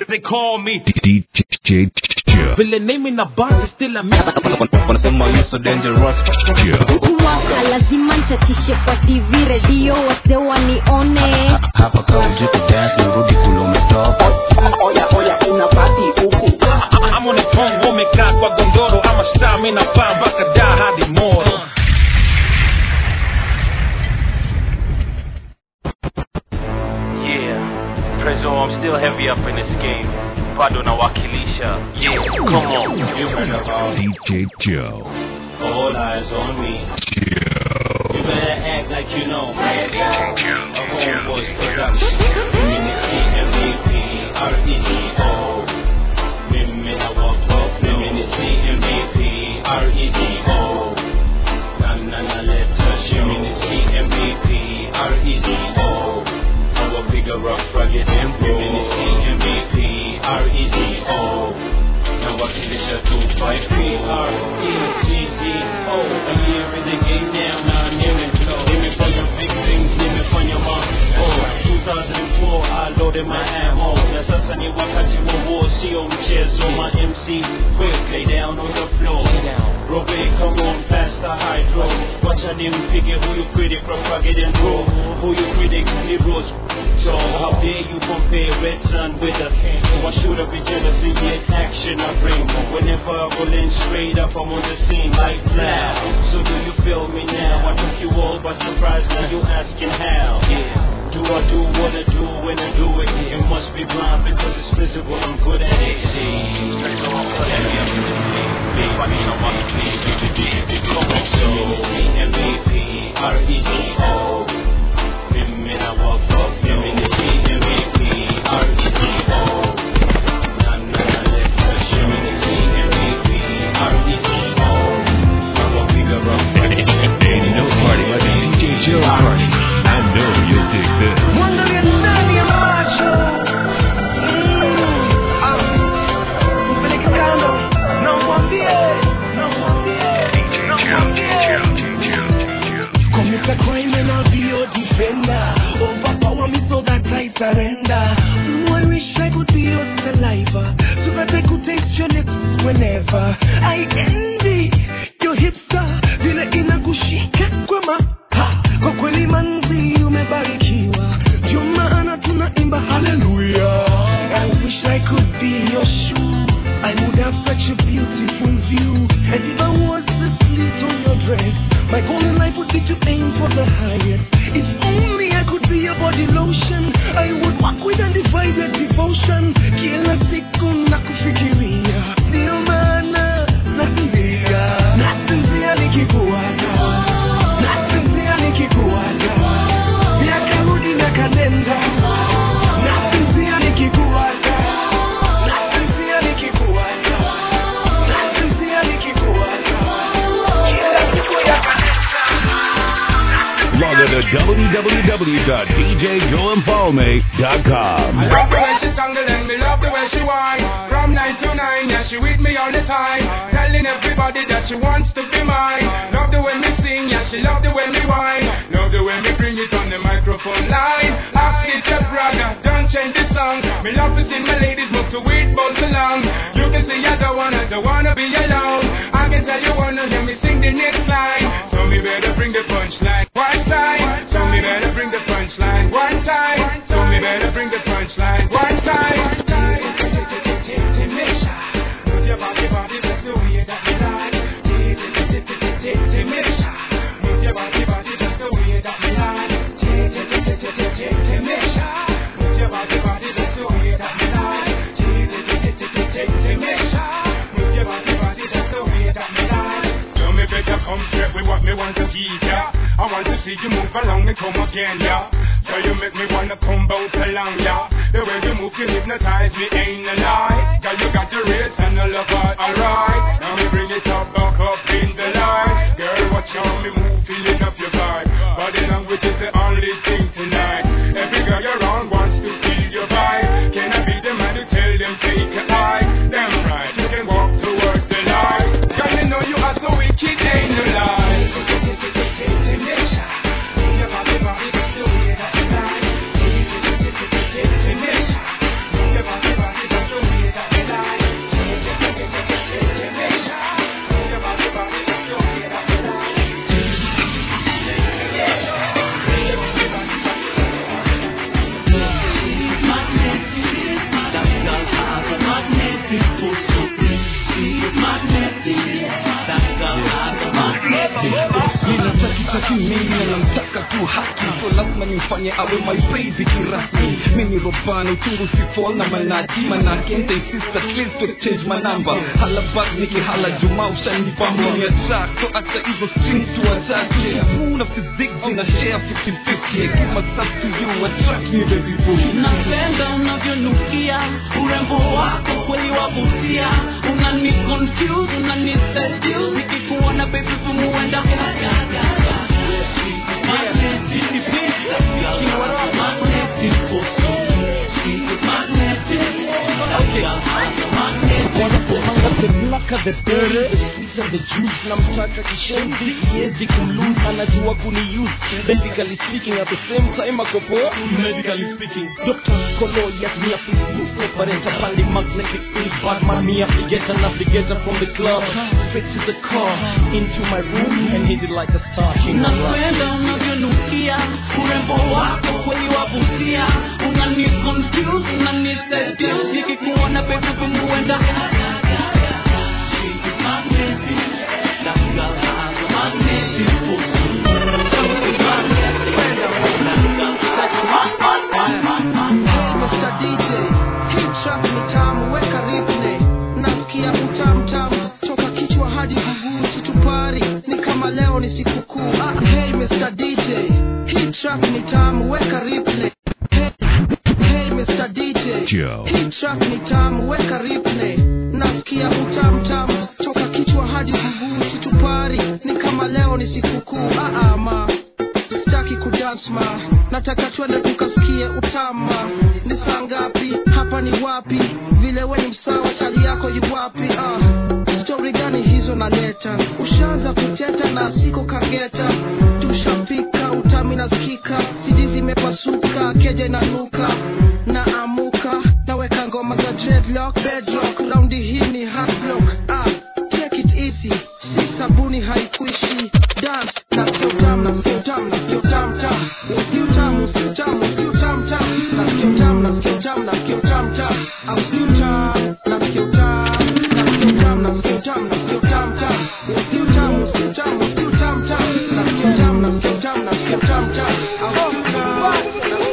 they call me DJ Joe. vile name na bar still a me wanasema you so dangerous Joe. kuwaka lazima nchatishe kwa tv redio wase wanione hapa kaujiko dance nirudi kule umetoka I'm on the phone umekaa kwa gondoro ama star mimi napaa mpaka da hadi moro Yeah, Prezzo, I'm still heavy up in this game. Bado nawakilisha. Yeah, come on. you heard about DJ Joe. all eyes on me you Joe. better act like you know a homeboys production Community MVP R-E-G-O Mimi na walk up Community MVP R-E-G-O Na na na let's touch Community MVP R-E-G-O Nawapiga rough rugged and Community MVP R-E-G-O nawakilisha 253R-E-G-G-O A year in the game now, now nimeflow Nimefanya big things, nimefanya mambo 2004 I loaded my ammo Na sasa ni wakati wa war, sio mchezo My MC quick, lay down on the floor Robe, come on, pass the hydro Wacha nimpige huyu critic from rugged and raw Huyu critic ni Rose So how dare you compare Red Sun with a king Why should I be jealous in the action I bring Whenever I roll in straight up I'm on the scene like flash So do you feel me now? I took you all by surprise now you asking how Yeah do I do what I do when I do it? It must be blind because it's visible. I'm good at it. See, MVP, R-E-G-O. Mimi na walk up, mimi ni MVP, R-E-G-O. Na na na let's touch, mimi ni MVP, R-E-G-O. Nawapiga rough, Ain't no party like a DJ Joe party. I know you'll dig this. Commit a crime and I'll be your defender. Overpower me so that I surrender. Mm, I wish I could be your saliva so that I could taste your lips whenever. I envy your hipster vile inakushika kwa maha. Kwa kweli manzi umebarikiwa, ndio maana tunaimba haleluya. I wish I could be your shoe. I would have such a beautiful view. And if I was the slit on your dress, my goal in life would be to aim for the highest. If only I could be your body lotion, I would walk with undivided devotion. Kila siku nakufikiria, ndio maana nasinzia, nasinzia nikikuaga, nasinzia nikikuaga, miaka rudi miaka nenda, nasinzia nikikuaga, nasinzia nikikuaga, nasinzia nikikuaga, kila siku ya kanisa. Log on to www.djjoeinpalme.com. I love the way she tangle and me love the way she whine. From nine to nine, yeah, she with me all the time. Telling everybody that she wants to be mine. Love the way me sing, yeah, she love the way me whine. Love the way me bring it on the microphone line. Ask it your brother, don't change the song. Me love to see my ladies move to it, both along. You can see I don't wanna, don't wanna be alone. I can tell you wanna hear me sing the next line. So me better bring the punchline one time. So me better bring the punchline one time. So me better bring the punchline one time. Move your body, body, that's the way that me like. Move your body, body, that's the way that me like. Move your body, body, that's the way that me like. Move your body, body, that's the way that me like. So me better come straight with what me want to give ya. I want to see you move along and come again, yeah. So you make me wanna come bounce along, yeah. The way you move, you hypnotize me, ain't a lie. Girl, you got the rates and the love heart, alright. Now me bring it up, back up in the light. Girl, watch how me move, feeling up your vibe. Body language is the only thing tonight. Every girl you're around wants to feel your vibe. Can I be the man to tell them take a eye? Damn right, you can walk towards the light. Girl, you know you are so wicked, ain't no lie. Move your body, body, that's the way that you like. amtaki mimi anamtaka tu haki so lazima nimfanye awe my baby kirasmi mimi robani uchungu sifol na manati manake ntaisist at least to exchange manamba hala bak nikihala juma ushanipa mimi ya track so acha hizo strings tu wachache una physics zina share 50-50 hekima sub to you attract me baby boo napenda unavyonukia urembo wako kweli wavutia unani confuse unani seduce nikikuona baby kumuenda Wanapomanga the dere These are the juice namtaka kishenzi siwezi kumlose anajua kuniuse basically speaking at the same time akopoa medically speaking Dr. Kolo yes me a Facebook operator pali magnetic field Batman me a figure navigator from the club straight to the car into my room and hit it like a star king napenda unavyonukia urembo wako kweli wavutia unani confuse unani seduce nikikuona baby kumuenda Mr. DJ, hii track ni tamu, weka replay. Nasikia utamu tamu toka kichwa hadi mguu, situpari ni kama leo ni sikukuu. Ah, hey Mr. DJ, hii track ni tamu, weka replay. Hey, hey Mr. DJ, Joe. hii track ni tamu, weka replay. Nasikia utamu tamu toka kichwa hadi mguu, situpari ni kama leo ni sikukuu. Ah, ah, ma sitaki kudance ma nataka twende tukasikie utama ni saa ngapi hapa ni wapi vile we ni msawa chali yako yu wapi ah. stori gani hizo naleta ushaanza kuteta na siko kageta tushapika utami nasikika sidi zimepasuka keja inanuka na amuka naweka ngoma za dreadlock bedrock raundi hii ni hardlock ah. take it easy si sabuni haikuishi dance na sio tam na sio tam na sio tam tam sio tam sio tam sio tam tam na sio tam na sio tam na sio tam tam au sio tam na sio tam na sio tam na sio tam na sio tam tam sio tam sio tam sio tam tam na sio tam na sio tam na sio tam tam au sio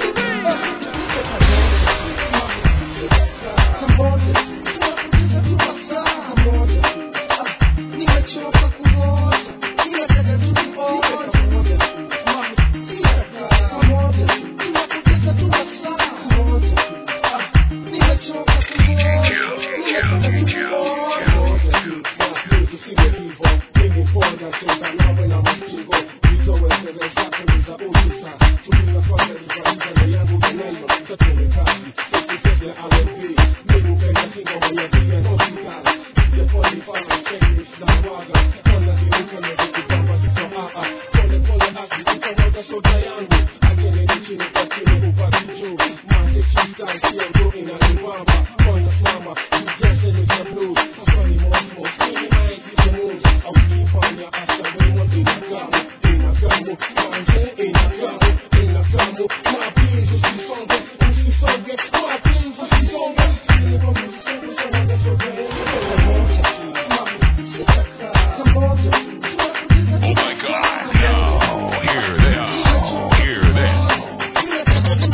Oh my God! Now hear this. Hear this.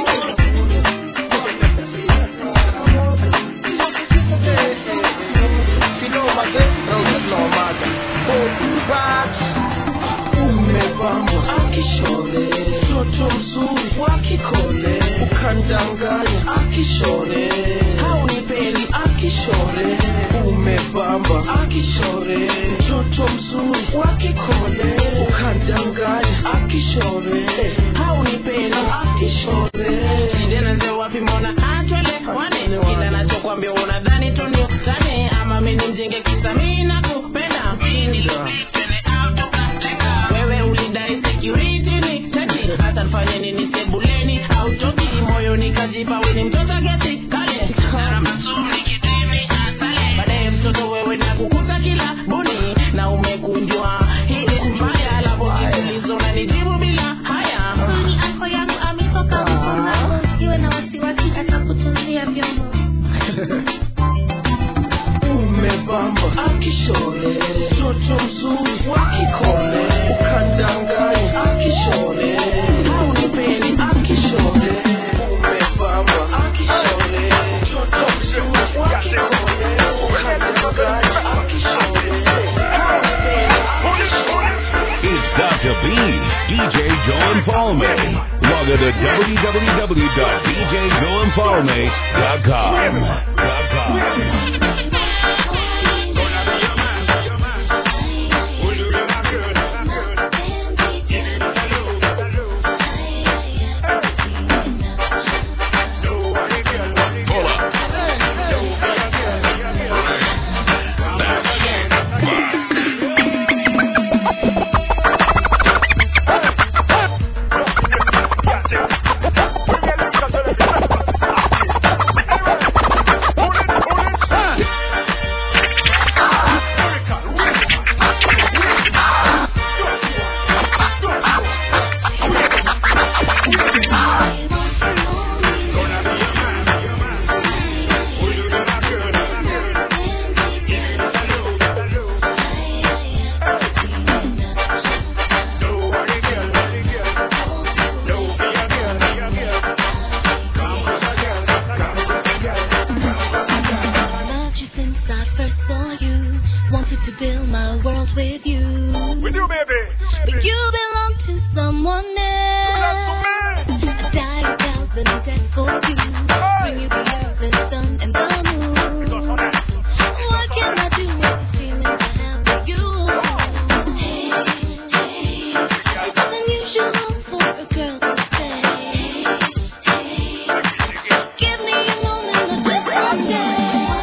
umepambwa akishore mtoto mzuri wa kikole ukandanganya akishore haunipeli akishore umepamba akishore mtoto mzuri wa kikole ukandanganya akishore haunipeli akishore Tena wapi mbona atwele wane kila nachokwambia unadhani tu ni utani ama mimi mjinge kisa mimi nakupenda mimi wewe ulidai security ni tati hata nifanye nini sebuleni au toki moyo nikajipa wewe ni mtoto geti kale na mazuri kitimi asale baadaye mtoto wewe na kukuta kila buni na umekunjwa hii ni mbaya alafu kiulizo na nijibu bila haya ako yangu ametoka mkuna iwe na wasiwasi atakutunzia vyombo umepamba akishore mtoto mzuri wa kikole ukandanga Joe and Palme. Log on to www.djjoeandpalme.com. Loved you since I first saw you. Wanted to build my world with you. With you, baby. But you belong to someone else. I die a thousand deaths for you. Bring you the earth and sun and the moon. What can I do with the feelings I have for you? It's unusual for a girl to say. Give me a moment, let's just say.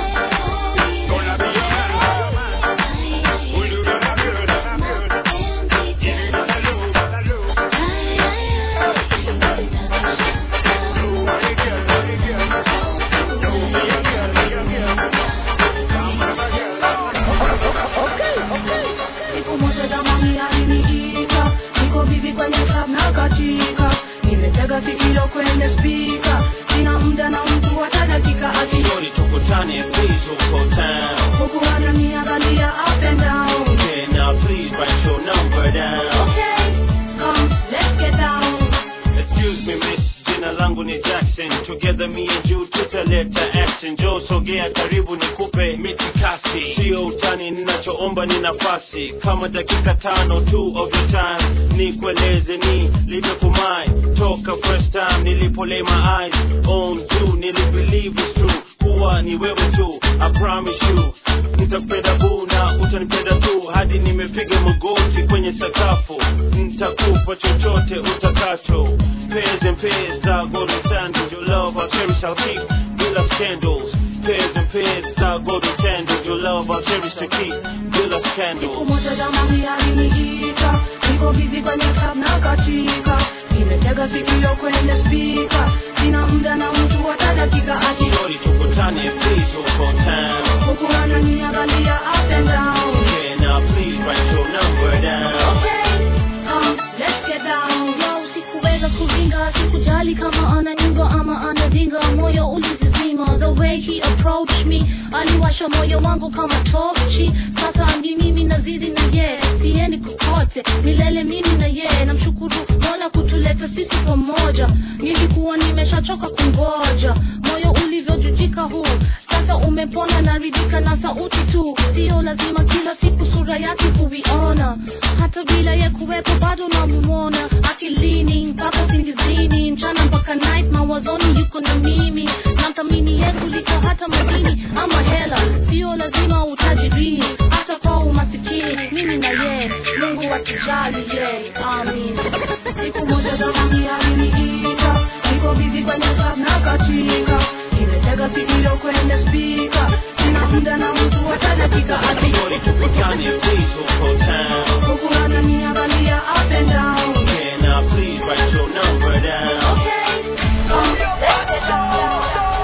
Siku moja jamani aliniita, niko bibi kwenye club na katika, nimetega sikio kwenye spika, sina muda na mtu hata dakika ati Shorty tukutane please huko town huku ananiangalia up and down. Okay now please write your number down Okay, come let's get down. Excuse me miss, jina langu ni Jackson Together me and you tutaleta action Joe sogea karibu nikupe mitikasi Sio utani ninachoomba ni nafasi Kama dakika tano tu of your time Nikueleze ni limekumai Toka first time nilipo lay my eyes on you Nilibelieve it's true kuwa ni wewe tu I promise you nitakupenda boo na utanipenda tu hadi nimepiga magoti kwenye sakafu nitakupa chochote utakacho pairs and pairs za golden sandals your love I'll cherish I'll keep bila scandals pairs and pairs za golden sandals your love I'll cherish to keep bila Siku scandals moja jamani aliniita, niko bibi kwenye club na katika, nimetega sikio kwenye spika, sina muda na mtu hata dakika ati Shorty tukutane please huko town huku ananiangalia up and down. Okay now please write your number down Okay, come let's get down. Yo, sikuweza kuringa, sikujali kama ananyimba ama anadinga, moyo ulizizima. The way he approached me, aliwasha moyo wangu kama tochi. Sasa ni mimi nazidi na ye, siendi kokote, milele mimi na ye. Namshukuru Mola kutuleta sisi pamoja, nilikuwa nimeshachoka kungoja. Moyo ulivyojujika huu, sasa umepona, naridhika na sauti tu, sio lazima kila siku sura yake kuiona, hata bila ye kuwepo bado namuona akilini mpaka usingizini, mchana mpaka night, mawazoni yuko na mimi, namthamini ye kuliko hata madini ama hela, sio lazima utajirini, hata kwa umasikini, mimi na ye, Mungu atujali ye, amin. Siku moja jamani aliniita, niko bizi kwenye club na katika, nimetega sikio kwenye spika, sina muda na mtu hata dakika ati Shorty tukutane please huko town huku ananiangalia up and down. Okay now please write your number down Okay, come let's get down.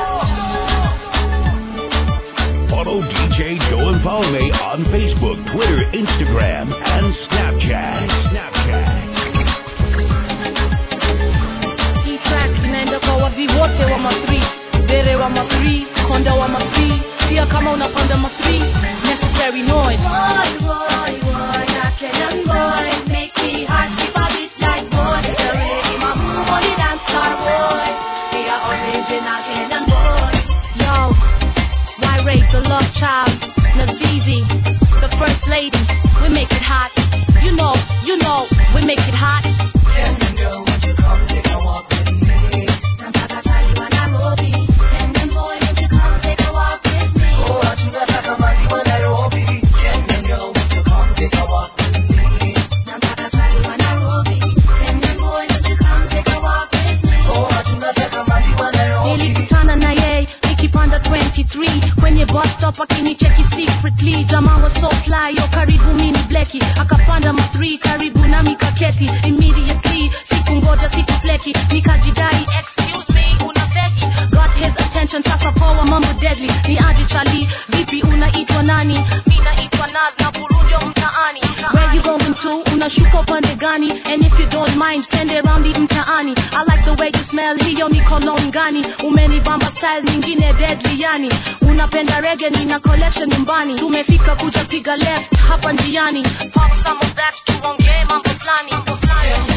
Follow DJ Joe and Palme on Facebook, Twitter, Instagram, and Snapchat. Snapchat. Hii track inaenda kwa wavi wote wa ma-3 Dere wa ma-3, konda wa ma-3 Pia kama unapanda ma-3 Necessary noise Boy, boy, boy, that Kenyan boy make me heart skip a bit like boy. The way my move on the dance floor, boy. He a original Kenyan boy. Yo, why raise the love child? Nazizi, the first lady We make it hot You know, you know, we make it hot deki akapanda matri karibu na mikaketi immediately sikungoja sikufleki nikajidai excuse me una feki got his attention sasa poa mambo deadly ni aje chali vipi unaitwa nani mi naitwa naz na burunjo mtaani where you going to unashuka upande gani and if you don't mind twende raundi mtaani i like the way you smell hiyo ni cologne gani umenibamba style nyingine deadly yani unapenda rege nina collection nyumbani tumefika kuja piga left hapa njiani pop some of that tuongee mambo fulani mambo fulani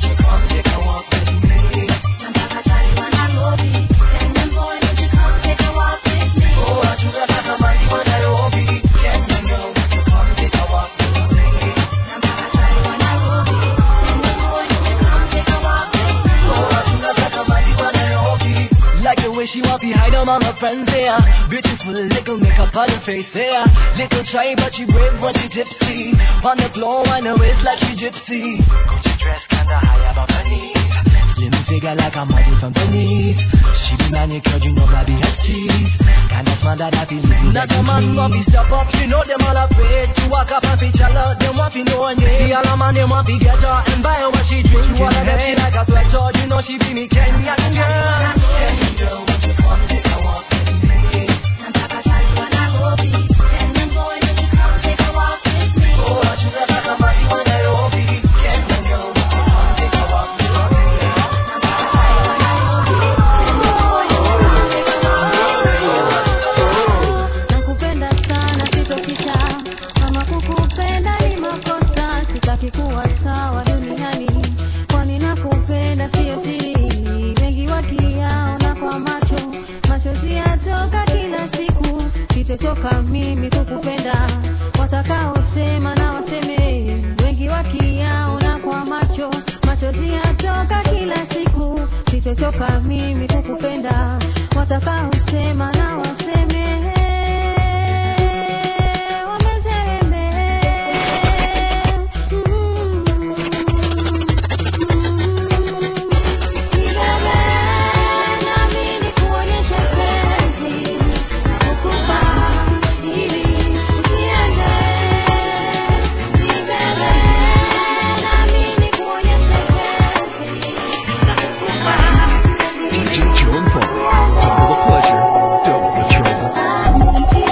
Like the way she walk behind them all her friends there Beautiful little makeup on her face there Little shy but she brave but she tipsy On the floor on her waist like she gypsy Gucci dress kinda high above her knees Slim figure like a model from Venice She be manicured, you know baby has teeth Kinda smart that I feel you Not a man want to step up, you know them all afraid To walk up and feature love, them want to know her name The all man them want to get her and buy her what she drink All of them she like a sweater, you know she be me Kenyan girl Kenyan girl, won't you come take a walk with me? Oh, I should have got a body when Nairobi Kenyan girl, won't you come take a walk with me? nakupenda sana sitopita kama kukupenda ni makosa sitaki kuwa sawa duniani kwani nakupenda sio siri wengi wakiyaona kwa macho machozi yatoka kila siku sitotoka mimi kukupenda watakaosema na waseme wengi wakiyaona kwa macho machozi yatoka kila siku sitotoka mimi kukupenda watakaosema na waseme wameseme DJ Joe and Paul. Double the pleasure, double the trouble.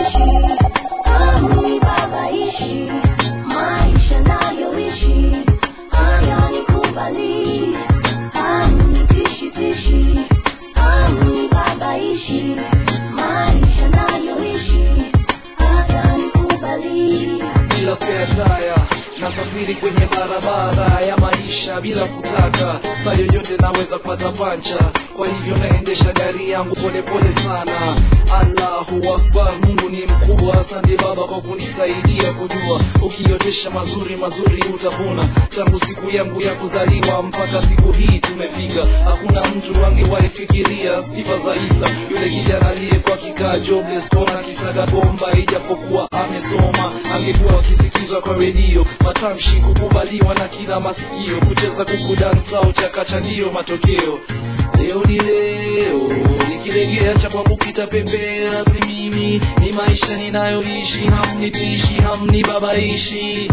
maisha nayoishi hayanikubali hanitishitishi hanibabaishi maisha nayoishi hayanikubali bila kuyataya nasafiri kwenye barabara ya maisha bila kutaka saa yoyote naweza kupata pancha kwa hivyo naendesha gari yangu polepole sana allahu akbar mungu ni mkubwa asante baba kwa kunisaidia kujua ukiotesha mazuri mazuri utavuna tangu siku yangu ya kuzaliwa mpaka siku hii tumefika hakuna mtu angewahi fikiria sifa za isa yule kijana aliyekuwa kikaa jobless kona kisaga bomba ijapokuwa amesoma angekuwa akisikizwa kwa redio matamshi kukubaliwa na kila masikio kucheza kuku dansa au chakacha ndiyo matokeo leo ni leo nikilegea cha kwangu kitapepea si mimi ni maisha ninayoishi hamnitishi hamnibabaishi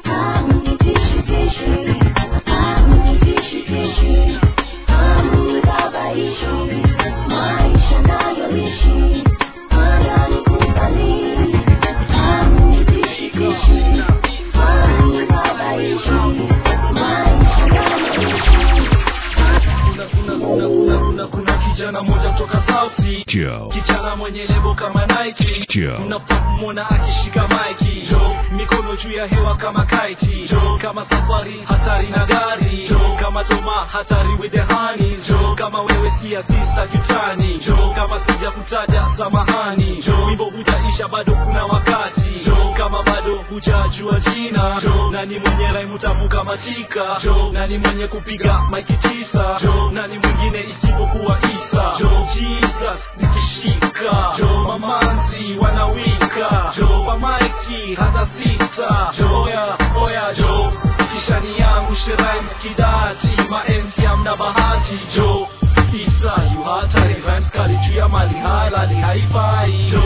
maisha nayoishi hayanikubali hanitishitishi hanibabaishi maisha nayoishi kuna, kuna, kuna, kuna, kuna kijana mmoja kutoka South Sea. Joe. kijana mwenye lebo kama Nike Joe. unapomwona akishika maiki Joe. mikono juu ya hewa kama kaiti Joe. kama safari hatari na gari Joe. kama toma hatari with the honey Joe. kama wewe si asista kitani Joe. kama sija kutaja samahani Joe. wimbo hutaisha bado kuna wakati Joe. kama bado hujajua jina Joe. nani mwenye raimu tamu kama tika Joe. nani mwenye kupiga maiki tisa Joe. nani mwingine isipokuwa isa Joe. jesus nikishika Joe. mamanzi wanawika Joe. kwa maiki hata sita Joe. oya oya Joe. kishani yangu shirai mskidati maenzi amna bahati Joe. isa yu hatari rhymes kali juu ya mali halali haifai Joe.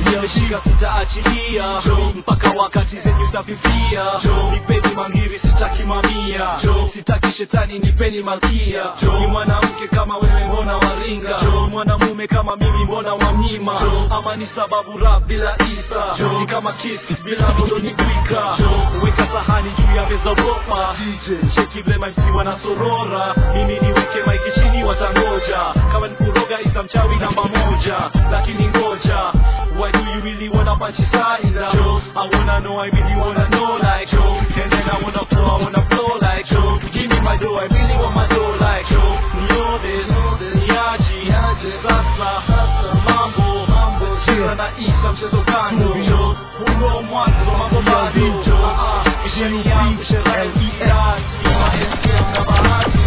nimeshika sitaachilia mpaka wakati zenyu zafifia nipeni mangiri sitaki mamia sitaki shetani nipeni malkia ni mwanamke kama wewe mbona waringa mwanamume kama mimi mbona wamnyima ama ni sababu rap bila isa ni kama kiss bila modo ni kwika weka sahani juu ya meza bopa cheki vile maisi wanasorora mimi niweke maiki chini watangoja kama ni kuroga isa mchawi namba moja lakini ngoja why do you really wanna punch his side I wanna know I really wanna know like and then I wanna flow I wanna flow like give me my dough I really want my dough like nione niaji sasa mambo cheza na isa mchezo kando huo mwanzo wa mambo bado Ah, ah, misheni yangu sherehe kiasi maendeleo na bahati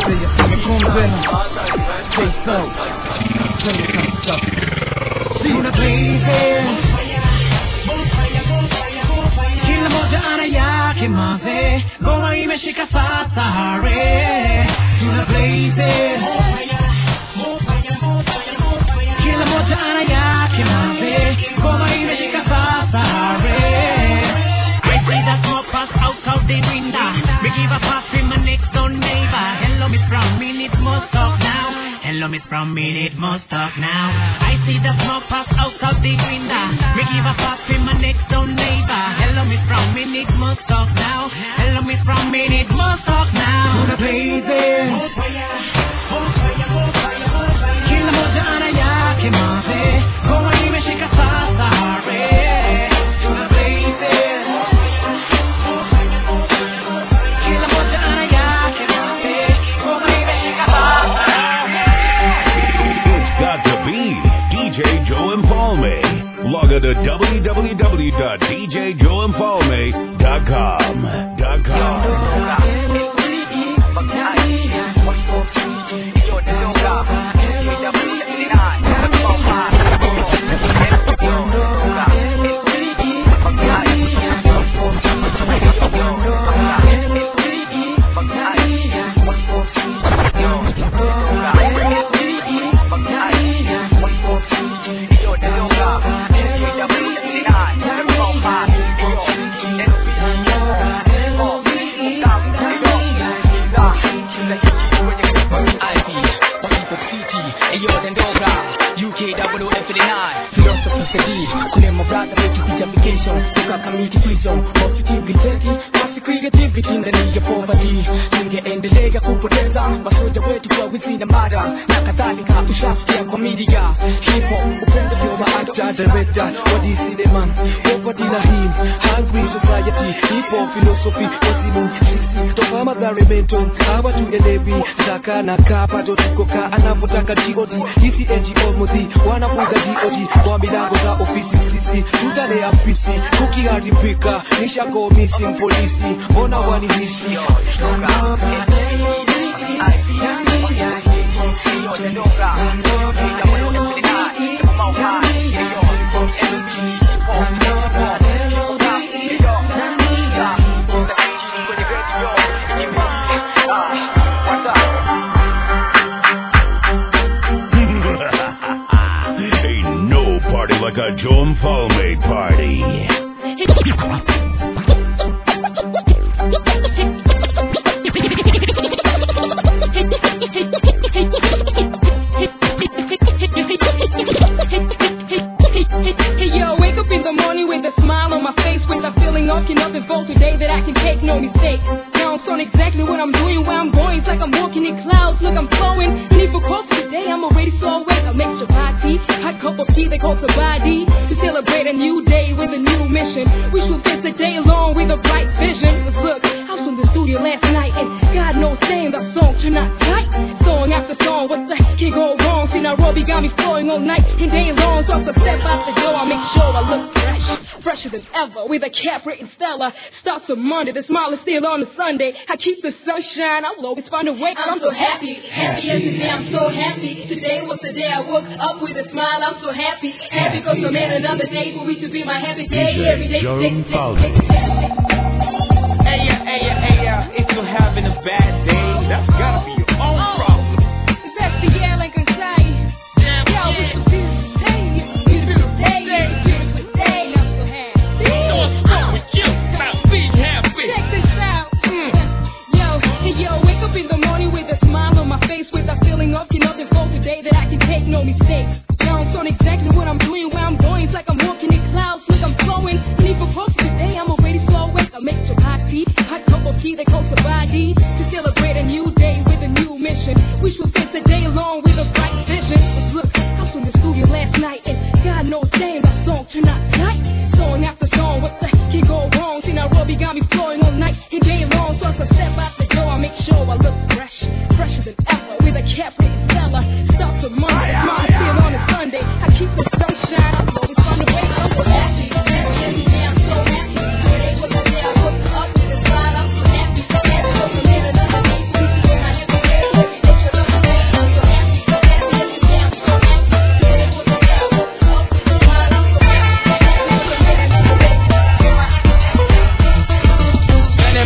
Sina blazing kila moja ana yake maze ngoma imeshika sasa hare tuna blazing kila moja ana yake maze ngoma imeshika sasa hare I see that smoke pass out of the window. Me give a pass to my next door neighbor. Hello, Miss Brown, me need more talk now. Hello, Miss Brown, me need more talk now. I see the smoke pass out of the window. Me give a pass to my next door neighbor. Hello, Miss Brown, me need more talk now. Hello, Miss Brown, me need more talk now. tuna blazing kila moja ana yake maze ngoma imeshika sasa hare tuna blazing kila moja ana yake maze ngoma imeshika sasa It's got to be DJ Joe Impalme. Log on to www.djjoeimpalme.com. Dot com. ingeendelea kupoteza masoja wetu kwa wizi na mada na kadhalika tushasikia kwa media hip hop upendo ndio maactor director wa DC the man poverty na him hungry society hip hop philosophy wazimu sisi toka madhari mento hawa tuelewi zaka na kapa ndo tuko ka anavyotaka god hizi ngo mudhi wanafunga god kwa milango za ofisi sisi tutalea afisi kukiharibika nishago missing polisi mbona wanihisi Ain't no party like a Joe Impalme party. Hey yo, wake up in the morning with a smile on my face, with a feeling of enough involved today that I can take no mistake. Now I'm on exactly what I'm doing, where I'm going. It's like I'm walking in clouds, look I'm flowing. Need for coffee today, I'm already so awake. I'll make chapati, hot cup of tea they call sabadi. To celebrate a new day with a new mission. We should face the day long with a bright vision. 'Cause look, I was in the studio last night and God knows saying that song turned out tight. Song after song, what the heck can go wrong? See Nairobi got me flowing all night and day long. So I can step out the door, I make sure I look fresh, fresher than ever. With a cap written stellar. Starts on Monday, the smile is still on a Sunday. I keep the sunshine, I will always find a way. I'm so happy, happy as today, I'm so happy. Today was the day I woke up with a smile, I'm so happy. Happy because I made another day for me to be my happy day. Every day, Joe day, day, Impalme. day, day. Hey, yeah, hey, yeah, hey, yeah. If you're having a bad day, that's gotta be your own problem. It's that the yelling inside. Yo, it's a beautiful day, it's a beautiful day.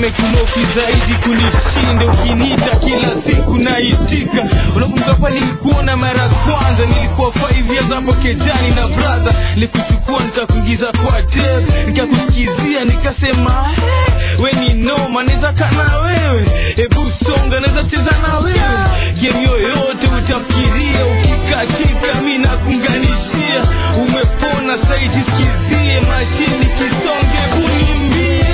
amekunoki zaidi kunishinda ukiniita kila siku naitika unakumbuka pale nilikuona mara ya kwanza nilikuwa five years hapo kejani na brother nilikuchukua nikakuingiza kwa tape nikakusikizia nikasema "Eh, we ni noma naweza kaa na wewe hebu songa naweza cheza na wewe game yoyote utafikiria ukikatika mi nakunganishia umepona saidi sikizie mashini kisonge unimbie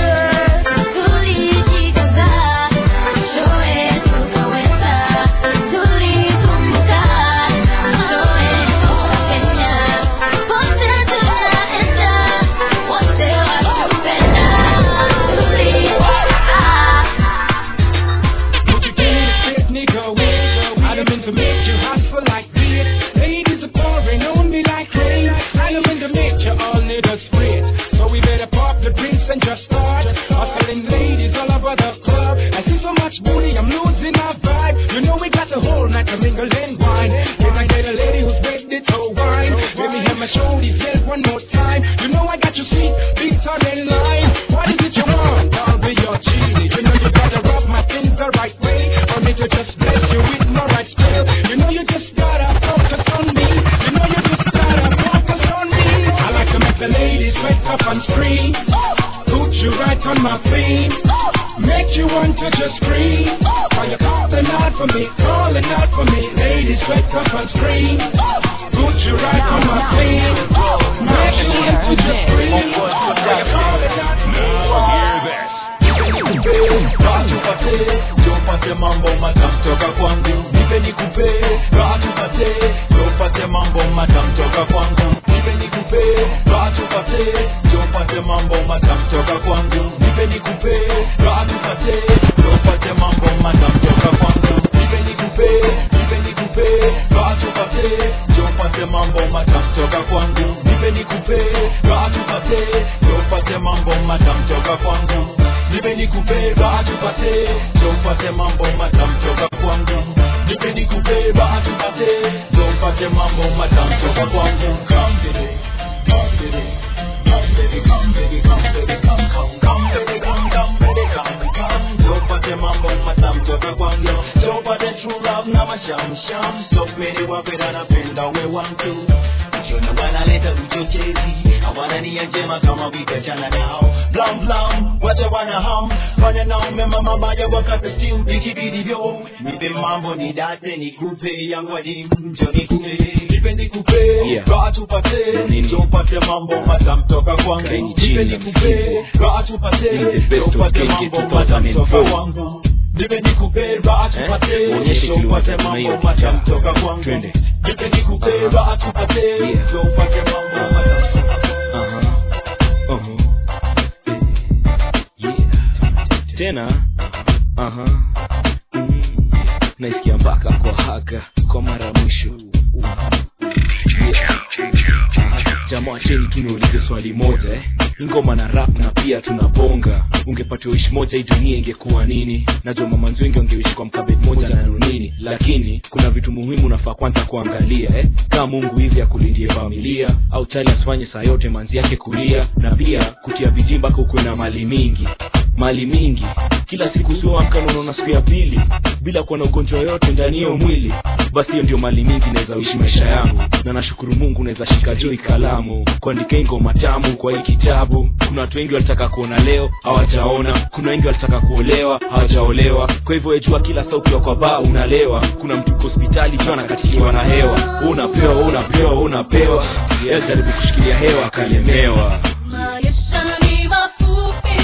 Would you give me the straight nigga way? I done been to make you hustle like this. Ladies are pouring on me like rain. I done been to make you all niggas straight. So we better pop the drinks and just start. Hustling ladies all over the club. I see so much booty, I'm losing my vibe. You know we got the whole night to mingle and wine. Can I get a lady who's ready to wine? Let me have my shoulders yell one more time. You know I got you sweet, big time in line. What is it you want? I'll be your genie. You know you gotta rub my things the right way. Or me to just bless you with my right skill. You know you just gotta focus on me. You know you just gotta focus on me. I like to make the ladies wake up and scream. Put you right on my feet. Make you want to just scream. While you're calling out for me, calling out for me. Ladies wake up and scream. Put you right on my feet. Make you want to just scream. While you're calling out for me. tupate tupate mambo matamu toka kwangu nipe nikupe raha tupate tupate mambo matamu toka kwangu nipe nikupe raha tupate tupate mambo matamu toka kwangu nipe nikupe raha tupate tupate mambo matamu toka kwangu nipe nikupe nipe nikupe raha tupate tupate mambo matamu toka kwangu nipe nikupe raha tupate tupate mambo matamu toka kwangu nipe nikupe raha tupate tupate mambo matamu toka kwangu nipe nikupe raha tupate tupate mambo matamu toka kwangu come baby come baby come baby come baby come baby come come come baby come come baby come come tupate mambo matamu toka kwangu tupate true love na mashamsham stop many wapenda napenda we want to ukiona wanaleta uchochezi hawana nia njema kama vikachana nao blam blam wacha wana ham fanya nao mema mabaya wakati still ikibidivyo nipe mambo ni date nikupe yangu hadi mjo nikupe nipe nikupe Yeah. raha tupate tupate mambo matamu toka kwangu nipe nikupe raha tupate tupate mambo matamu toka kwangu nipe nikupe raha tupate Uonyeshe kile tupate unataka na hiyo mambo kicha. matamu toka kwangu Twende. nipe nikupe raha tupate tupate mambo matamu tena aha mm. naisikia mpaka kwa haga kwa mara ya mwisho jamaa cheni kiniulize swali moja eh? ngoma na rap na pia tunabonga ungepatiwa ishi moja hii dunia ingekuwa nini najua mamanzi wengi wangeishi kwa mkabet moja na nunini lakini kuna vitu muhimu nafaa kwanza kuangalia eh? kama mungu hivi akulindie familia au chali asifanye saa yote manzi yake kulia na pia kutia bidii mpaka ukuwe na mali mingi mali mingi kila siku sioamka unaona siku ya pili bila kuwa na ugonjwa yoyote ndani hiyo mwili basi hiyo ndio mali mingi naweza uishi maisha yangu na nashukuru mungu naweza shika joi kalamu kuandika hii ngoma tamu kwa hii kitabu kuna watu wengi walitaka kuona leo hawajaona kuna wengi walitaka kuolewa hawajaolewa kwa hivyo ejua kila saa ukiwa kwa baa unalewa kuna mtu uko hospitali ikiwa anakatiliwa na hewa Wewe unapewa wewe unapewa wewe unapewa yeye jaribu kushikilia hewa akalemewa Maisha ni mafupi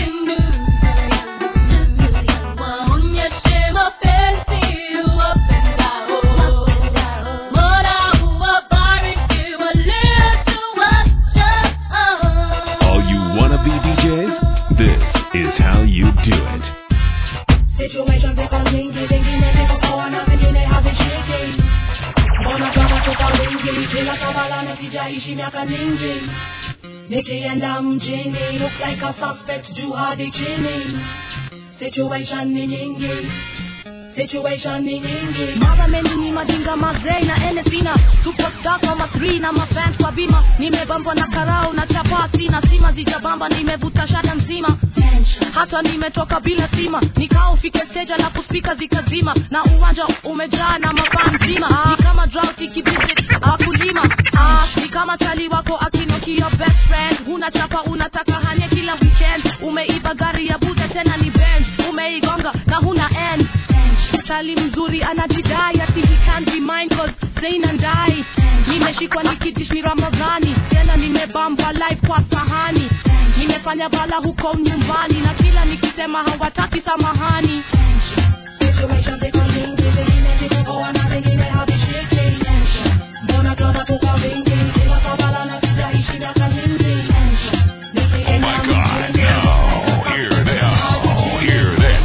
waonyeshe mapenzi uwapendao. Mola uwabariki waliotuacha. All you wanna be DJs? This is how you do it. Situation ziko nyingi, zingine ziko poa na zingine hazishiki. Mbona kama tuko wingi, kila kabala na sijaishi miaka mingi. Nikienda mjini, look like a suspect juu hadi chini. Situation ni nyingi, situation ni nyingi mara mengi ni majinga mazei na enesina superstar kama 3 na mafans kwa bima nimebambwa na karau na chapati na sima zijabamba nimevuta shada nzima hata nimetoka bila sima nikaa ufike stage na kuspika zikazima na uwanja umejaa na mafaa nzima ni kama drought ikivisit akulima ah, ni kama chali wako akinoki your best friend unachapa unataka hanye kila weekend umeiba gari ya buda tena ni benz umeigonga na huna end chali mzuri anajidai ati he can't be mine cause Zain and I nimeshikwa nikitish ni ramadhani tena nimebamba live kwa sahani nimefanya bala huko nyumbani na kila nikisema hawataki samahani situation ziko nyingi zingine zikupoa na zingine hazishiki mbona drama tuko vingi kila kabala na sijaishi miaka mingi nikienda Hear this. Hear this.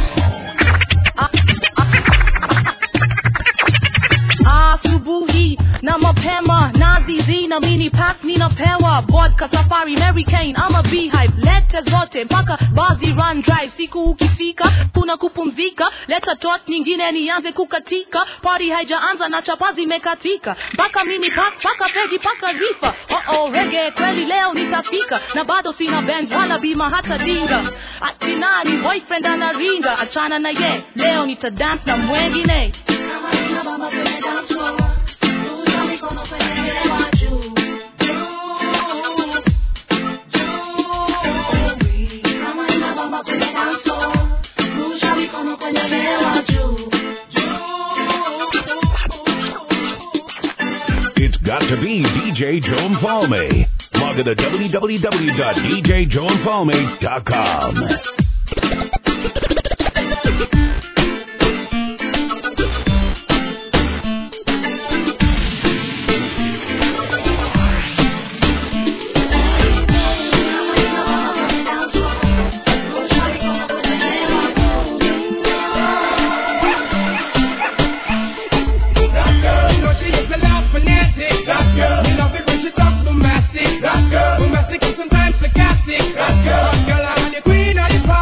asubuhi na mapema nazizi na mini pack ninapewa vodka safari mary kane ama beehive lete zote mpaka bazi run drive siku ukifika kuna kupumzika leta tot nyingine nianze kukatika party haijaanza na chapa zimekatika mpaka mini pack mpaka pegi mpaka rifa oh oh rege kweli leo nitafika na bado sina benz wala bima hata dinga ati nani boyfriend anaringa achana na ye leo nitadance na mwengine It's got to be DJ Joe Palme. Log on to www.djjoeandpalme.com. That girl, you know she is a lot fanatic. That girl, you love it when she talks bombastic. That girl, bombastic and sometimes sarcastic. That girl, that girl, I'm the queen of the party.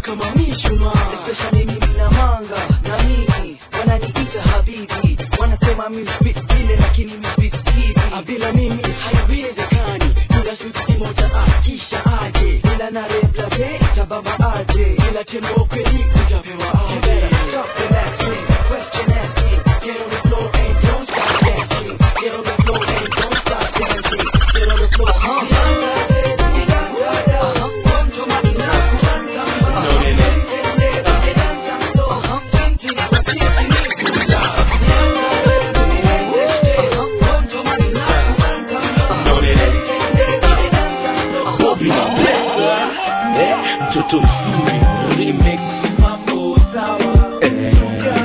kama mishuma especially mimi na manga na mimi wananiita habibi wanasema mimi spit vile lakini mimi spit hivi Ah, bila mimi haiwezekani bila switi moja ah, kisha aje bila na rebla be itabamba aje bila tembo kweli utapewa aje Stop relaxing, question asking, get on the floor and don't stop dancing, get on the floor and don't stop dancing, get on the floor, huh? Bobby na Pesa eh, mtoto mzuri remix mambo sawa eh,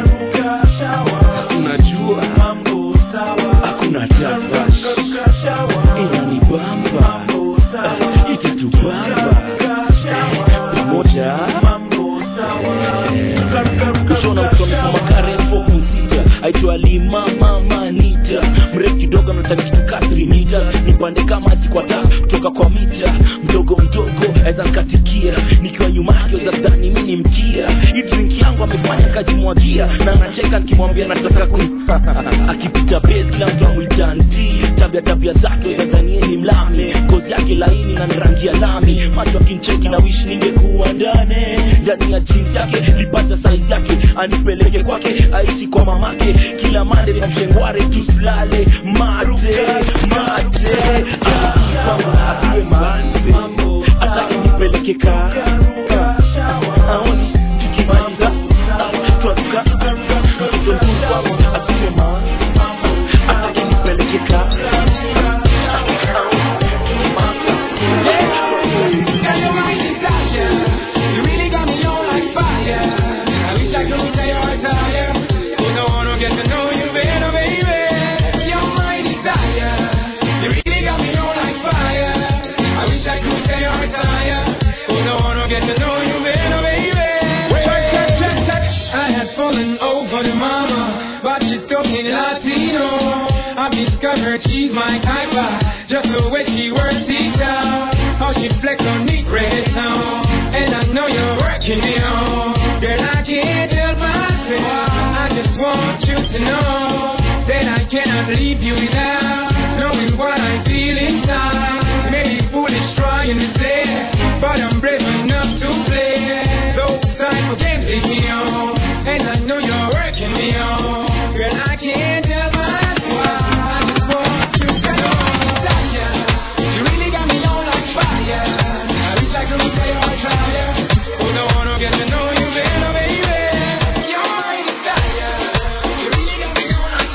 unajua mambo sawa hakuna tafash inanibamba eh, itatubamba eh, pamoja mambo sawa kushona msomi kama karefo kusita aitwa lima mama nita mrefu kidogo anataka kitu kasri mita nipande kama jikwata kutoka kwa mita mdogo mdogo aweza nkatikia nikiwa nyuma yake za dhani mi ni mkia hii drink yangu amefanya kajimwagia na anacheka nikimwambia nataka ku akipita base kila mtu amwitanti tabia tabia zake zadhanie ni mlame ngozi yake laini na rangi ya lami macho akincheki na wish ningekuwa ndani ndani ya jeans yake lipata size yake anipeleke kwake aishi kwa mamake kila mande na mshengware tusilale mate mate Ah, kwangu asiwe mate ataki nipeleke ka aoni tukimaliza ah, twaruka mtoto mzuri kwangu asiwe mate ataki nipeleke ka You really got me on like fire. I wish I could say you're tired. You don't wanna get to know you better, baby. You're my desire. You really got me on like fire. I wish I could say you're tired. You don't wanna get to know you better, baby. Touch, touch, touch, touch. I had fallen over the mama, but she's talking Latino. I've discovered she's my type. uh, Just the way she works it out. How she flex on the red now. And I know you're working me on. Girl, I can't help myself. I just want you to know that I cannot leave you without knowing what I feel inside. Maybe foolish trying to say, but I'm brave enough to play. Those type of games take me on. And I know you're working me on. Girl, I can't help myself. I just want you to know that you really got me on like fire. I wish I could say you're trying. Oh, no, I don't get to know you better, baby. You're my desire. You really got me on like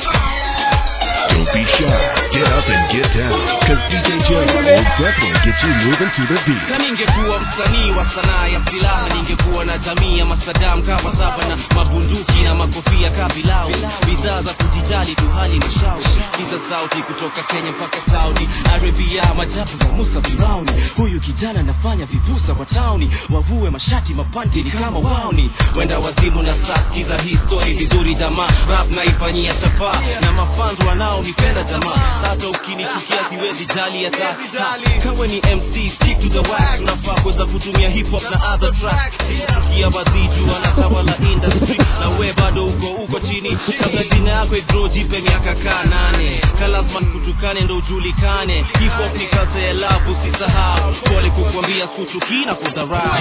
fire. Don't be shy. Get up and get down. Cause DJ Joe will definitely get you moving to the beat. na ningekuwa msanii wa sanaa ya silaha ningekuwa na jamii ya masadam kama saba na mabunduki na makofia kabilau bidhaa za kujijali tu hali ni shau kiza sauti kutoka kenya mpaka saudi arabia majabu za musa firauni huyu kijana anafanya vipusa kwa tauni wavue mashati mapanti ni kama wauni wenda wazimu na saskiza hii story vizuri jamaa rap naifanyia chapaa na mafanzu wanaonipenda jamaa hata ukinichukia siwezi jali hata ha, kawe ni mc stick to the wax unafaa kuweza kutumia hip hop na other tracks kia waziju wanatawala industry na we bado uko uko chini kabla jina yako igro jipe miaka kaa nane kalazman kutukane ndo ujulikane hip hop ni kazi ya labu usisahau pole kukwambia skuchukii na kudharau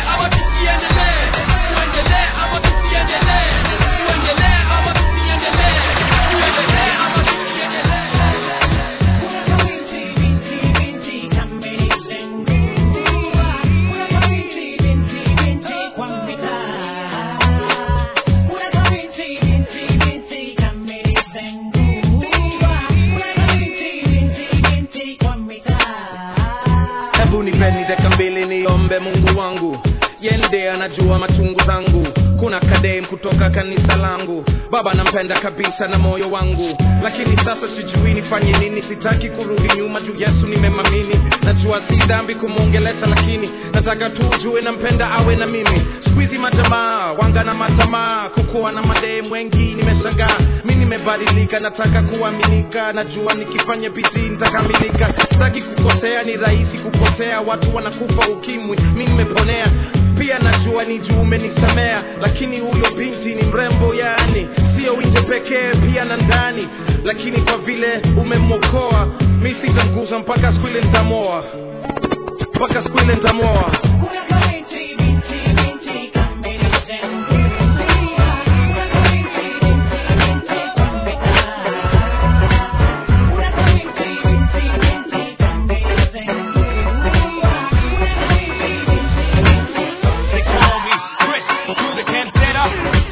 hebu nipeni dakika mbili niombe mungu wangu yende anajua machungu zangu kuna kadem kutoka kanisa langu baba nampenda kabisa na moyo wangu lakini sasa sijui nifanye nini sitaki kurudi nyuma juu yesu nimemamini najua si dhambi kumwongelesha lakini nataka tu ujue nampenda awe na mimi skuizi majamaa wanga na matamaa kukuwa na madem wengi nimeshangaa mi nimebadilika nataka kuaminika najua nikifanya bidii nitakamilika sitaki kukosea ni rahisi kukosea watu wanakufa ukimwi mi nimeponea pia najua najua ni juu umenisamea lakini huyo binti ni mrembo yani sio nje pekee pia na ndani lakini kwa vile umemwokoa mi sitamguza mpaka siku ile nitamoa mpaka siku ile nitamoa They call me Chris through the cantata.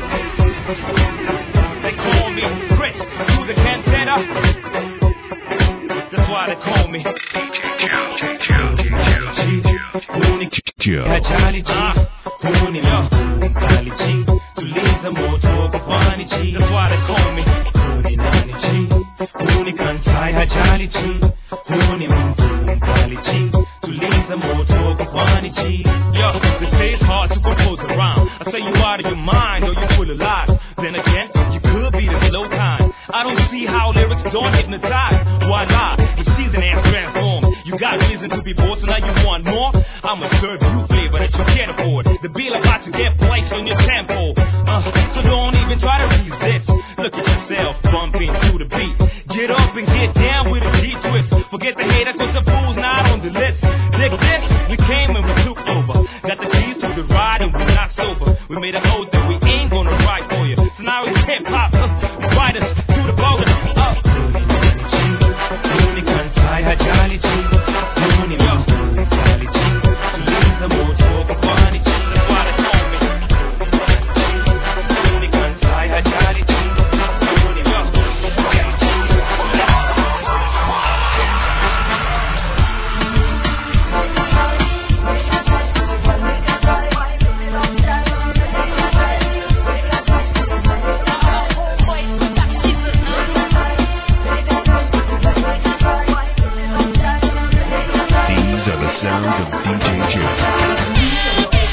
They call me Chris through the cantata. That's why they call me. Kajali G, huni lo, kali G, tuliza moto kufani G. That's why they call me. Huni nani G, huni kantai hajali G, huni mtu kali G, tuliza moto kufani G. Yo, they say it's hard to compose a rhyme. I say you out of your mind or you full of lies. Then again, you could be the slow time. I don't see how lyrics don't hypnotize. Why lie? If she's an ass transformed, you got reason to be bored, so now you want more. I'ma serve you flavor that you can't afford. The bill about to get placed on your tempo. Uh, so don't even try to resist. Look at yourself bumping to the beat. Get up and get down with a G twist. Forget the hater, cause the fool's not on the list. Dig this, we came and we took over. Got the keys to the ride and we're not sober. We made a oath that we ain't gonna ride for you. So now it's hip hop, uh, ride us to the boat. Uh. Uni kantai hajali G, uni mo, hajali G. Tuliza moto kwa kwani G, that's why they call me. Uni kantai hajali G, uni mo, hajali G. These are the sounds of DJ Joe.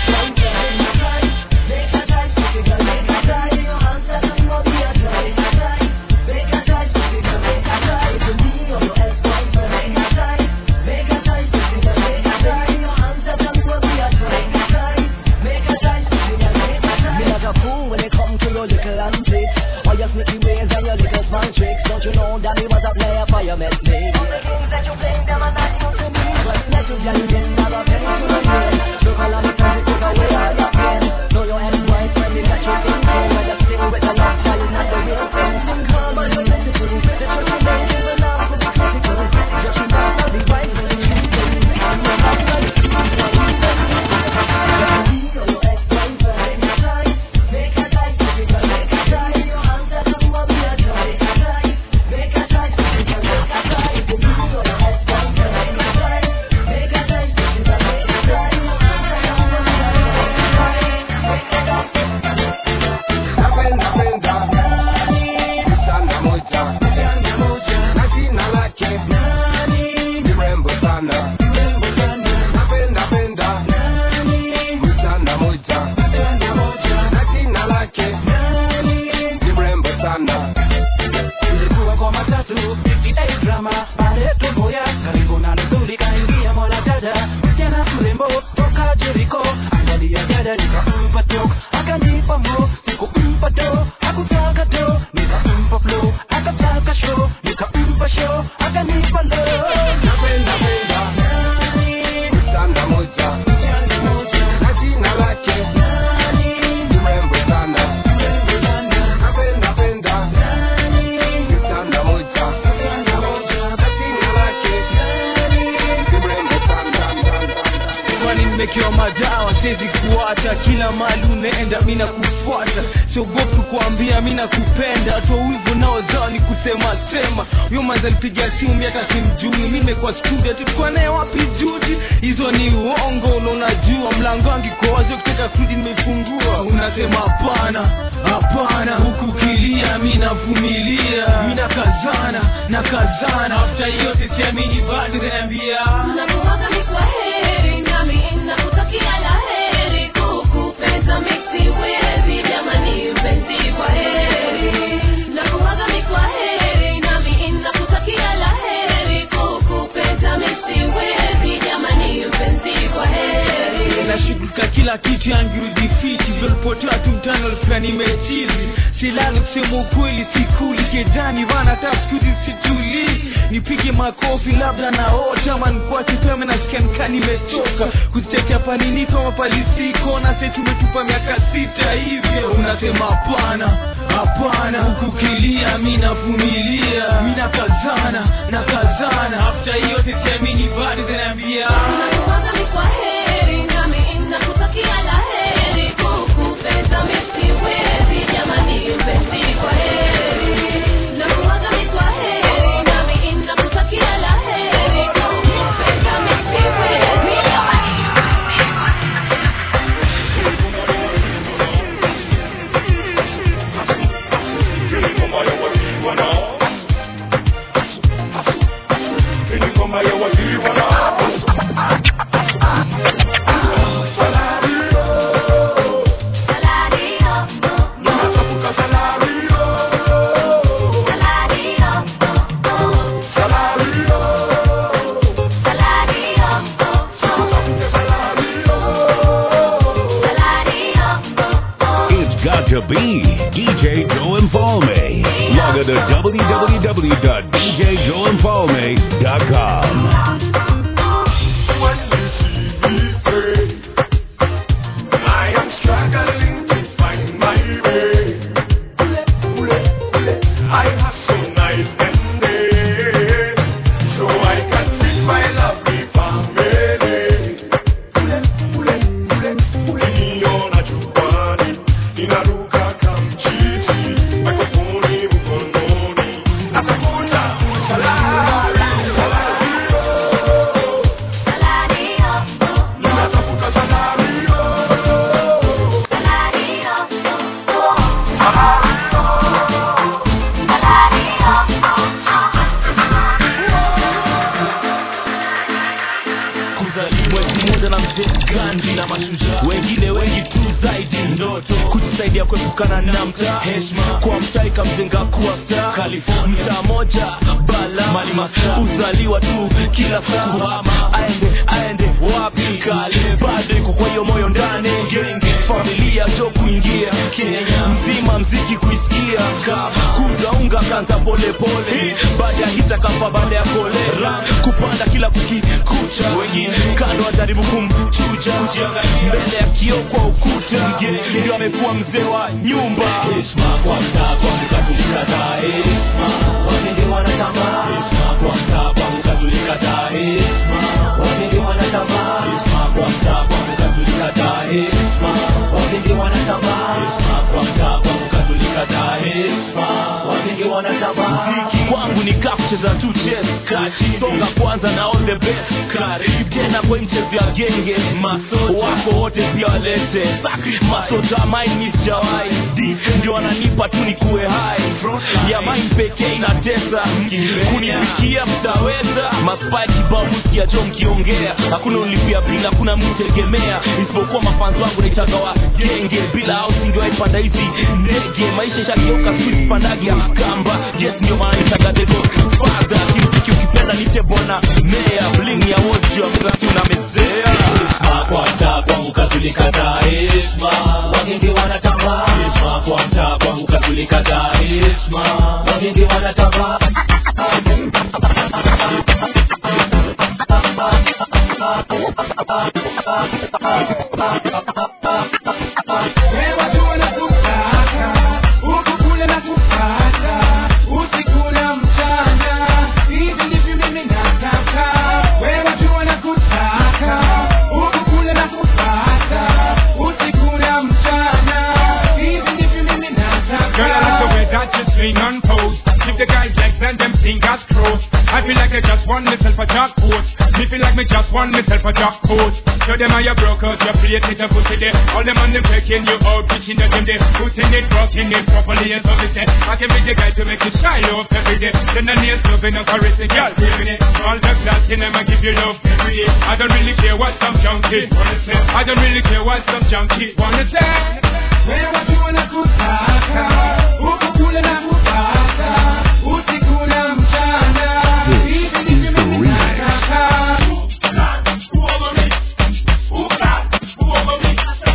Me like a fool when it come to your little antics All your sneaky ways and your little small tricks Don't you know that me was a player for your met me All the games that you play, them are not new to me But let you get it in, never penny to the brain Look all of me trying to take away all your pain Know your ex-wife when they got you thinking When you stay with a love child is not the real thing Think hard but you're beautiful Let your feelings even now to be critical Just remember the right when you think I'm not gonna Ilikuwa kwa matatu, 58 drama, pale Tumboya, karibu na Nzuli kaingia mwana dada, msichana mrembo toka Jericho, angalia dada nikampa tok, akanipa mo, sikumpa do, hakutaka do, nikampa flow, akataka show, nikampa show, akanipa low. Napenda penda, msanda moja, na jina lake, ni mrembo sana, napenda penda, msanda moja, na jina lake, ni mrembo sana. kwani nimekewa madawa siwezi kuacha kila mali unaenda mi nakufuata siogopi kuambia mi nakupenda toa wivu naozao ni kusema sema huyo manza alipiga simu mi hata simjui mi nimekuwa studio tulikuwa naye wapi juzi hizo ni uongo na unajua mlango wangu iko wazi ukitaka kurudi nimefungua unasema hapana hapana huku kilia mi navumilia mi nakazana nakazana afta yote siamini bado naambia Nakuwaga ni kwa heri, nami nakutakia la heri. Kukupenda mimi siwezi, jamani mpenzi, kwa heri. Nakuwaga ni kwa heri, nami nakutakia la heri. Kukupenda mimi siwezi, jamani mpenzi, kwa heri. nashughulika kila kila kitu yangirudi fiti zolipotea tu mtani walifika nimechizi silali kusema ukweli sikuli kedani vana hata skuzi situlii nipige makofi labda naota ama nikuache pema nasikia nikaa nimechoka kuzitetea paniniko mapalisiko na se tumetupa miaka sita hivyo unasema hapana hapana huku kilia mi navumilia mi nakazana nakazana afta hiyo sisiamini bado zinaambia Nakuaga ni kwa heri, nami nakutakia la heri. Kukupenda mimi siwezi, jamani mpenzi, kwa heri. Nakuaga ni kwa heri, nami nakutakia la heri. Kukupenda mimi siwezi, jamani It's got to be DJ Joe Infalme. Log on to www.djjoeinfalme.com. I am struggling to find my way. I have so nice and day, so I can feed my lovely family. Niliona jukwani, ninaruka kamchizi, mikrofoni mkononi, natafuta salari, salari, ninatafuta salari. kuzaliwa elfu moja na mzee Gandhi na mashujaa wengine wengi tu zaidi ndoto kujisaidia kuepukana na mtaa heshima kwa mtaa ikamjenga kuwa star California mtaa moja bala mali masaa uzaliwa tu kila saa kuhama aende aende wapi kale bado iko kwa hiyo moyo ndani genge familia jo kuingia Kenya mzima mziki kuisikia kama kuzaunga kanza pole pole baada ya hita kafa baada ya kolera kupanda kila kukikucha wengine kando wajaribu kumchuja mbele ya kioo kwa ukuta ndio amekuwa mzee wa nyumba heshima kwa mtaa kwa mkatulikataa heshima wengine wanatambaa heshima kwa mtaa kwa mkatulikataa heshima wengine wanatambaa heshima kwa mtaa kwa mkatulikataa heshima wengine wanatambaa heshima kwa mtaa kwa mkatulikataa heshima wengine wanatambaa muziki kwangu ni kaa kucheza tu chess kati songa kwanza na all the best karibu tena kwa mchezo ya genge maso wako wote pia walete masota maini sijawai di ndio wananipa tu nikuwe hai ya main pekee inatesa kunifikia mtaweza maspai kibao musikia jo mkiongea hakuna ulipia bila hakuna mtegemea isipokuwa mafanzi wangu naitaga wa genge bila au singewaipanda hizi ndege maisha shageuka sipandagi ya kamba yes ndio maana nitaga dego fadha kimziki ukipenda nite bwana meya bling ya wozi wa mzaki unamezea kwa mtaa kwangu katulikataa heshima wagenge wanatambaa heshima kwa mtaa kwangu katulikataa heshima wagenge wanatambaa Girl, I like the way that you swing and pose. Keep the guys' legs and them fingers crossed. I feel like I just won myself a jackpot. Me feel like me just won myself a jackpot. Show them how you broke out your plate with a pussy there. All them on them taking you out, pitching the game there. Putting it, rocking it properly and so me say. I can be the guy to make you shine off every day. Then I need loving and caressing, girl, giving it. All the class in them, I give you love every day. I don't really care what some junkie wanna say. I don't really care what some junkie wanna say. Wewe watu wanakutaka huku kule na kupata usiku na mchana. Hivi ndivyo mimi nataka.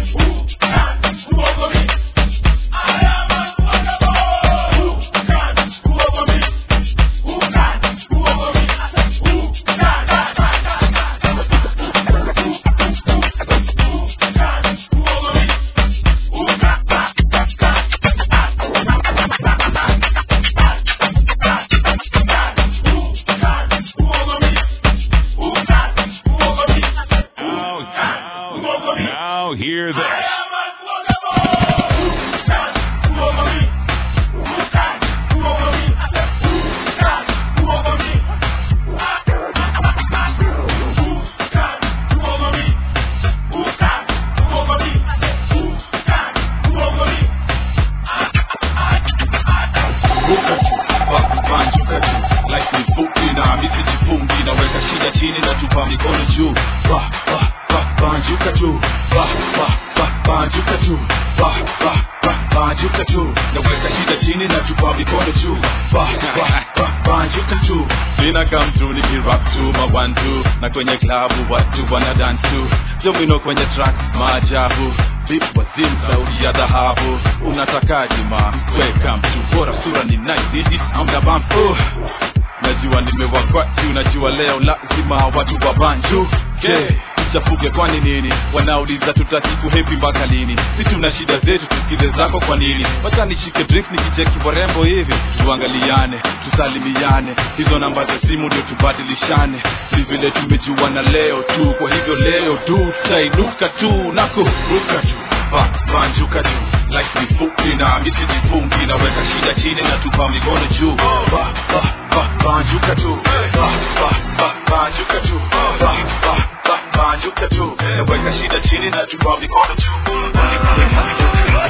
banjuka tu ba ba ba banjuka tu naweka shida chini na tupa mikono juu ba ba ba banjuka tu sina kamtu nikirap tu mawantu na kwenye klabu watu wana dance tu domino kwenye track maajabu vip wazim sauti ya dhahabu unatakaje ma weka mtu bora sura ni nice it amda bamfu najua nimewakwatu najua leo lazima watu wabanju okay. chafuke kwani nini wanauliza tutaki kuhepi mpaka lini si tuna shida zetu tusikize zako kwa nini wacha nishike drink nikicheki warembo hivi tuangaliane tusalimiane hizo namba za simu ndio tubadilishane si vile tumejuana leo tu kwa hivyo leo tu tutainuka tu na kuruka tu ba banjuka tu life ni fupi na misi jifungi naweka shida chini na tupa mikono juu ba ba ba banjuka tu ba ba ba banjuka tu ba ba ba banjuka tu naweka shida chini na tupa mikono juu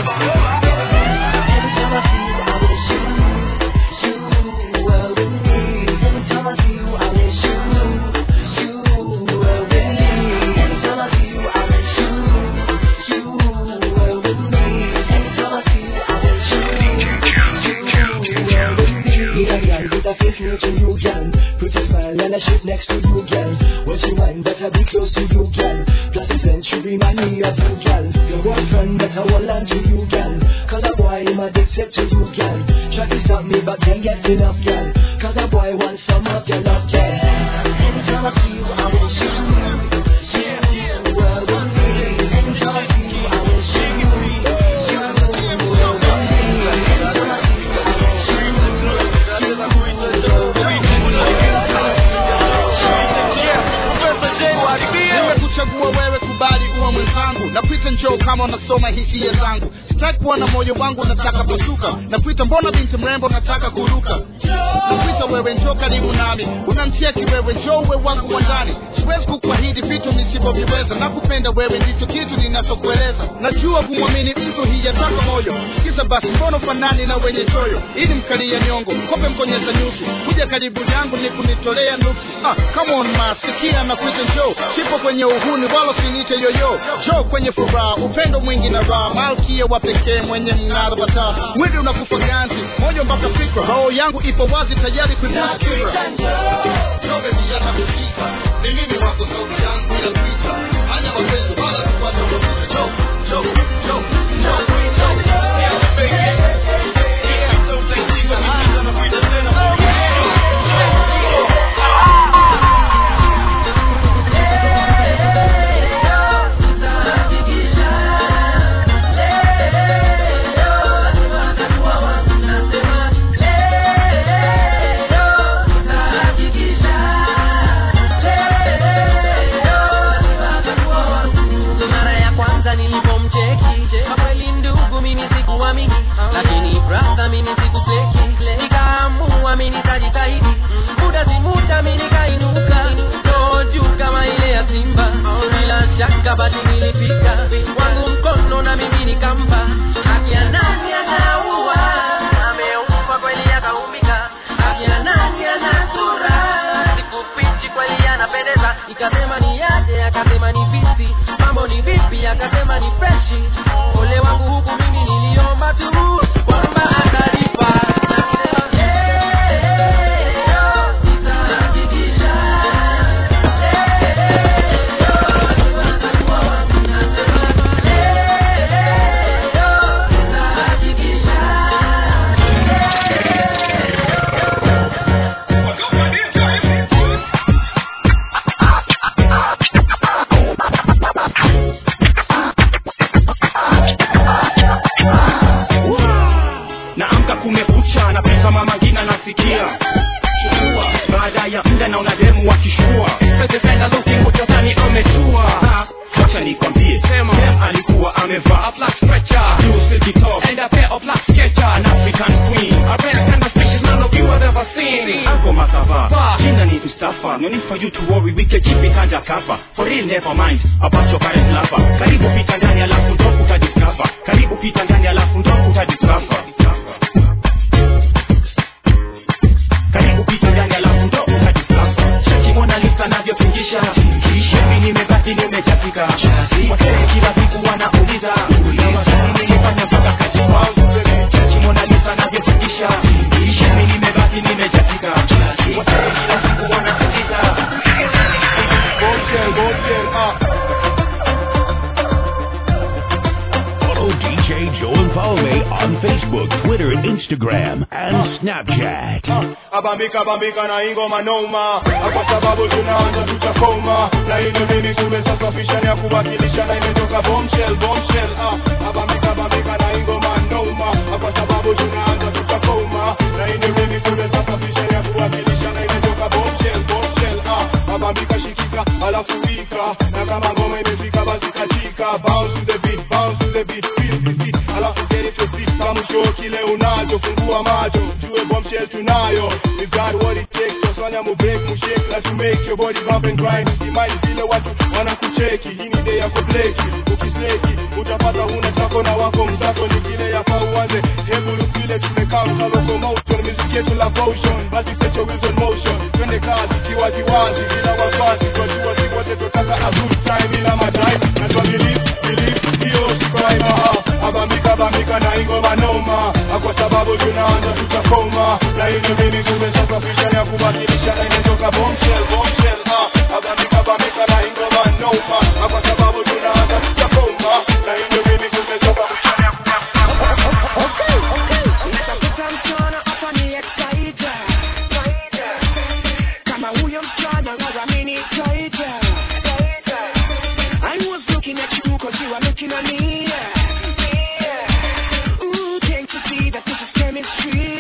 With a face near to you, girl. Pretty smile and a shape next to you, girl. When she whine, better be close to you, girl. Plus the sense she remind me of you, girl. Your boyfriend better hold on to you, girl. Cause a boy him addicted to you, girl. Try to stop me, but can't get enough, girl. Cause a boy wants some of your love, girl. Anytime I see you, I will shoot you. You will one day. Anytime I see you, I will shoot you. You will one day. Anytime I see you, I will shoot you. nimekuchagua wewe kubali uwa mwenzangu nakuita njoo kama unasoma hisia zangu sitaki kuwa na moyo wangu nataka pasuka nakuita mbona binti mrembo nataka kuruka nakuita wewe njoo karibu nami unamcheki wewe njoo uwe wangu wa ndani siwezi kukuahidi vitu nisivyoviweza nakupenda wewe ndicho kitu ninachokueleza najua kumwamini mtu hijataka moyo kisa basi mbona fanani na wenye choyo ili mkalia nyongo kope mkonyeza nyusi kuja karibu yangu ni kunitolea nuksi ah, come on ma sikia na kuita njoo sipo kwenye uhuni wala sinite yoyo njoo kwenye furaha upendo mwingi na raha malkia wa pekee mwenye mng'aro bataa mwili unakufa ganzi moyo mpaka fikra roho yangu ipo wazi tayari kuibuka fikra Njoo baby, yatakushika. Ni mimi wako sauti yangu ya kuita hanya mapenzi wala kupata mafuta njoo njoo njoo njoo njoo mara ya kwanza nilipomcheki kwa kweli ndugu mimi sikuamini lakini brother mimi sikufeki nikaamua mimi nitajitahidi muda si muda mimi nikainuka roho juu kama ile ya simba bila shaka basi nilifika wangu mkono na mimi nikampa haki ya nani anaua ameumba kweli akaumika haki ya nani ana sura sikufichi kweli anapendeza ikasema ni yaje akasema ni visi mambo ni vipi akasema ni freshi ole wangu huku mimi niliomba tu kwamba atalipa naamka kumekucha napita mama ngina nasikia chukua baada ya muda na unademu wakishua pezependa lukingutotani ametua Ha, wacha nikwambie sema Dem alikuwa amevaa a black stretcher blue silky top and a pair of black sketcher an African queen a rare kind of species none of you have ever seen Uncle Masava Ba, jina ni Mustafa no need for you to worry we can keep it under cover for real never mind about your current lover karibu pita ndani alafu ndo utadiscover karibu pita ndani alafu ndo utadiscover karibu pita ndani alafu ndo utadiscover cheki Mona Lisa navyotingisha hivi nimebaki nimejatika wasee kila siku wanauliza nasikiliza na maswali nilifanya mpaka kazi wangu cheki Mona Lisa navyotikisha isha mimi nimebaki nimejatika Wasanii kila siku wanasikiza Bombshell, bombshell, ah. Follow DJ Joel Paume on Facebook, Twitter, Instagram, and Snapchat. abambika bambika na ingoma noma kwa sababu tunaanza tutakoma na hivyo mimi tumesafisha ya kuwakilisha na imetoka bombshell bombshell ah abambika bambika na ingoma noma kwa sababu tunaanza tutakoma na hivyo mimi tumesafisha ya kuwakilisha na imetoka bombshell bombshell ah abambika shikika alafu wika na kama ngoma imefika basi katika bounce to the beat bounce to the beat feel the beat alafu get it to beat kama show kile unacho fungua macho jue bombshell tunayo we got what it takes tufanya mu break mu shake na to make your body bump and grind usimai vile watu wanakucheki hii ni day ya kubleki ukisleki utapata huna chako na wako mzako ni kile yafaa uanze hebu vile tumekaa kwa locomotion music yetu la potion basi set your wheels on motion twende kazi kiwazi wazi bila wasiwasi twajua si wote tutaka a good time ila madai na twa believe believe hiyo si crime ah abamika bamika na ingoma noma Ah, kwa sababu tunaanza tutakoma na hivyo mimi tumesafisha ya kuwakilisha na imetoka bombshell bombshell ah abamika bamika na ingoma noma Ah, kwa sababu tunaanza tutakoma na hivyo mimi tumesafisha ya Natafuta msichana hapa ni excited. Kama huyo msichana ngara mini excited. I was looking at you 'cause you are looking at me. Ooh, can't you see that this is chemistry?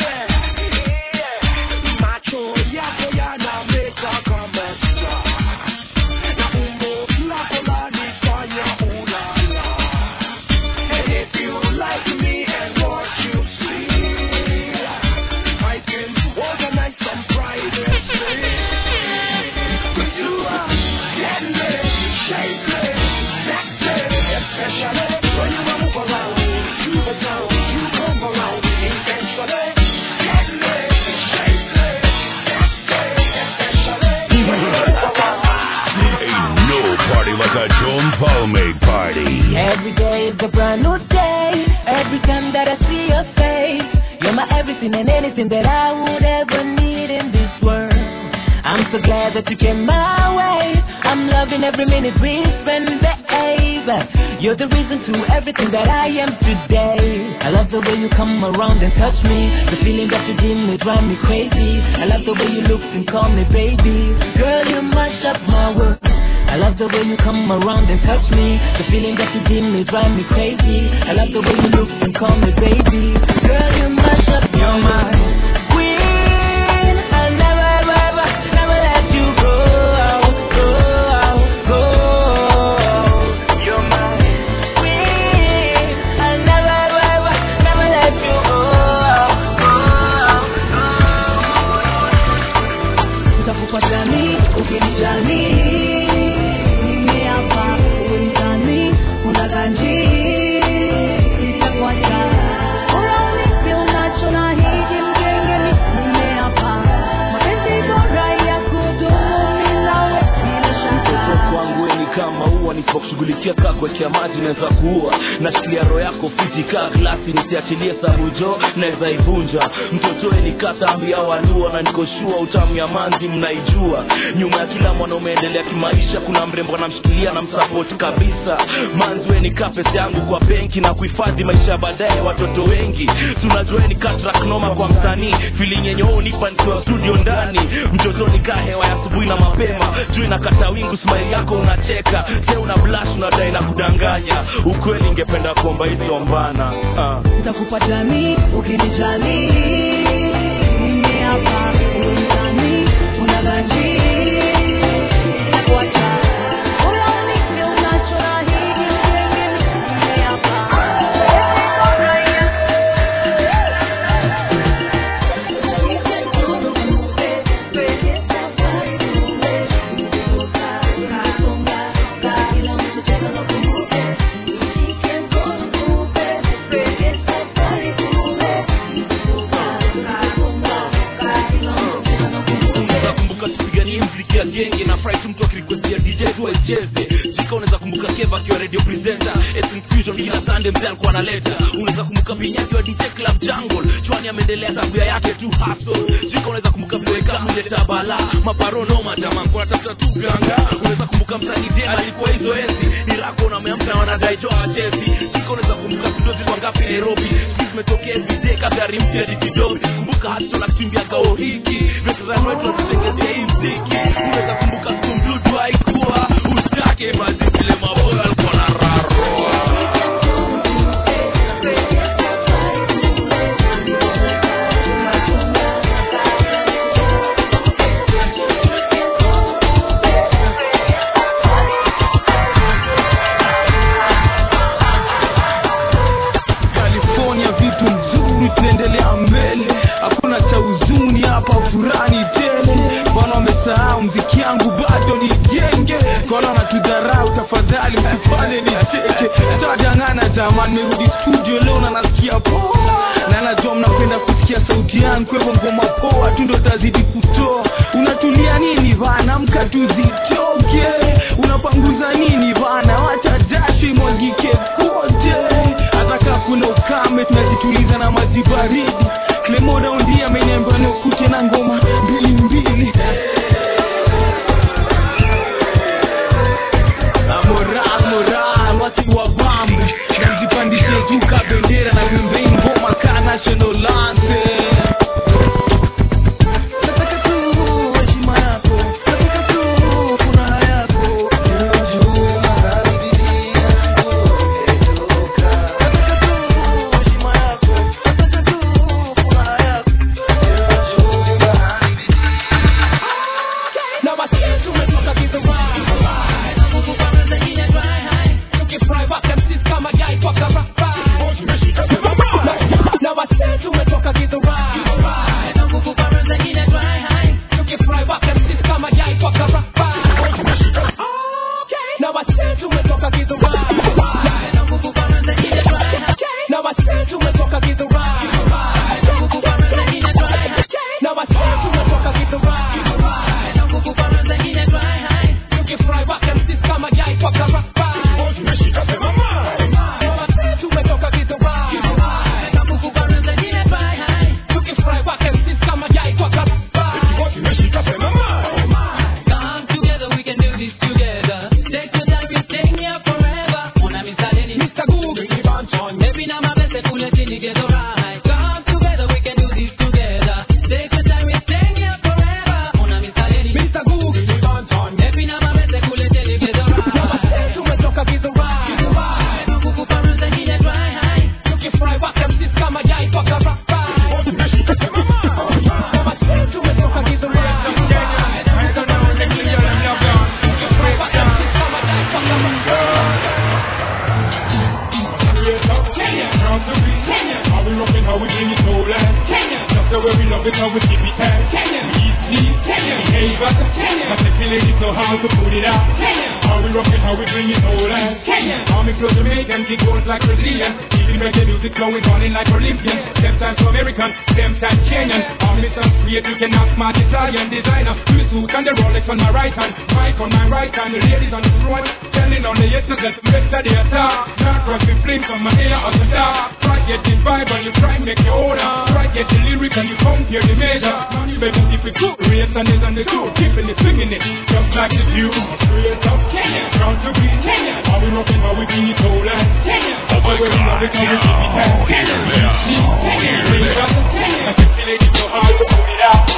Macho yako yanameta kama star. Na umbo lako lanifanya ulala. And if you like me and what you see, I can organize some private space. But you are deadly, shapely, sexy, especially when you move around, you move down, you come around intentionally. Deadly, shapely, sexy, especially when you move around. Ain't no party like a Joan Paume party. Every day is a brand new day. Every time that I see your face, you're my everything and anything that I would ever need in this world. I'm so glad that you came my way. I'm loving every minute we spend, babe. You're the reason to everything that I am today. I love the way you come around and touch me. The feeling that you give me drive me crazy. I love the way you look and call me baby. Girl, you mash up my world. I love the way you come around and touch me. The feeling that you give me drive me crazy. I love the way you look and call me baby. Girl, you mash up your mind. Queen, I'll never, ever, ever, never let you go. Go, go. You're my queen. I'll never, ever, ever, never let you go. Utakupatani, ukinijali mimi hapa uwezani unaganji itakuacha Unaonipi unacho na hiji mgenge mimi hapa mapenzi bora ya kudumu milawe bila shaka kwangu we ni kama ua nisipokushughulikia kaa kuwekea maji naweza kuua nashikilia roho yako fiti kaa glasi nisiachilie sabujo naweza ivunja mtotoe nikata ambia walua na nikoshua utamu ya manzi mnaijua nyuma ya kila mwanaume endelea kimaisha kuna mrembo anamshikilia na msapoti kabisa manzi we nikaa pesa yangu kwa benki na kuhifadhi maisha ya baadaye ya watoto wengi tunajua ni katraknoma kwa msanii feeling yenye wewe unipa nikiwa studio ndani mtoto nikaa hewa ya asubuhi na mapema juu inakata wingu smile yako unacheka se una blush unadai na kudanganya ukweli ingependa kuomba hizo mbana ah. Nitakupatani ukinijali mimi hapa uwezani unaganji itakuacha Unaonipi unacho na hiji mgenge mimi hapa nakumbuka tupiga sande mzee alikuwa analeta unaweza kumbuka pinyaki wa DJ Club Jungle chwani ameendelea tabia yake tu hustle jiko unaweza kumbuka vile kama uleta bala maparono majama kuna tafuta tu ganga unaweza kumbuka msanii tena alikuwa hizo enzi ni rako na ameamka wanadai joa chezi jiko unaweza kumbuka studio zilikuwa ngapi Nairobi sisi tumetokea everyday kagari mpya ni kidogo kumbuka hustle na kukimbia kao hiki vitu za kwetu tunatengezea hii mziki unaweza kumbuka stumdudu haikuwa usitake basi vile maboyo alikuwa na raroa California vitu mzuri, tunaendelea mbele, hakuna cha huzuni hapa, furani tele. Bwana wamesahau mziki yangu bado ni genge, kona wanatudharau, tafadhali msifanye nicheke. Tadangana jamani, nimerudi studio leo na nasikia poa, na najua mnapenda kusikia sauti yangu, kwa hivyo ngoma poa tu ndo tazidi kutoa. Unatulia nini bana, mka tuzitoke, unapanguza nini bana, wacha jasho imwagike kote hata kaa kuna ukame tunajituliza na maji baridi klemoda undi ameniambia nikute na ngoma mbili mbili Na moral moral watu wa bambe na mzipandishe juu ka bendera na pembeni ngoma ka national anthem Nataka tu heshima yako, nataka tu furaha yako, ninajua mahali bidii yangu imetoka. Nataka tu heshima yako, nataka tu furaha yako, ninajua mahali na wasitu umetoka kidhurai na nguvu bana zengine dry high tukifry waka msisi kama gai kwa karafai na wasitu umetoka kidhurai na nguvu bana zengine dry high tukifry waka msisi kama gai kwa karafai na wasitu umetoka kidhurai na nguvu bana zengine dry high na wasitu umetoka kidhurai na nguvu bana zengine dry high na wasitu umetoka kidhurai na nguvu bana zengine dry high tukifry waka msisi kama gai kwa karafai na wasitu umetoka kidhurai na nguvu bana zengine dry high tukifry waka msisi kama gai kwa karafai Come together, we can do this together. Take your time, we're staying here forever. Una misaleni, Mr. Google, Maybe now my best pull it till you get alright. Come together, we can do this together. Take your time, we're staying here forever. Una misaleni, Mr. Google, Maybe now my best pull it till you get alright. tumetoka kidhurai Na nguvu bana zengine dry high. tukifry waka msisi kama gai kwa karafai na wasitu umetoka kidhurai How we rockin', how we bring it stolen. Just the way we love it, how we keep it tight. Easy, behave us. But the feeling is so hard to put it out. How we rockin', how we bring it stolen. How me close to make them kick goals like Brazilian. Even reggae music flowing, running like Olympian. Them times to American, them times Kenyan. How me some create, you can ask smart Italian designer. Two suit and the Rolex on my right hand. Mic on my right hand, the ladies on the front. Telling on the yeses that better they are star. Not cross the flames on my hair on the dark. Try get the vibe and you try make your own. Try get the lyric and you compare the measure. Baby, if you could race and is on the two, keeping it swinging it, just like the view. Straight up Kenya, down to beat Kenya. How we rocking, how we bring it all in. Kenya, how we love it, how we keep it tight. Kenya, Kenya, bring it up Kenya. But the feeling is so hard to put it out.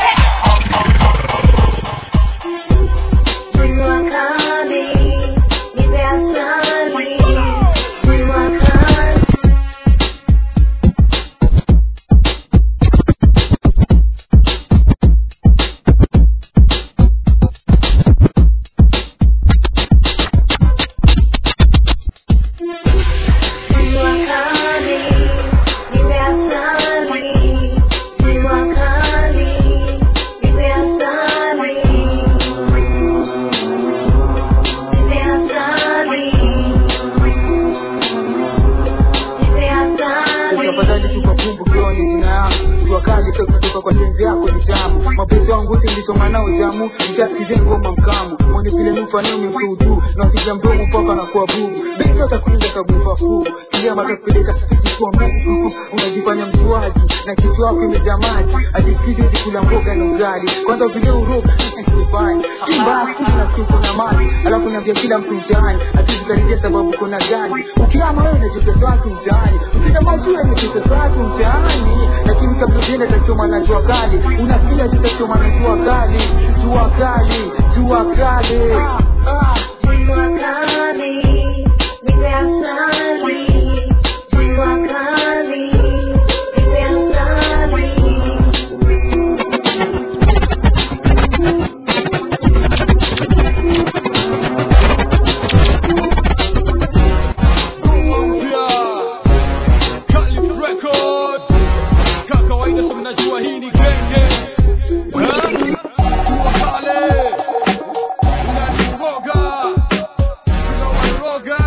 tafadhali tukakumbuke ni jina yangu jua kali pia kutoka kwa tenzi yako ni tamu mapenzi wangu wote nilisoma nao jamu nitasikizeni ngoma mkamu mwenye vile mfanio msudu na sija mdomo mpaka na kuwa bubu besi atakuinga kabufa fu kia matakupeleka sisi kwa mbu unajifanya mjuaji na kichwa wako imejaa maji ajisikizi ukikula mboga na ugali kwanza vile uroga kufanya mbaya na siku na mali alafu naambia kila mtu mtaani atizikaribia sababu kuna gani ukiama wewe na joto watu mtaani ukita mazuri ni joto watu mtaani lakini kabla uende tachoma na jua kali unasikia tutachoma na jua kali jua kali jua kali Jua kali, nipe asali. Jua kali, nipe asali. Calif Record. Ka kawaida si mnajua hii ni genge Eh? Kuwa pale unaniroga unawaroga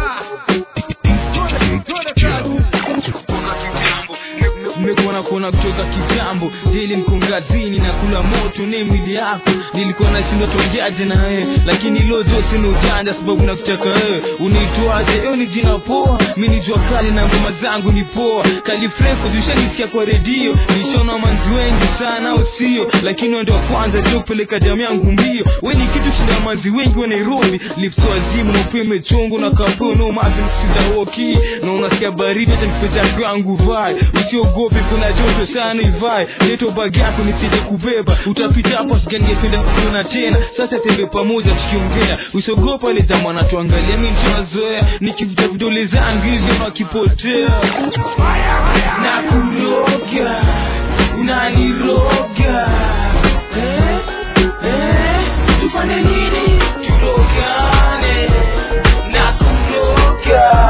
mmekuona kuona kutoka kitambo jeli mkongazini na kula moto ne mwili yako nilikuwa nashindwa tuongeaje na wewe lakini ilo zote ni ujanja sababu nakutaka wewe unaitwaje eo ni jina poa mi ni jua kali na ngoma zangu ni poa kalifrefu zishanisikia kwa redio nishaona manzi wengi sana au sio lakini wewe ndio wa kwanza jo kupeleka jamii yangu mbio we ni kitu shinda manzi wengi wa nairobi lips wazimu na upeo imechongo na kapeo no mavi nikusiza woki na unasikia baridi hata nipeza yangu vai usiogope kuna joto sana ivai leto bagi yako nisije kubeba utapita hapo siganingependa kuona tena sasa tembe pamoja tukiongea usiogopa ile jamaa anatuangalia mi tunazoea nikivuta vidole zangu hivyo nakipotea na kuroga unaniroga eh? eh? tufanye nini turogane na kuroga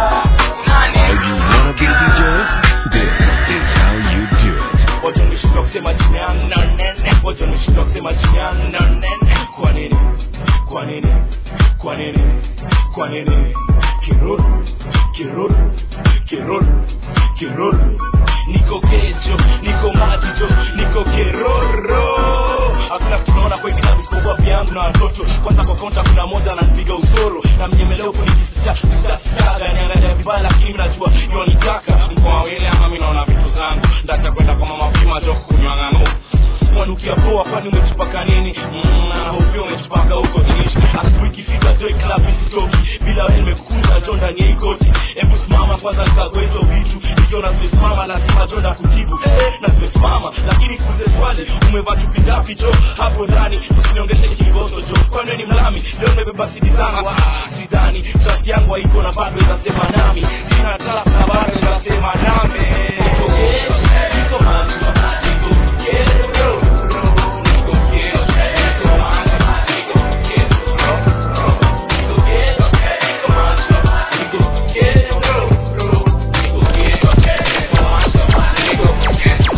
watanishindwa kusema jina yangu na nene watanishindwa kusema jina yangu na nene kwa nini kwa nini kwa nini kwa nini kiruru kiruru kiruru kiruru niko kejo niko majijo niko keroro hakuna tunaona kwa kitabu isipokuwa vyangu na watoto kwanza kwa konta kuna moja ananipiga usoro na mnyemeleo kunikisisasisasa niangalia vibaya lakini najua yonitaka mkoa wawili ama mi naona vitu zangu ndacha kwenda kwa mama pima jo kunywa ngano mwanukia poa kwani umejipaka nini Mm, na hopia umejipaka huko tishi asubuhi ikifika joy club isitoki bila wewe nimekukunja jo ndani ya ikoti hebu simama kwanza nikagoe hizo vitu nikiona zimesimama lazima jo ndakutibu eh, na zimesimama lakini kuulize swali umevaa chupi ngapi jo hapo ndani usiniongeshe kiboso jo kwani wewe ni mlami leo nimebeba sidi zangu ah, sidhani trust yangu haiko na bado inasema nami sina trust na bado inasema nami Niko gay, niko macho, niko ghetto, niko ghetto, niko macho, niko ghetto, niko ghetto, niko macho, niko ghetto, niko ghetto, niko macho,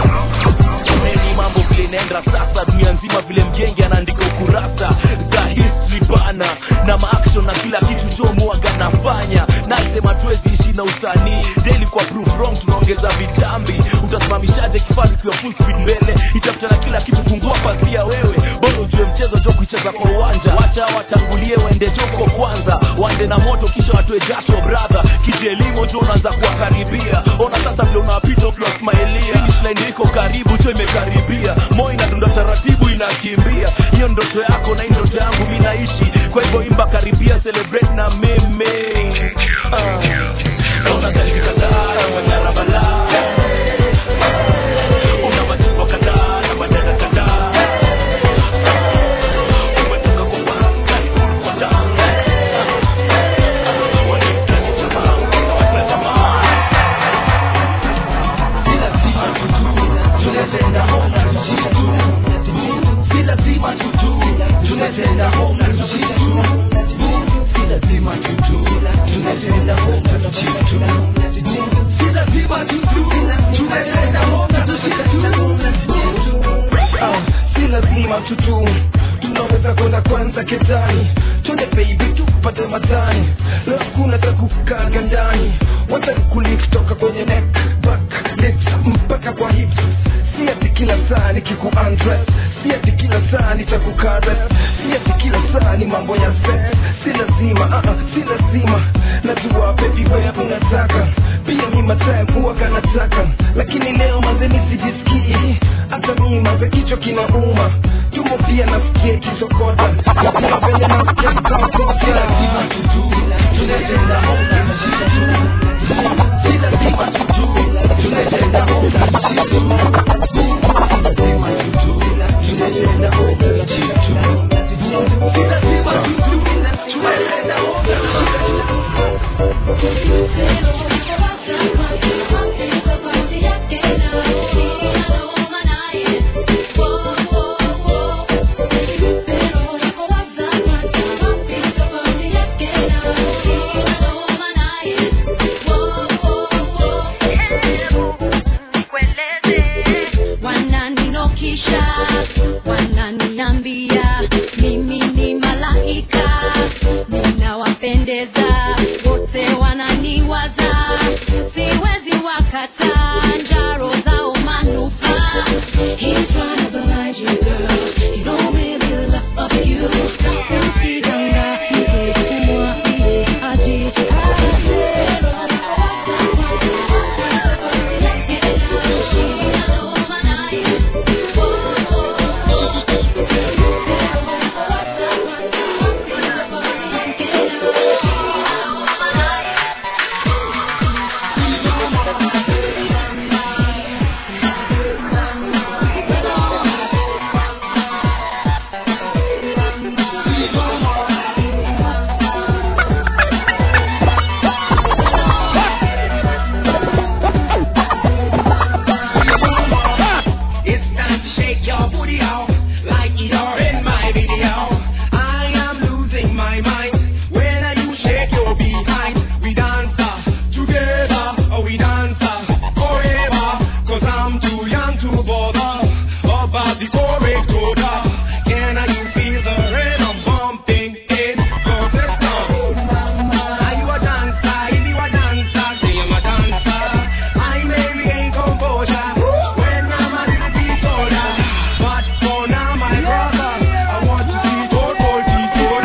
niko Meni mambo vile naenda sasa dunia nzima vile mgenge anaandika ukurasa za history bana na maaction na kila kitu chomuaga nafanya nasema tuwezi ishi na usanii daily kwa proof wrong tunaongeza vitambi utasimamishaje kifaa kikiwa full speed mbele itafuta na kila kitu fungua pazia wewe bora ujue mchezo jo kuicheza kwa uwanja wacha watangulie waende joko kwanza waende na moto kisha watoe jasho brother kijielimo jo unaanza kuwakaribia ona sasa vile unawapita ukiwasmailia finish line iko karibu jo imekaribia moyo inadunda taratibu inakimbia hiyo ndoto yako na hii ndoto yangu mi naishi kwa hivyo imba karibia celebrate na mimi Ah. Naona gari kadhaa na manyara balaa Una machupa kadhaa na madada kadhaa Umetoka kwa wanga, kwa damu Wanahitaji jamaa, wanawapa jamaa si lazima tutu tunaweza kwenda kwanza ketani twende baby tupate matani leo kuna takukaga ndani wacha kulik toka kwenye neck back lips mpaka kwa hips si nikiku undress si ati kila saa nitakukara si ati kila saa ni mambo ya sex si lazima uh -uh, si lazima najua baby wewe unataka pia mi matime huwaga nataka lakini leo mazeni sijisikii hata mi maze kichwa kinauma tumo pia nasikia ikisokota nakuna venye nasikia kikaokota lazima tutu tunatenda si lazima tutu tunatenda wananinokisha wananiambia mimi ni malaika ninawapendeza wote wananiwaza siwezi wakata njaro zao manufaa He's trying to blind you, girl. He don't really love you. Usidanganyike, umwambie It's time to shake your booty out like it are in my video. I am losing my mind when you shake your behind. We dance uh, together, oh, we dance uh, forever. Cause I'm too young to bother about the correct order. Can you feel the rhythm bumping in your system? Are you a dancer? If you a dancer, say I'm a dancer. I may regain composure when I'm a little bit older. But for now, my brother, I want to see gold, gold, deep, gold.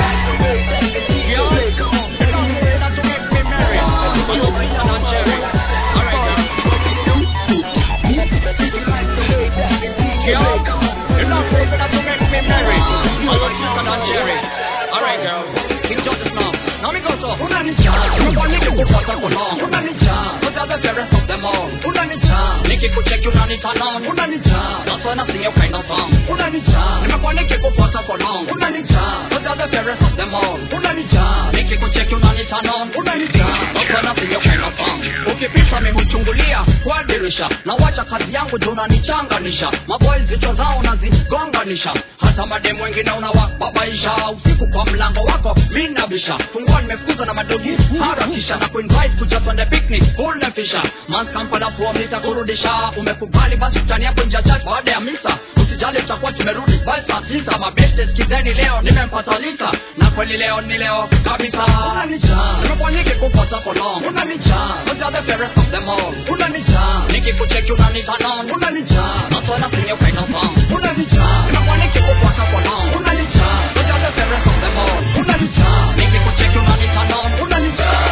nikikucheki unanitanon unanijaa that's when I sing your kind of song unanijaa nimekuwa nikikufuata for long unanijaa but you're the fairest of them all unanijaa nikikucheki unanitanon unanijaa that's when I sing your kind of song ukipita mimi huchungulia kwa dirisha na wacha kazi yangu juu unanichanganisha maboys vichwa zao unazigonganisha hata mademu wengine unawababaisha usiku kwa mlango wako minabisha fungua nimefukuza na madogi harakisha na kuinvite kuja twende picnic unafisha manskampala fuo nitakurudisha umekubali basi tutani hapo nje ya church baada ya misa usijali tutakuwa tumerudi basi saa tisa mabeste skizeni leo nimempata lisa na kweli leo ni leo kabisa unanijaa nimekuwa nikikufuata for long unanijaa but you're the fairest of them all unanijaa nikikucheki unanitanon unanijaa that's when I sing your kind of song unanijaa nimekuwa nikikufuata for long unanijaa but you're the fairest of them all unanijaa nikikucheki unanitanon unanijaa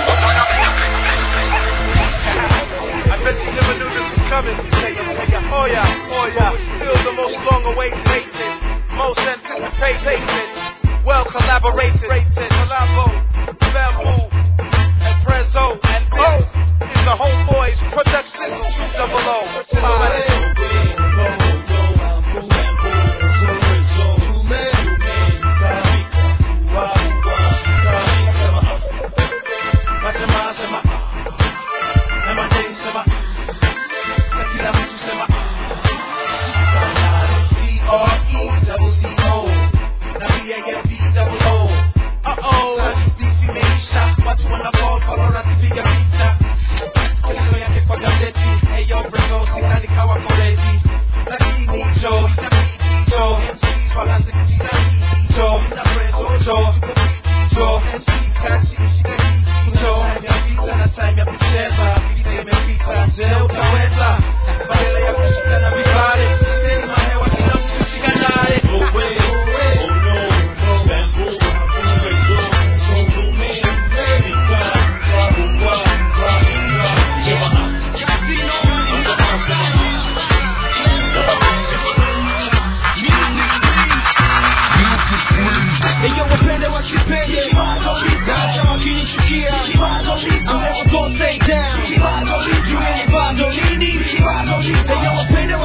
I bet you never knew this was coming. Oh yeah, oh yeah. Still the most long awaited, most anticipated, well collaborated, collabo, bamboo, and Prezzo, and this is the Homeboys production, double O. Uh-oh.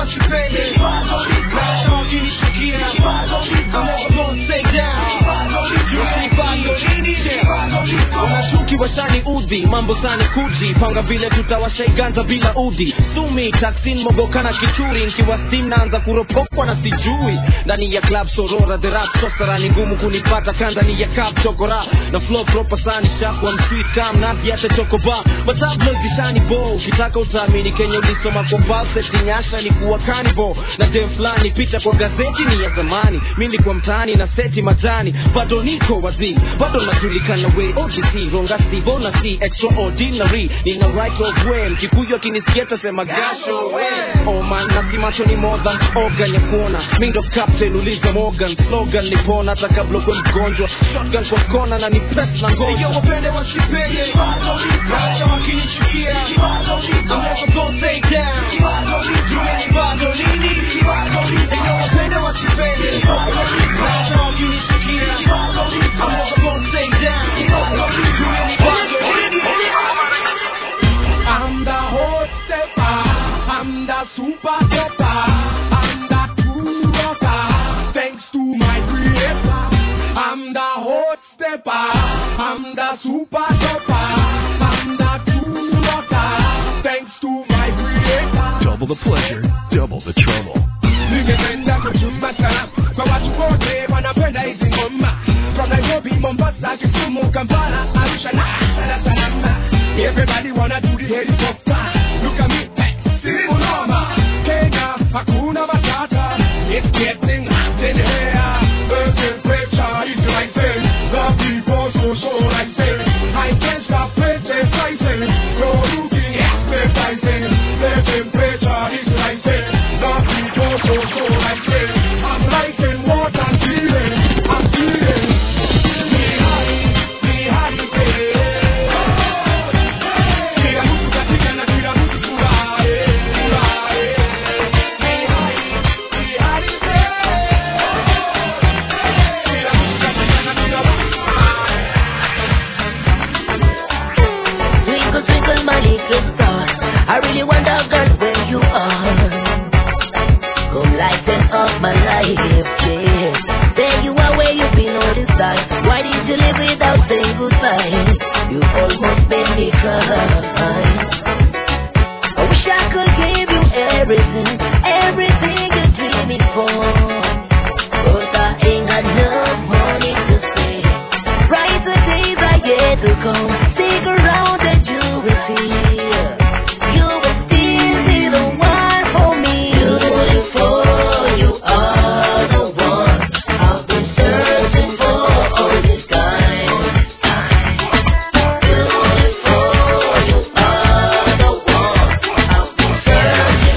wasipende Maisha wakinichukia I'm never gonna stay down Usinipando nini wanashuki washani udhi mambo sani kuji panga vile tutawashaiganza bila udi sumi taksin mogokana kichuri nkiwa stim naanza kuropokwa na sijui ndani ya club sorora the rap sosara ni ngumu kunipata kandani ya cup chokora na flow proper sani shakwa msweet tam nazi hata chokoba matablo zishani bo ukitaka utaamini kenya ulisoma kwa valseti nyasha ni kuwa kanibo na dem fulani picha kwa gazeti ni ya zamani mi nilikuwa mtaani na seti majani bado niko wazii bado najulikana we OGC ronga si bona si extraordinary nina right of way mkikuyu akinisikia tasema gasho we oh man na si macho ni more than organ ya kuona mind of captain uliza Morgan slogan ni pona hata kabla kwe mgonjwa shotgun kwa kona na ni press na ngoja yo wapende wasipende Wacha wakinichukia I'm never gonna stay down Jumeni bado nini Yo wapende wasipende Wacha wakinichukia I'm never gonna stay down Jumeni bado nini I'm the hot stepper, I'm the super stepper, I'm the cool rocker, thanks to my creator. I'm the hot stepper, I'm the super stepper, I'm the cool rocker, thanks to my creator. Double the pleasure, double the trouble. Ningependa kujua sana kwa watu wote wanapenda hizi ngoma from Nairobi, Mombasa, Kisumu, Kampala, Arusha na Dar es Salaam. Everybody wanna do the helicopter. Look at me, hey, si unoma. Kenya, hakuna matata. It's getting hot in here. The temperature is rising. The people so so rising. I can't stop criticizing. You're looking appetizing. The temperature is rising. The people so so rising. I'm liking what I'm feeling. I'm feeling. Me high, me high, yeah. Kila mtu katika na kila mtu furahi, furahi. Me high, me high, yeah. Kila mtu katika na kila mtu Twinkle, twinkle, my little star. I really wonder, girl, where you are. Come lighten up my life, yeah. There you are, where you've been all this time. Why did you leave without saying goodbye? You almost made me cry. I wish I could give you everything, everything you're dreaming for. But I ain't got enough money to spend. Brighter days are yet to come. Stick around and you will see. You will still be the one for me. Beautiful, you are the one I've been searching for all this time. Beautiful, you are the one I've been searching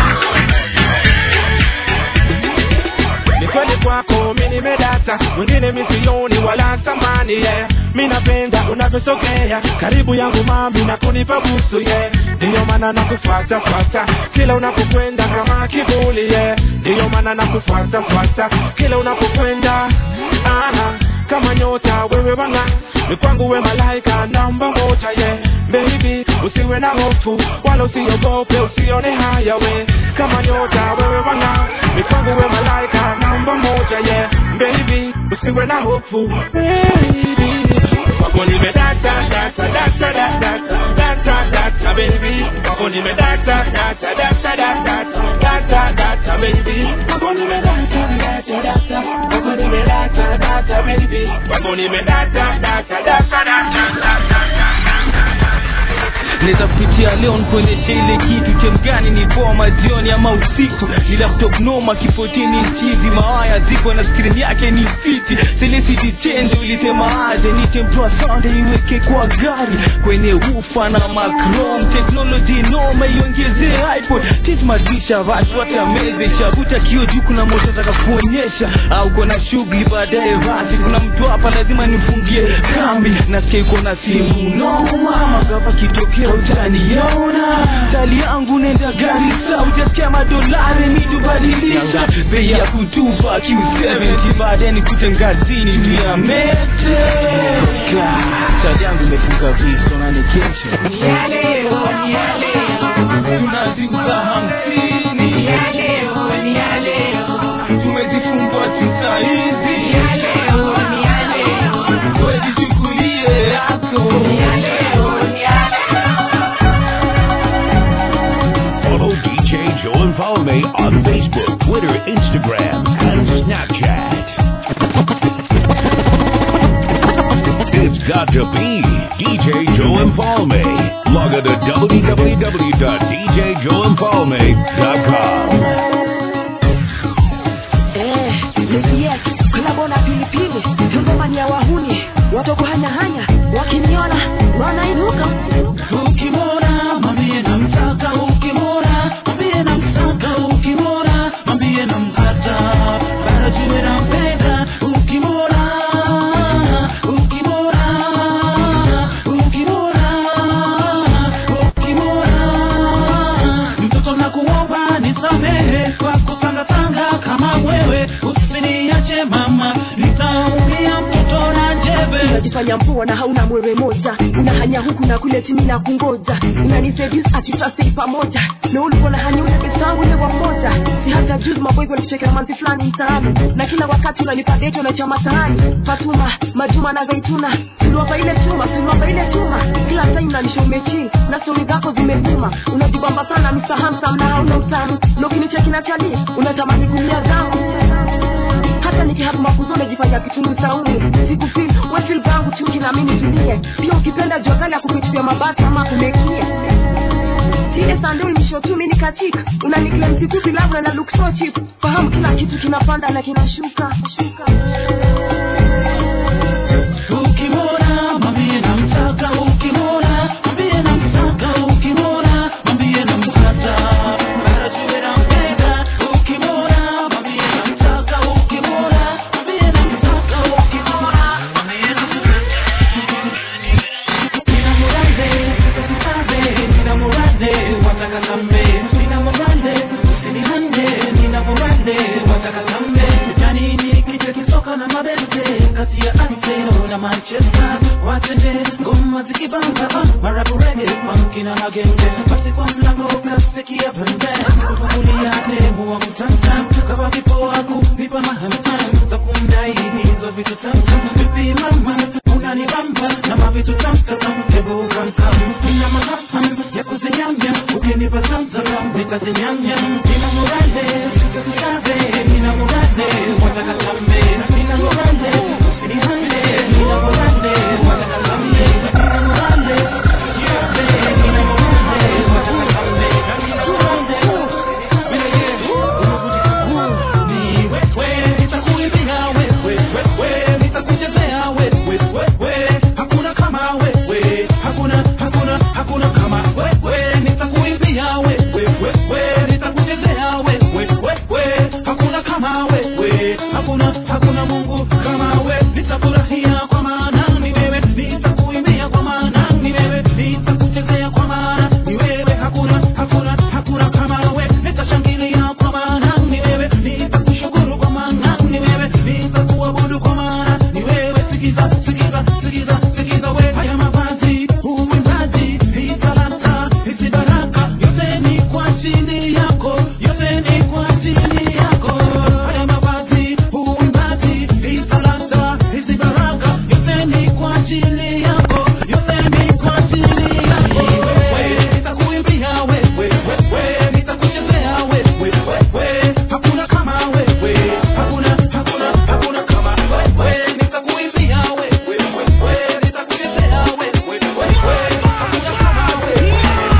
ni kweli kwako mi nimedata mwingine misioni wala thamani yeah. mi napenda unavyosogea karibu yangu mami na kunipa busu yeah. ndiyo maana nakufuata fuata kila unapokwenda kama kivuli yeah. ndiyo maana nakufuata fuata kila unapokwenda ana kama nyota wewe wanga ni kwangu we malaika namba moja yeah. baby usiwe na hofu wala usiogope usione haya we kama nyota wewe wanga ni kwangu we malaika namba moja yeah. baby usiwe na hofu baby kwako nimedata data data data data data baby kwako nimedata data data data data data baby kwako nimedata data data kwako nimedata data baby kwako nimedata data data data naweza kupitia leo nikuonyeshe ile kitu chemgani ni poa majioni ama usiku ni laptop noma kifotini chizi mawaya ziko na skrini yake ni fiti selecity change ulisema aje niche mtoa sound iweke kwa gari kwenye ufa na macrom technology noma iongezee ipod tismadisha watu watamezesha vuta kio juu kuna moto taka kuonyesha au kona shughuli baadaye basi kuna mtu hapa lazima nifungie kambi nasikia iko na simu noma magava kitokea utaniona tali yangu nenda gari sa utasikia madolari mitubadilisha bei ya kutupa q70 baadaye nikute ngazini tuyameteka tali yangu imefunga viso na nikesha tunaziuza hamsini Mfalme on Facebook, Twitter, Instagram, and Snapchat. It's got to be DJ Joe Mfalme. Log on to www.djjoeinfalme.com. Eh, yes, kolabo na pilipili ngoma ni ya wahuni watokuhanyahanya wakiniona wanainuka ukimwona mwambie namtaka ukimwona mwambie namtaka ukimwona mwambie nampata bado jiwe nampenda ukimwona ukimwona ukimwona ukimwona mtoto nakuomba nisamehe kwa kutangatanga kama wewe usiniache mama nitaumia mtoto na njebe unajifanya mpua na hauna mwewe moja unahanya huku na kule timi na kungoja unaniseduce ati tutastay pamoja na ulikuwa na hanya ule pesa wangu ile wa mmoja si hata juzi maboygo nichekea manzi fulani mtaani na kila wakati unanipa date unachama sahani fatuma majuma na zaituna tuliwapa ile chuma tuliwapa ile chuma kila time unanisha umechill na stori zako zimevuma unajibamba sana Mr. Handsome na hauna utamu na ukinicheki na chali unatamani kumia damu hata nikihabu mafuzo najifanya kitungu saumu sikufil wefil gangu chuki na mimi tulie pia ukipenda jua kali ya kupitia mabati ama kumekia ile sando imisho tu mimi katika unaniklem sikupi labda na look so cheap fahamu kila kitu kinapanda na kinashuka shuka ukimwona mwambie namtaka ukimwona mwambie namtaka ukimwona mwambie nampata bado jiwe nampenda ukimwona mwambie namtaka ukimwona mwambie namtaka ukimwona mwambie Nina murade, usisave, nina murade, wataka kambe. Nina murade, usinihande, nina murade, wataka kambe. Yani ni kichwa kisoka na mabete, kati ya Arsenal na Manchester. Watende, ngoma zikibamba, ah, marabu reggae, funky na magenge. Basi kwa mlango kasikia pembe, kufungulia demu wa mtanta. Kama kipoa kuvipa mahamham, za kumdai hizo vitu tamtam. Vipi mama, unanibamba na mavitu tamtam, hebu kamkam. Nina mahafam ya kuzinyamya, ukinipa zamzam, nitazinyamya. Nina murade, usisave, nina murade, wataka kambe. Nina murade, usinihande, nina murade, wataka kambe. Nina murade, yote, nina murade, wataka kambe. Nina murade, vile ni wewe, nitakuimbia wewe, wewe, nitakuchezea wewe, wewe, hakuna kama wewe, hakuna, hakuna, hakuna kama wewe, nitakuimbia wewe, wewe, nitakuchezea wewe, wewe, hakuna kama wewe, hakuna, hakuna Mungu kama wewe, nitafurahia kwa maana ni wewe, nitakuimbia kwa maana ni wewe, nitakuchezea kwa maana ni wewe, hakuna, hakuna, hakuna kama wewe, nitashangilia kwa maana ni wewe, nitakushukuru kwa maana ni wewe, nitakuabudu kwa maana ni wewe. Sikiza, sikiza, sikiza, sikiza wewe, haya mavazi, uimbaji, hii talanta, hizi baraka, yote ni kwa ajili yako, yote ni kwa ajili yako. Haya mavazi, uimbaji, hii talanta, hizi baraka, yote ni kwa ajili yako, yote ni kwa ajili yako. Wewe, nitakuimbia wewe, wewe, nitakuchezea wewe, wewe, hakuna kama wewe, hakuna, hakuna, hakuna kama wewe, nitakuimbia wewe, wewe, nitakuchezea wewe, wewe, hakuna kama wewe.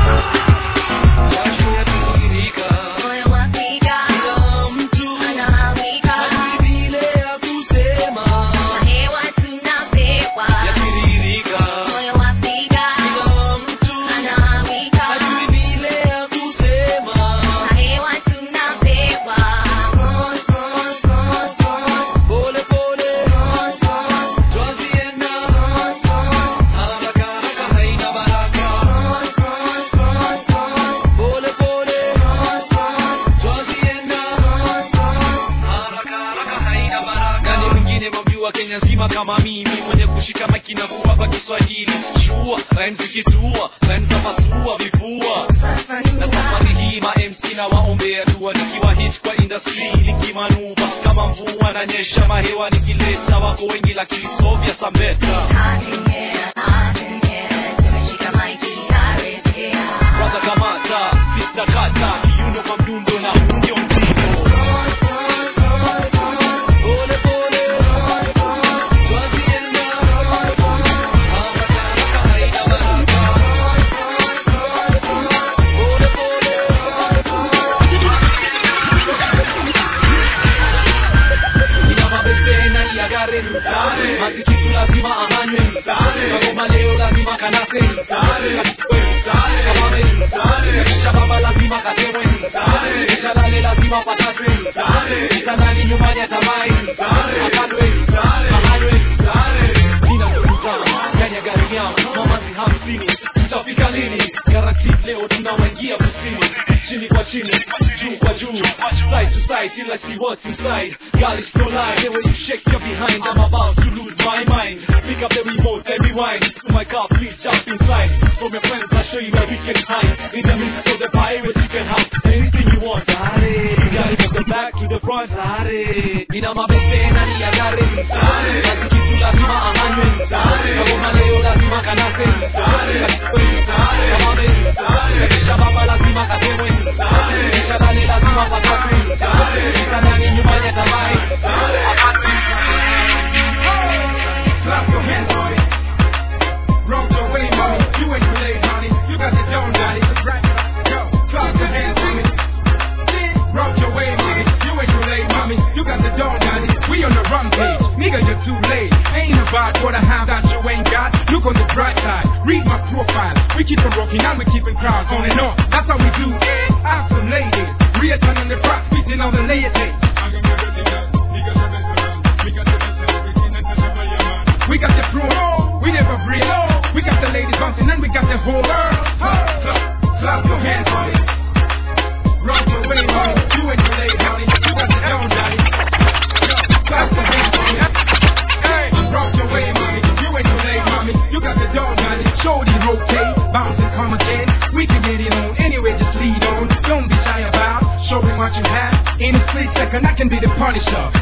nani mwingine mamjua kenya nzima kama mimi mwenye kushika maiki na kuwapa kiswahili shua rhymes zikitua rhymes za pasua vifua na safari hii ma mc na waombea dua nikiwa hit kwa industry likimanuva kama mvua na nyesha mahewa nikileta wako wengi lakini sovya sambeta kwanza kamata pista kata kiuno kwa mdundo na unge chini juu kwa juu side to side till I see what's inside girl it's no lie the way you shake your behind I'm about to lose my mind pick up the remote and rewind to my car please jump inside from your friends I'll show you where we can hide in the midst of the pirate you can have anything you want Sare Gari from the back to the front Sare Ina mabete na ni ya gari Sare Kazi kitu lazima ahanywe Sare Kama leo lazima kanase Sare Sare Kama me Sare Kisha baba lazima katemwe Sare Kisha dani lazima patakwe Sare Kisha nani nyumbani atamai Sare Clap your hands, boy. Roll your way, mommy. You ain't too late, honey. You got the dome, daddy. Right. Yo, clap your hands, mommy. Rock your way, mommy. You ain't too late, mommy. You got the dome, daddy. We on the rampage. Nigga, you're too late. Ain't about what I have that you ain't got. Look on the bright side. Read my profile. We keep on rocking and we keeping crowds on and on. That's how we do it. Ask some ladies. Real time on the track, spitting on the layer We got the pro, we never break. We got the ladies bouncing and we got the whole world. Clap, clap your hands, honey. Rock your way, honey. You ain't too late, honey. You got the down, daddy. Clap your hands, honey. Hey, rock your way, mommy. You ain't too late, mommy. You got the down, daddy. Shorty rotate, bounce and come again. We can get it on anyway, just lead on. Don't be shy about showing what you have. In a split second, I can be the punisher.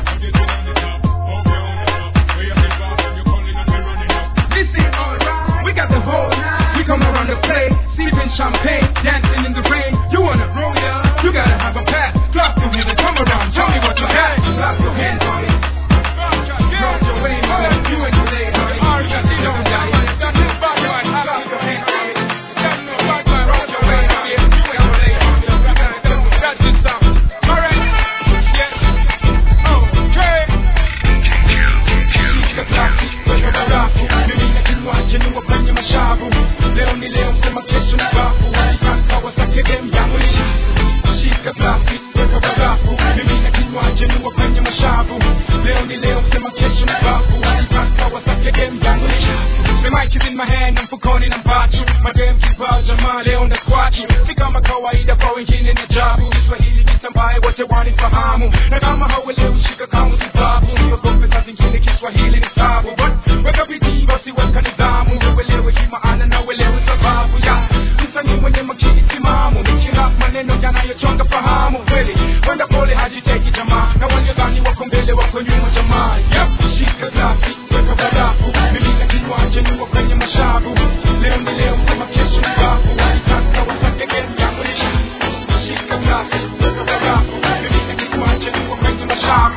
Listen, alright, we got the whole night. We come around the place, sipping champagne, dancing in the rain. You wanna roll ya? You gotta have a pass. Clap your hands and come around. Tell me what you got. Clap your hands on it. Rock your way, mother. You ain't too late, honey. You got the dome, daddy. Got the bad boy. Clap your hands on it. Got no bad boy. Rock your way, honey. You ain't too late, honey. You got the dome. Got this stuff. Alright. Yes. Okay. Shika klasi, weka barafu. Mimi na kinywaji ni wafanye mashavu. Leo ni leo, sema kesho ni bafu. Walitaka wasake game yangu ni shafu. Shika klasi, weka barafu. Mimi na kinywaji ni wafanye mashavu. Leo ni leo, sema kesho ni bafu. Walitaka wasake game yangu ni shafu. The mic is in my hand, na mfukoni na mpachu. Madem kibao jamaa leo na kwachu. Si kama kawaida kwa wengine ni ajabu. Kiswahili kisambaye wote wanifahamu. Na kama hauelewi shika kama sababu. Siogope saa zingine Kiswahili ni tabu. But weka bidii basi weka nidhamu. Uelewe hii maana na uelewe sababu ya msanii mwenye makini timamu. Nikirap maneno yanayochonga fahamu. Kweli kwenda pole hajiteki jamaa. Na waliodhani wako mbele wako nyuma jamaa. Yep, shika glasi, weka barafu. Mimi na kinywaji ni kwenye mashavu. Leo ni leo, sema kesho ni bafu. Walitaka wasake game yangu ni shavu. Shika glasi, weka barafu. Mimi na kinywaji ni kwenye mashavu.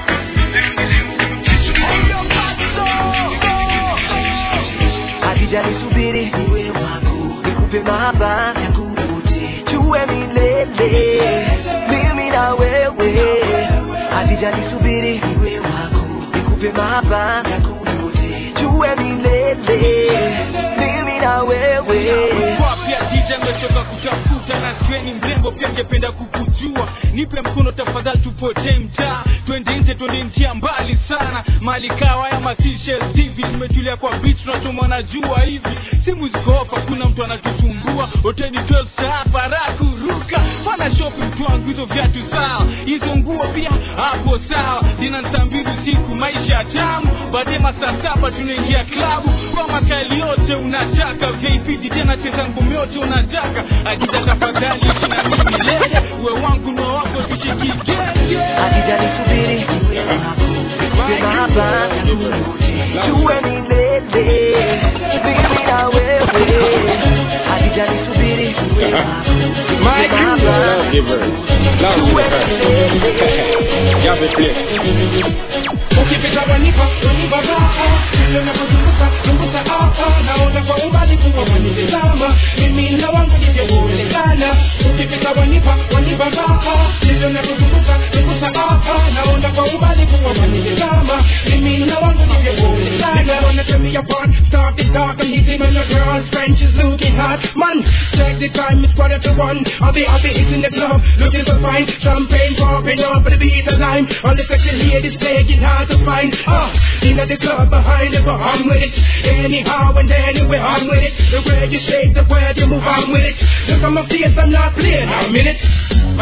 Hakijanisubiri niwe wako, nikupe mahaba yakuvute, tuwe milele, mimi na wewe. Hakijanisubiri niwe wako, nikupe mahaba yakuvute, tuwe milele, mimi na wewe. Kwa pia DJ ametoka kutafuta na sikieni mrembo pia angependa kukujua nipe mkono tafadhali tupotee mtaa twende nje twende njia mbali sana mali kawa ya masishel hivi tumetulia kwa beach tunachomwa na jua hivi simu ziko hapa kuna mtu anatusumbua hoteli 12 saa bara kuruka fana shopping mtu wangu hizo viatu sawa hizo nguo pia hapo sawa dina saa mbili usiku maisha tamu baadaye masaa saba tunaingia klabu kwa makali yote unataka vip tena cheza ngumi yote unataka akija tafadhali ishi na mimi milele uwe wangu na wako tushikigenge Hakijanisubiri niwe wako, nikupe mahaba yakuvute, tuwe milele, mimi na wewe. Hakijanisubiri niwe wako, nikupe mahaba tuwe Ukipita wanipa, wanipa raha Vile unapozunguka, zunguka hapa Naona kwa umbali kuwa wanitazama Mimi na wangu ningekuonekana Ukipita wanipa, wanipa raha Vile unapozunguka, zunguka hapa Naona kwa umbali kuwa wanitazama Mimi na wangu ningekuonekana Nigga wanna turn me upon Start it dark and hit him and your girl's French is looking hot Man, check the time, it's quarter to one I'll be, I'll be hitting the club Looking so fine, champagne popping up But the beat of lime All the sexy ladies play it hard to find Ah, in the club behind it But I'm with it Anyhow and anywhere I'm with it The way you shake, the way you move I'm with it Look on my face, I'm not playing I'm in it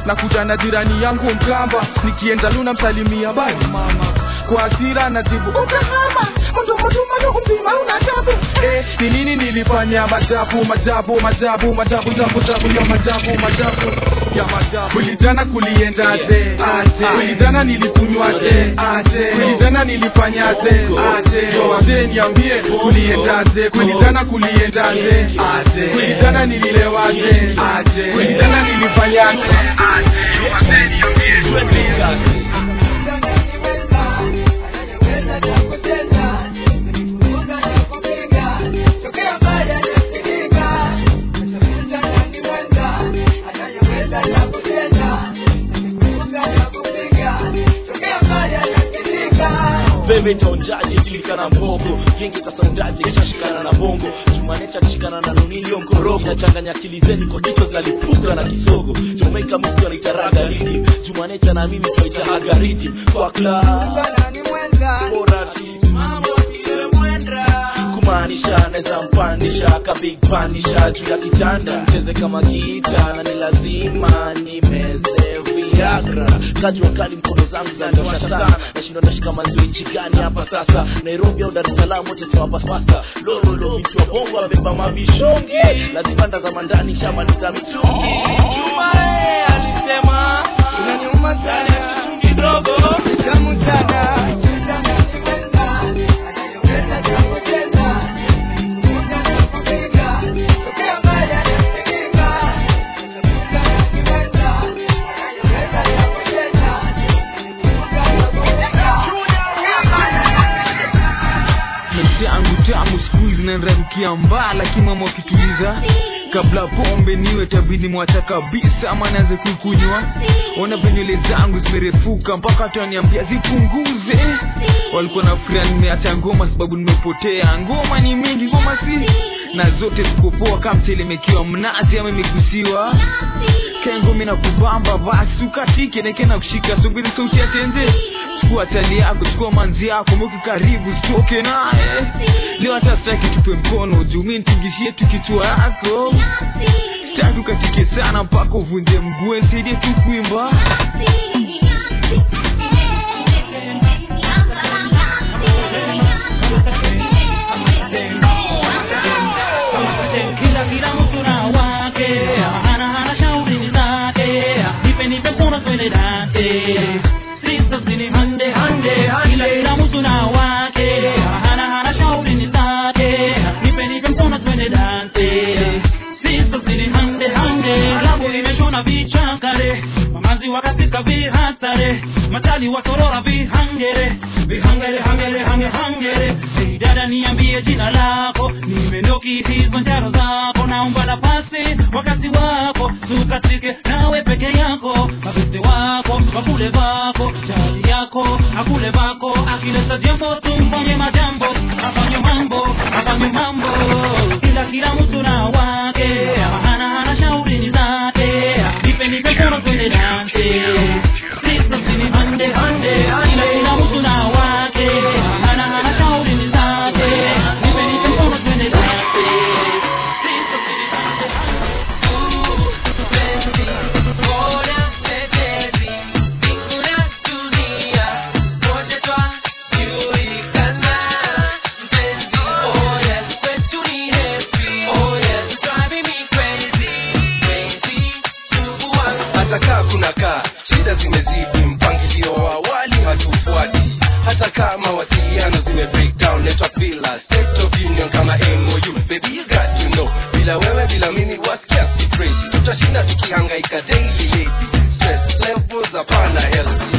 nakuja na jirani yangu mkamba nikienda luna msalimia bai mama kwa hasira najibu ukahama mdomotumano mzima una tabu eh, ni nini nilifanya majabu majabu majabu majabu jabu jabu ya majabu majabu ya majabu kulizana kuliendaje aje kulizana nilikunywaje aje kulizana nilifanyaje aje wazee niambie kuliendaje kulizana kuliendaje aje kulizana nililewaje aje kulizana nilifanyaje aje wazee niambie kuliendaje Veve taonjaje julikana mbogo Genge tasaundaje kishashikana na bongo Jumanecha kishikana na nunilio mkorogo Nachanganya akili zeni kwa kichwa zinalipuka na kisogo Jamaica mtu anaitaraga ridi Jumanecha na mimi twaitahaga ridi Kwa club Bora mambo siwe mwenda kumaanisha naweza mpandisha ka big panisha juu ya kitanda cheze kama gita na ni lazima nimeze viagra kajua kali mkono zangu zaniosha sana nashindwa ndashika manzio nchi gani hapa sasa nairobi au dar es salaam wote tuwapapasa lololo mtu wa bongo abeba mavishongi lazima ndazama ndani shamaliza mitungi juma eh, alisema unaniuma sana kidogo tamu sana maisha yangu tamu siku hizi nanrarukia mbaa lakini mama wakituliza kabla pombe niwe tabidi mwacha kabisa ama naanze kuikunywa ona venywele zangu zimerefuka mpaka watu waniambia zipunguze walikuwa na furia nimeacha ngoma sababu nimepotea ngoma ni mingi ngoma si na zote zikopoa kama mtelemekiwa mnazi ama imegusiwa kengumi na kubamba basi ukatike neke na kushika subiri sauti ya tenze chukua tali yako chukua manzi yako mweke karibu sitoke naye leo hata sitaki tupe mkono juu mi nitingishie tu kichwa yako sitaki ukatike sana mpaka uvunje mguu nisaidie tu kuimba kila kila mtu na wake hana hana shauri zake nipe nipe kuna twende dance sisters ni hande hande kila kila mtu na wake hana hana shauri zake nipe nipe mkono twende dance sisters ni hande hande klabu imeshona vichakare mamazi wakasika vihatare matali watorora vihangere vihangere hangere hange hangere hey dada niambie jina lako nimendoki hizo njaro zako naomba nafasi wakati wako tukatike nawe peke yako mabeste wako wakule vako jali yako akule vako akileta jambo tumfanye majambo afanye mambo afanye mambo kila kila mtu na wake hana hana shauri ni zake nipe nipe kono twende dance Sisters ni hande hande kila kila mtu na wake hana hana shauri ni zake nipe nipe kono twende dance hata kaa kuna kaa shida zimezidi mpangilio wa awali hatufuati hata kaa mawasiliano zime break down network bila state of union kama MOU baby you got to know bila wewe bila mimi wasikia si crazy tutashinda tukihangaika daily lady stress levels hapana healthy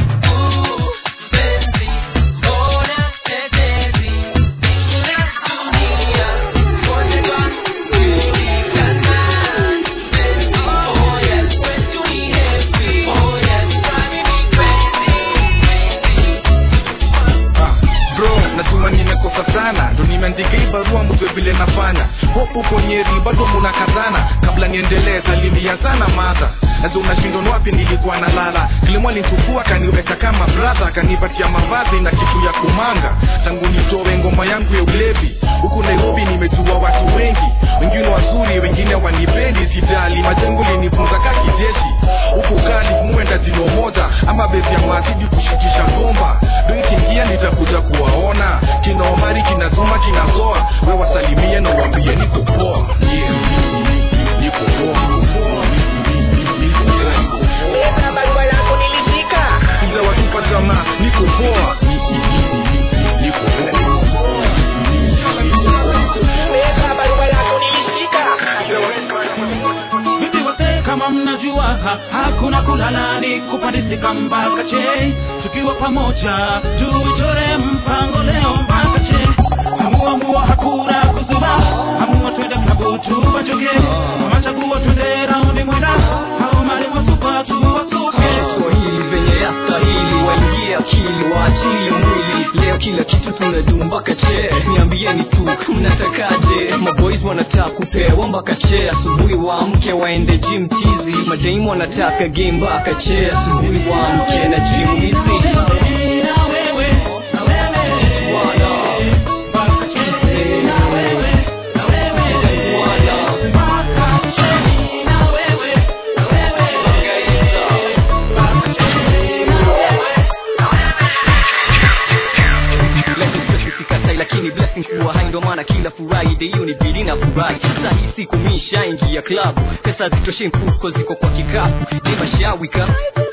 bro najua nimekosa sana ndo nimeandika hii barua mjue vile nafanya hopu uko nyeri bado munakazana kabla niendelee salimia sana madha nazo unashindwa ni wapi nilikuwa nalala kilimo alinchukua akaniweka kama brother akanipatia mavazi na kitu ya kumanga tangu nitoe ngoma yangu ya ulevi huku nairobi nimejua watu wengi wengine wazuri wengine wanipendi sijali majengo linifunza ka kijeshi huku kali muenda jino moja ama bezi ya mazidi kushikisha gomba do ikiingia nitakuja kuwaona kina omari kina zuma kina zoa we wasalimie na uambie niko poa yeah. niko poa Mzee wa tupa jamaa niko poa niko Vipi wase kama mnajua ha, hakuna kulala ni kupandisika mpaka che tukiwa pamoja tuchore mpango leo mpaka che amua mua hakuna kuzuba amua twende klabu tuwachoke machaguo twende raundi mwenda au mali wasupa tuwasuke Swahili venye yastahili waingie akili waachilie mwili leo kila kitu tunadu mpaka che niambieni tu mnatakaje maboys wanataka kupewa mpaka che asubuhi waamke waende gym tizi madaimu wanataka game mpaka che asubuhi waamke na gym hizi sikatai lakini blessings kuwa hai ndo maana kila friday hiyo ni bidi na furahi sahi siku mishaingia klabu pesa zitoshe mfuko ziko kwa kikapu nimashawika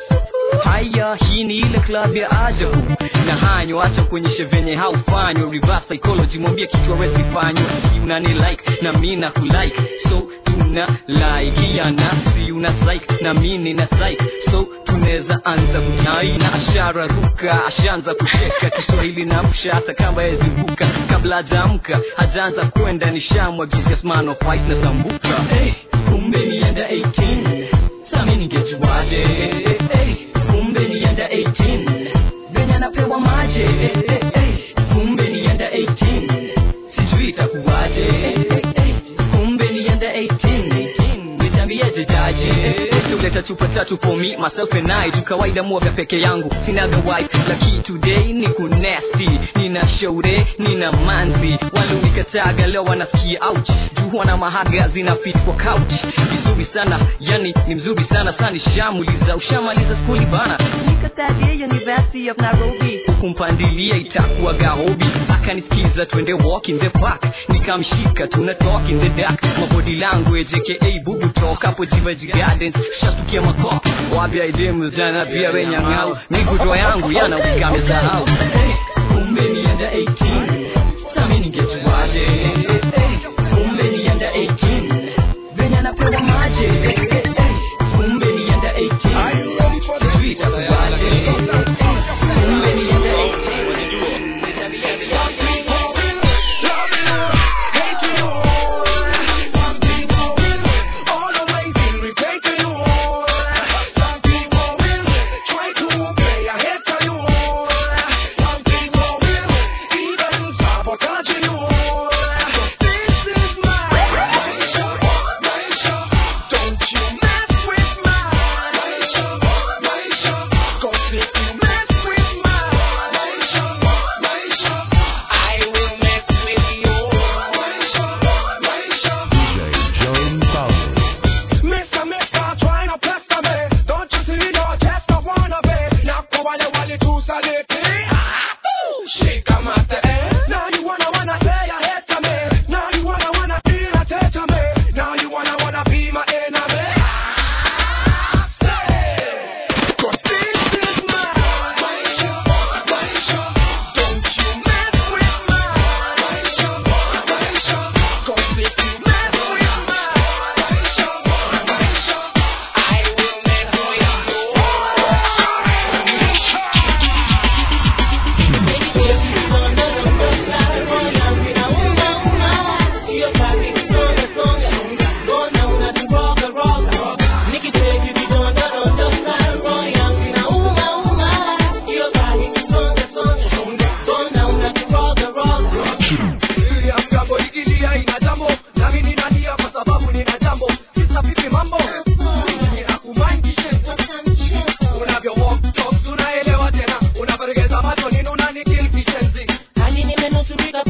haya hii ni ile club ya ajabu na hanyo acha kuonyeshe venye haufanywa reverse psychology mwambie kichwa wezi fanywa si unani like na mi na kulike so tuna like ya nafsi una psych na mi nina psych so tunaweza anza kunai na ashara ruka ashaanza kucheka kiswahili na msha hata kama yezivuka kabla hajaamka hajaanza kwenda nishamwagizia smano fight na sambuka hey, kumbe nienda 18 sami ningejuaje hey, kumbe nienda 18 venye anapewa maje hey, hey, hey, kumbe nienda 18 sijui itakuwaje hey, hey, hey, kumbe nienda 18 nitambiaje jaje tuleta chupa tatu for me myself and I tu kawaida muoga peke yangu sinaga wife laki today ni kunesti nina shaure nina manzi walunikataga leo wanasikia ouch juu wana mahaga zina fit kwa couch vizuri sana yani ni mzuri sana sana shamuliza ushamaliza skuli bana nikatadia university of nairobi kumpandilia itakuwa gahobi akanisikiza twende walk in the park nikamshika tuna talk in the dark mabody language aka bubu talk hapo jivaji gardens shatukia makop wapya idemu zana pia wenyang'au migudwa yangu yana ukamesahau hey, kumbe nienda 18 sami ningejuaje hey, kumbe nienda 18 venye anapewa maje hey, hey, hey, kumbe nienda 18 sijui itakuwaje kumbe nienda 18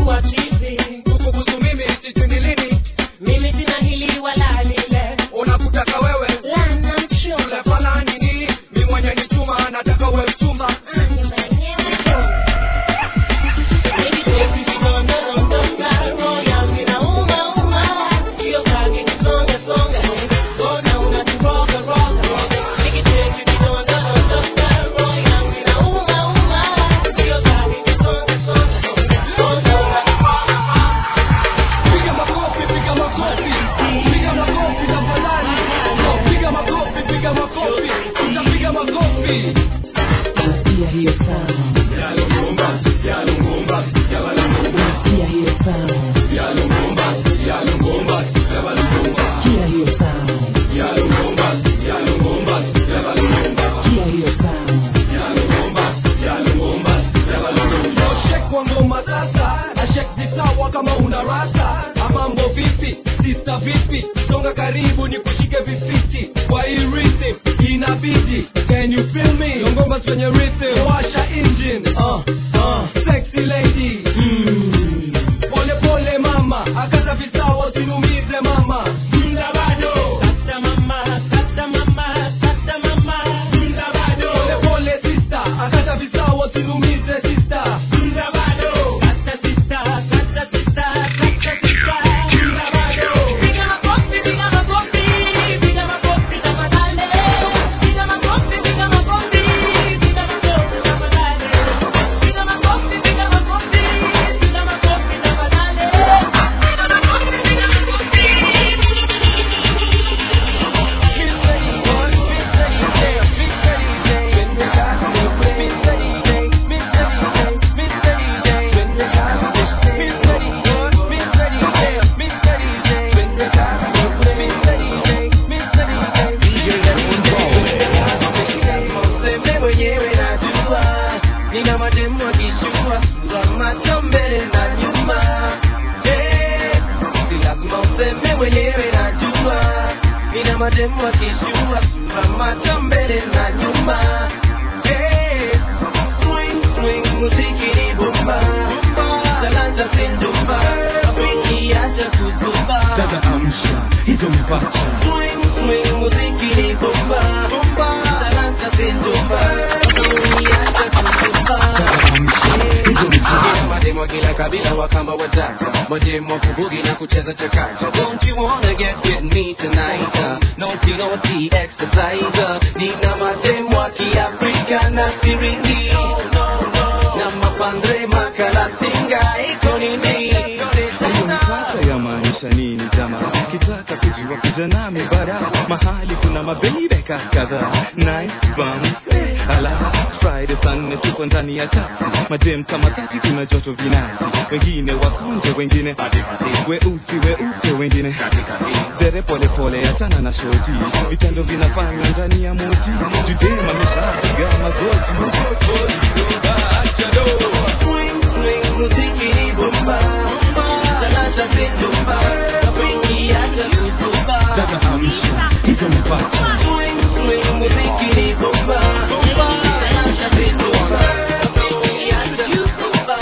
kwa chizi kuhusu mimi sijui ni lini mimi sina hili wala lile unakutaka wewe lana mchumba ule fala nini mi mwenye ni chuma nataka we mchumba piga makofi piga makofi piga makofi tafadhali piga makofi piga makofi utapiga makofi Nasikia hiyo sound. Nasikia hiyo sound. Sikia hiyo sound. Sikia hiyo sound. Shek kwa ngoma sasa ashek zisawa kama una rasa amambo vipi sista vipi songa karibu ni kushike vifiti kwa hii rhythm inabidi can you feel me Yo ngoma kwenye rhythm washa engine uh, uh, sexy lady mm. pole pole mama akata visawa usinumize mama Mda bado kata mama kata mama kata mama Mda bado pole pole sister akata visawa usinumize sister Mda bado kata sister kata sister kata sister Mda bado piga makofi piga makofi piga makofi tafadhali piga makofi piga makofi piga makofi tafadhali piga makofi piga makofi piga makofi tafadhali Useme mwenyewe najua nina mademu akishua sura macho mbele na nyuma Eh, si lazima useme mwenyewe najua nina mademu akishua sura macho mbele na nyuma Eh, swing swing muziki ni bomba talanta sindumba rafiki acha kuzumba dada amsha hizo mpacha swing swing muziki ni bomba talanta sindumba rafiki acha kuzumba mademo kila kabila wakamba wataka mademo kubugi na kucheza chakacha don't you wanna get with me tonight uh, naughty naughty exercise uh, nina mademo wa kiafrika na siringi na mapandre makalasinga iko nini hiyo mpaka yamaanisha nini jamaa kitaka kujua kuja nami bara mahali kuna mabebeka kadhaa nice bum eh, ala friday saa nne tuko ndani ya taksi majem kama tati kuna joto vinasi wengine wakonje wengine weusi weupe wengine dere pole pole achana na shoti vitendo vinafanywa ndani ya moti judema meshapiga magoti swing swing muziki ni bomba talanta sindumba rafiki acha kuzumba dada amsha hizo mpacha swing swing muziki ni bomba talanta sindumba rafiki acha kuzumba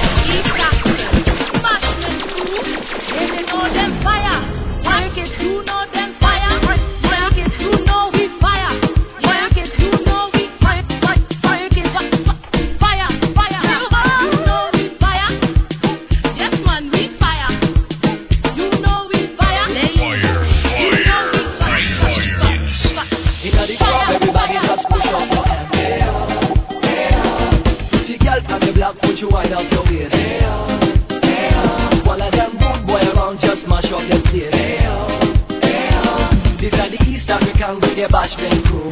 Inna the club, everybody just push up your hands. Yeah, yeah. Pretty girl from the block, put you wide up your waist. Yeah, yeah. All of them good boy around, just mash up your place. Yeah, yeah. These are the East African with their bashment crew.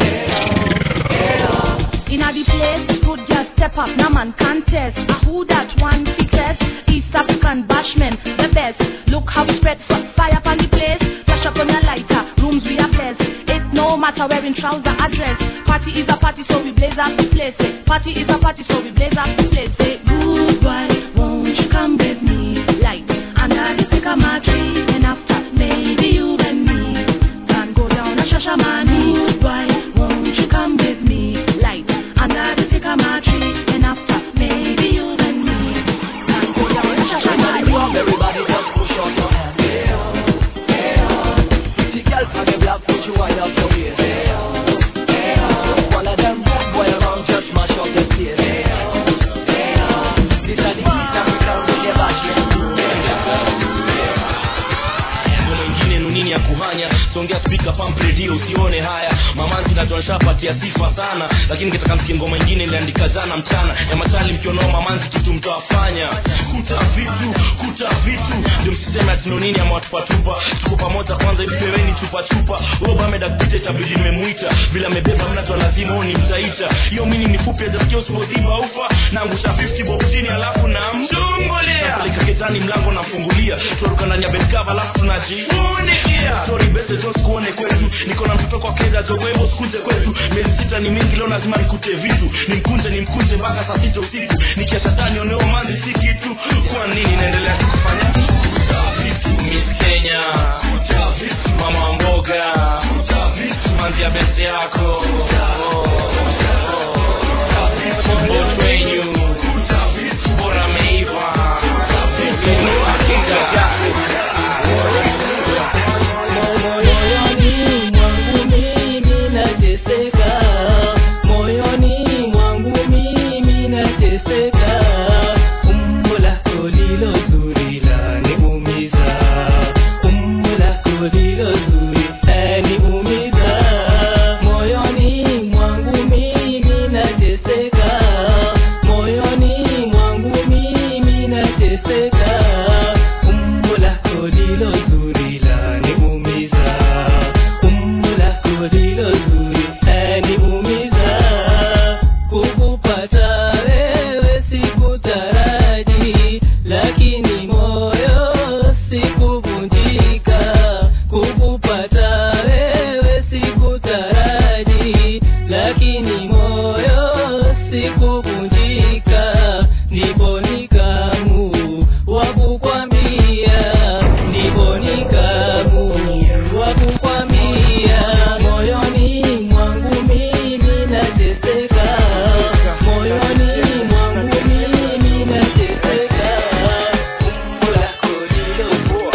Inna the place, good girl step up, no man contest. A who that one fittest? East African bashman, the best. Look how we spread f- fire upon the place. Flash up on your lighter, rooms we are blessed. It no matter wearing trouser address. Party is a party, so we blaze up the place. eh. Party is a party, so we blaze up the place. eh. Good boy, won't you come with me? Like under the sycamore tree, and after maybe you and me can go down a shashamani. Good boy, won't you come with me? Like under the sycamore tree, and after maybe you and me can go down a shashamani. nasikia sifa sana lakini kitaka msikie ngoma ingine iliandika jana mchana ya machali mkionoma manzi kitu mtawafanya kuta vitu kuta vitu ndio msiseme atino nini ama watupatupa tuko pamoja kwanza hivi peweni chupa chupa ubamedakpita itabidi nimemwita vile amebeba mnato lazima huu ni mtaita hiyo mini ni fupi ajasikia usipoziba ufa naangusha 50 bob chini alafu na mdungolea napeleka ketani mlango nafungulia tuaruka ndani ya bedkava alafu tunajifunikia sorry bese jos kuone kwetu niko na mtoto kwa keza jogwebo sikuje kwetu miezi sita ni mingi leo lazima nikute vitu nimkunje nimkunje mpaka saa sita usiku nikiacha tani oneo manzi si kitu kwa nini naendelea kufanya kuta vitu miss kenya kuta vitu mama mboga kuta vitu manzi ya bese yako Both wenyu kuta vitu bora meiva kuta vitu hakika moyoni mwangu mimi nateseka moyoni mwangu mimi nateseka umbo lako lilo zuri laniumiza umbo lako lilo zuri laniumiza moyoni mwangu mimi nateseka moyoni mwangu mimi nateseka umbo lako lilo zuri laniumiza umbo lako lilo zuri laniumiza kukupata wewe sikutaraji lakini moyo sikuvunjika kukupata wewe sikutaraji lakini moyo sikuvunjika ndipo nikamu wakukwambia ndipo nikamu wakukwambia moyoni mwangu mimi nateseka moyoni mwangu mimi nateseka umbo lako lilo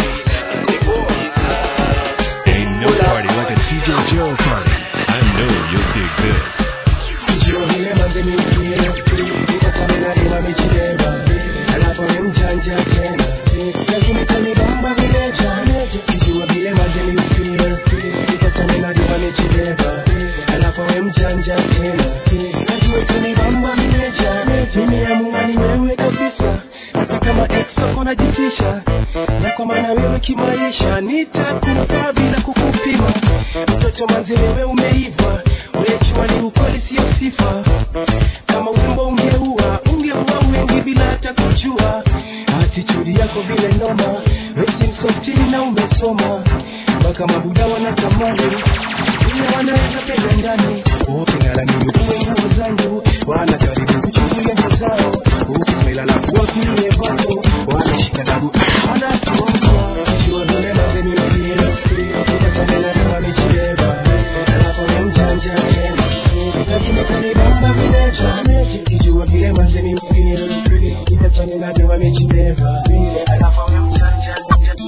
Ain't no party like a TJ Joe party. I know you'll dig this. Njoo vile manze ni ukile, nikasamina lima michileba, alafu ni mjanja tena, lakini kanibamba vile jana, kijua vile manze ni ukile, nikasamina lima michileba, alafu ni mjanja tena, najua kanibamba vile jana, nimeamua ni wewe kabisa, hata kama ex wako najitisha, na kwa maana wewe kimaisha nitakufa bila kukupima, mtoto manze wewe umeiva, wechwa ni ukweli sio sifa kama urembo ungeua ungeua wengi bila hata kujua atitudi yako vile noma wesimsotini na umesoma mpaka mabuda wanatamani ile wanaweza penda ndani uking'alamini kuwe nguo zangu wanajaribu kuchukulia nguo zao ukimelala kuwa kulie vako wanashika dabu wanasoma jua vile mazeni mpira ikasamela kama michileba alafu ni mjanja tena lakini kanibamba vile jana sikijua vile mazeni mpira ikasamela kama michileba alafu ni mjanja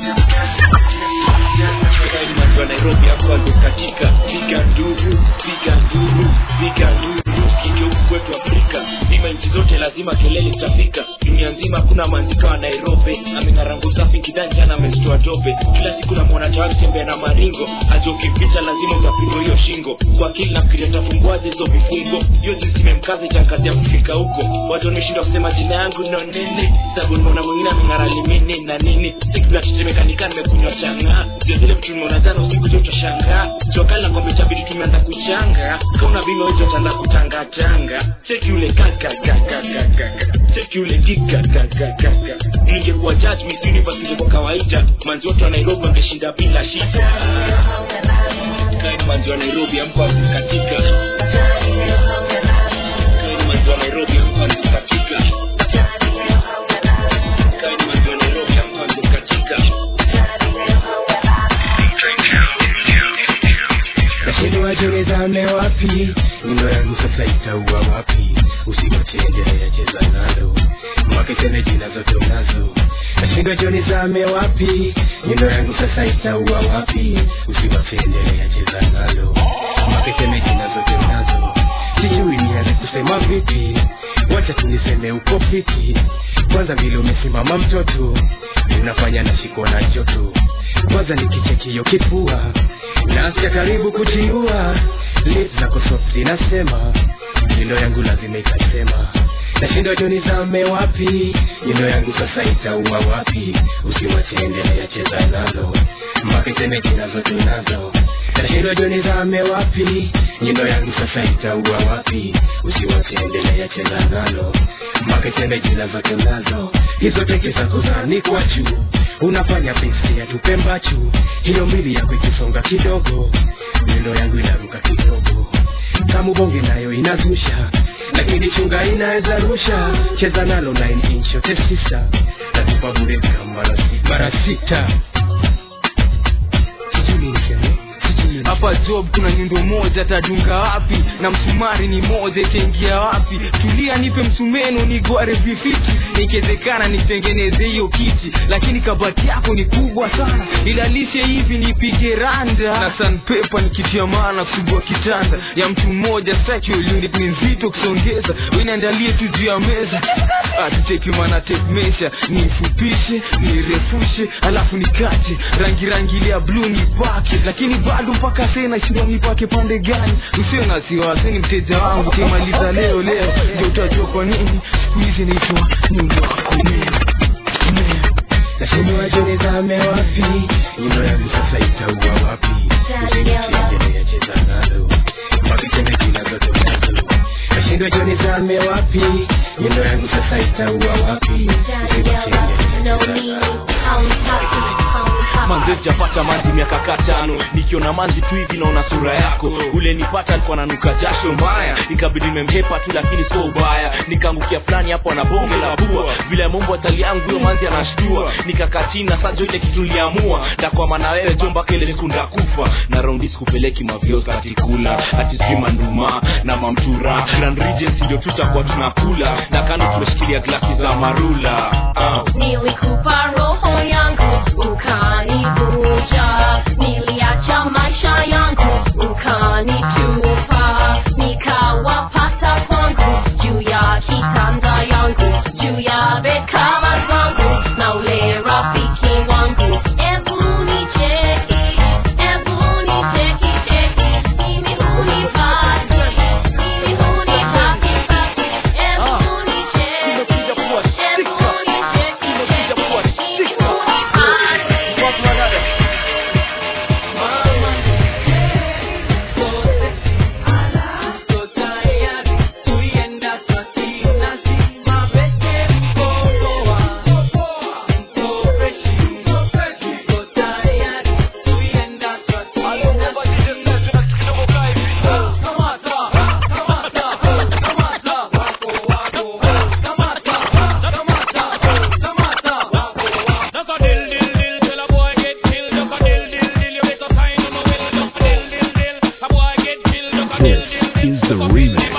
wa nairobi hapo alikatika piga nduru piga nduru piga nduru kigeuku kwetu afrika ima nchi zote lazima kelele itafika dunia nzima hakuna maandika wa nairobi ameng'arangu safi kidanjana amezitoa tope kila siku namwona tawari tembea na maringo aje ukipita lazima utapigwa hiyo shingo kwa akili nafikiria tafumbuaje hizo vifungo hiyo jinsi imemkaza itankazi ya kufika huko watu wameshindwa kusema jina yangu no nene sababu nimeona mwingine ameng'ara limini na nini siku natetemekanika nimekunywa chang'aa ndio zile vitu nimeona jana usiku jo utashangaa jokali na kwamba itabidi tumeanza kuchanga kauna bima wezo utaanza kutangatanga cheki ule kakakakakaka cheki ule kikakakakaka ningekuwa judge miss universe kwa kawaida manzi wote wa nairobi wangeshinda bila shida kaini manzi wa nairobi amko katika kaini manzi wa nairobi amko katika kaini manzi wa nairobi amko katika nashindwa jonezame wapi nyundo yangu sasa itaua wapi usigochende yacheza nalo maketene jina zote unazo nashindwa jonezame wapi nyundo yangu sasa itaua wapi usiwapende yacheza nalo maketene jina zote unazo sijui nianze kusema vipi wacha tuniseme uko fiti kwanza vile umesimama mtoto unafanya nashikwa na joto kwanza nikichekio kifua nasikia karibu kujiua lips zako soft inasema nyundo yangu lazima ikasema nashindwa jo nizame wapi nyundo yangu sasa itaua wapi usiwache endelea cheza nalo mpaka iseme jina zote nazo nashindwa jo nizame wapi nyundo yangu sasa itaua wapi usiwache endelea cheza nalo mpaka iseme jina zote nazo hizo teke zako zanikwa juu unafanya pesi ya tupembachu hiyo mili yako ikisonga kidogo nyundo yangu inaruka kidogo kama bonge nayo inazusha lakini chunga inaweza rusha cheza nalo 9 inch yote sisa natupa bure kama mara sita mara sita sijui niseme hapa job kuna nyundo moja tadunga wapi na msumari ni moja itaingia wapi tulia nipe msumeno nigware vifiti nikiwezekana nitengeneze hiyo kiti lakini kabati yako ni kubwa sana ilalishe hivi nipige randa na sanpepa nikitia maana kusugua kitanda ya mtu mmoja sexual unit ni nzito kusongeza winaandalie tu juu ya meza atuteki mana tape measure nifupishe nirefushe alafu nikate rangi rangi ile ya blue nipake lakini bado mpaka tena shindwa nipake pande gani usio na siwasi ni mteja wangu kimaliza leo leo ndio utajua kwa nini siku hizi naitwa nyumba wako mimi nashindwa jo nizame wapi nyundo yangu sasa itaua wapi usiendelea cheza nalo mpaka iseme jina zote nazo nashindwa jo nizame wapi nyundo yangu sasa itaua wapi manze sijapata manzi miaka katano nikiona manzi tu hivi naona sura yako ule nipata alikuwa nanuka jasho mbaya nikabidi nimemhepa tu lakini sio ubaya nikaangukia fulani hapo na bonge la pua vile mombo atali yangu huyo manzi anashtua nikakaa chini na sajo ile kitu niliamua ndakwama na wewe jo mpaka ile siku ndakufa na raundi sikupeleki maviosa atikula ati sijui manduma na mamtura grand regency ndio tutakuwa tunakula na kando tumeshikilia glasi za marula uh. nilikupa roho yangu ukanivuja niliacha maisha yangu ukanitupa nikawapata kwangu juu ya kitanda yangu juu ya bekava zangu na ule rafiki wangu ebu nicheki ebu nicheki cheki mimi hunipati mimi hunipati pati ebu nicheki ebu nicheki cheki This is the remix.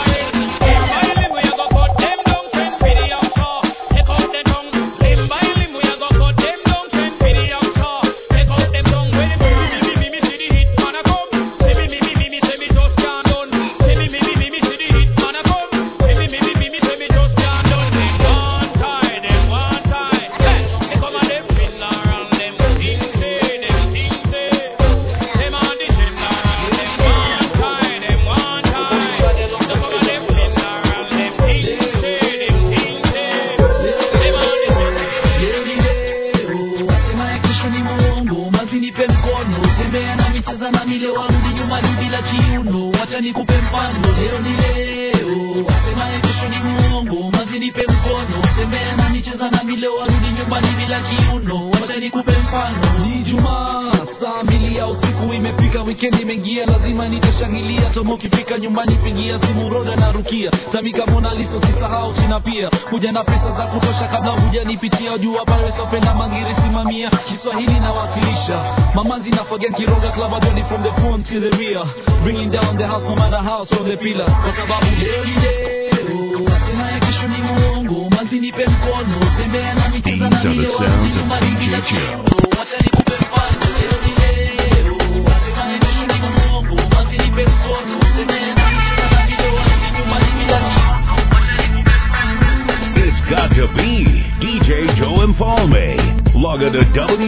Sema kesho ni muongo mazi nipe mkono tembea na micheza na mile warudi nyumbani bila kiuno wacha nikupe mfano leo ni leo Sema kesho ni muongo mazi nipe mkono tembea na micheza na mile warudi nyumbani bila kiuno wacha nikupe mfano ni jumaa saa mbili ya usiku imefika wikendi imeingia lazima nitashangilia tomo ukifika nyumbani pigia simu roda na rukia tamika mona liso sisahau china pia kuja na pesa za kutosha kabla hujanipitia jua pale sopenda mangiri simamia kiswahili nawakilisha mamanzi na forget kiroga club adoni from the front to the rear bringing down the house no matter how from the pillars kwa sababu leo ni leo tena ya kesho ni muongo manzi nipe mkono tembea na micheza na These are mile the warudi sounds of nyumbani bila DJ Joe. wacha nikupe mfano leo ni leo tena ya kesho ni muongo manzi nipe mkono tembea na micheza na mile warudi nyumbani bila It's got to be DJ Joe Empalme. log on to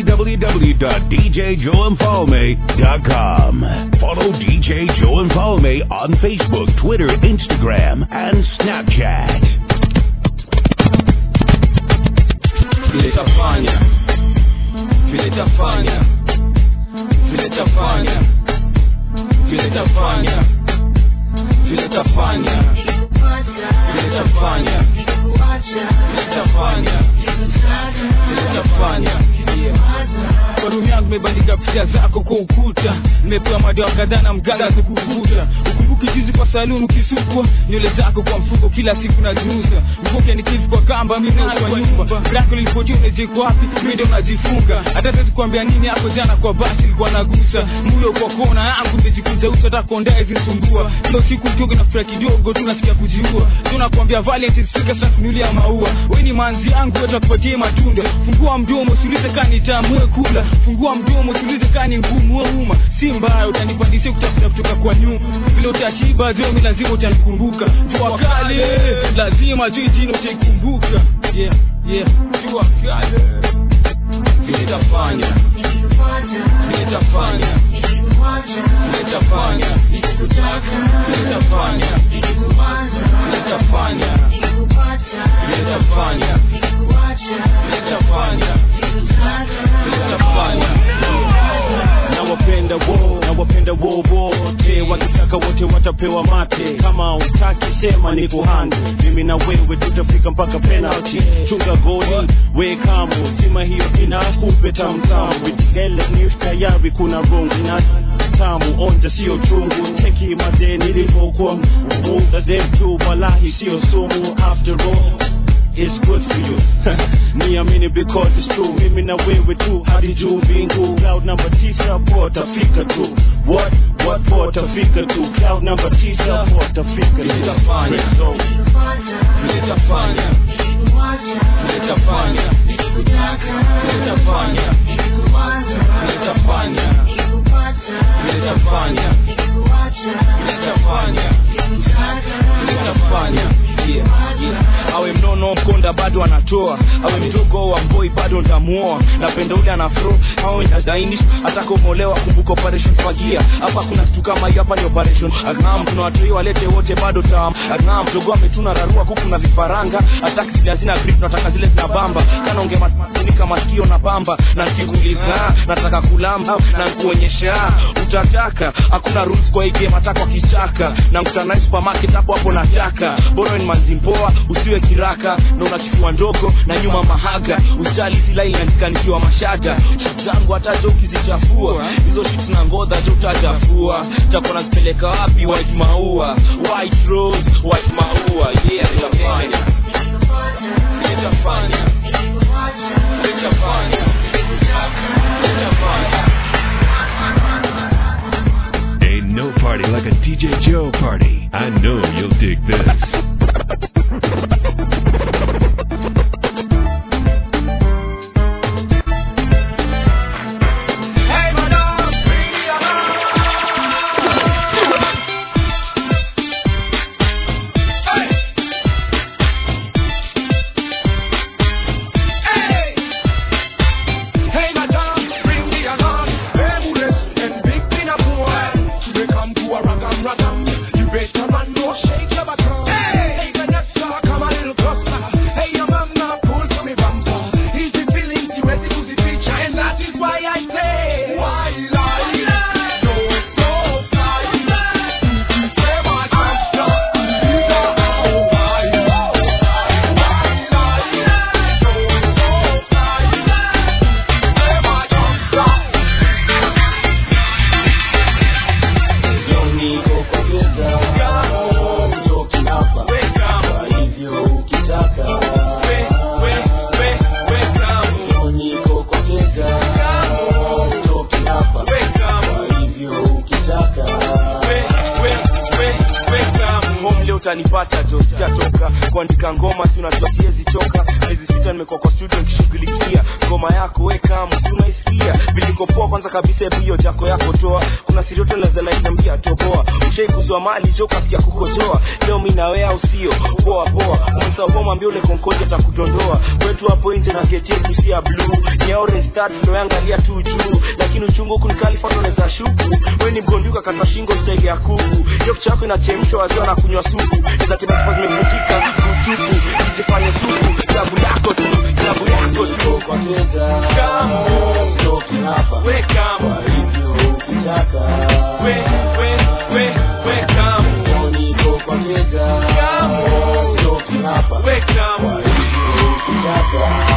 www.djjoeandfolme.com. Follow DJ Joe and Folme on Facebook, Twitter, Instagram, and Snapchat. vile tafanya vile tafanya vile tafanya vile tafanya vile tafanya vile tafanya vile tafanya vile tafanya kwa room yangu imebandika picha zako kwa ukuta nimepewa madawa kadhaa na mganga kukuvuta ukumbuki juzi kwa saluni ukisukwa nywele zako kwa mfuko kila siku naziuza mvuke nikivu kwa kamba mimi kwa nyumba brako lilipojua unajiko wapi mimi ndo najifunga hata siwezi kuambia nini hapo jana kwa basi ilikuwa nagusa muyo kwa kona yangu nimejikuza uso hata kondae zinisumbua kila siku kidogo na furaha kidogo tu nasikia kujiua tu nakwambia Valentine sika sasa kunulia maua wewe ni manzi yangu hata kupatie matunda fungua mdomo usiulize kani tamue kula fungua mdomo usiulize kani ngumu wewe uma si mbaya utanipandisha kutafuta kutoka kwa nyuma vile utashiba jomi lazima utanikumbuka jua kali lazima juu jino utaikumbuka yeah yeah jua kali vile tafanya vile tafanya vile tafanya vile tafanya vile tafanya vile tafanya vile tafanya vile tafanya nawapenda wo nawapenda wo wote wakitaka wote watapewa mate kama utaki sema ni kuhani mimi na wewe tutafika mpaka penalty chunga goli we kamo sima hiyo inakupe tamtamu vigele news tayari kuna rongi na tamu onja sio chungu teki made nilipokuwa muda zetu walahi sio sumu after all It's good for you niamini because it's true mimi na wewe tu hadi juu mbingu cloud number tisa potafika tu what what potafika tu cloud number tisa potafika tu Nitafanya. Nitafanya. Nitafanya. Nitafanya. Nitafanya. Nitafanya. Nitafanya. Nitafanya. Yeah, yeah. awe mnono mkonda bado anatoa awe mdogo wa mboi bado ntamuoa napenda ule anafro awe nadaini atakomolewa kumbuka operation fagia hapa kuna kitu kama hii hapa ni operation agam tuna watoi walete wote bado tam agam mdogo ametuna rarua kuku na vifaranga ataki zile hazina grip tunataka zile zina bamba kana unge matunika masikio na bamba na nikikuuliza nataka kulamba na nikuonyesha utataka hakuna rules kwa hii game hata kwa kichaka na mkutana na supermarket hapo hapo nataka bora ni manzi mpoa usiwe kiraka na una kifua ndogo na nyuma mahaga usijali zila inaandika nikiwa mashaga shit zangu hata jo ukizichafua hizo shit na ngodha jo utachafua takuwa nazipeleka wapi white maua white rose white maua yeah nitafanya nitafanya nitafanya nitafanya Ain't no party like a DJ Joe party. I know you'll dig this. Hey, madam, bring me Hey, madam, bring me along. Bermudas and big pinafore. They come to a ragam ragam. You better run, no shake your bottom. Hey, utanipata jo sitatoka kuandika ngoma si unajua siwezi choka miezi sita nimekuwa kwa studio nikishughulikia ngoma yako weka si unaisikia vilikopoa kwanza kabisa hebu hiyo jako yako toa kuna sirioto lazanainambia toboa ushaikuzwa mali jo kasikia kukojoa leo mi nawe au sio poa poa umesaukomwambia ule konkoja takudondoa kwetu hapo nje na geti yetu si ya bluu ni orange start tunaangalia tu juu lakini uchungu huku nikalifatoneza shuku we ni mgonduka kata shingo staili ya kuku hiyo kichwa yako inachemshwa waziwa na kunywa supu izatimakifa zimevunjika kutupu ijifanye supu klabu yako tu klabu yako tu kwa meza we kama ukitaka we we we we kama niko kwa meza kama we kama ukitaka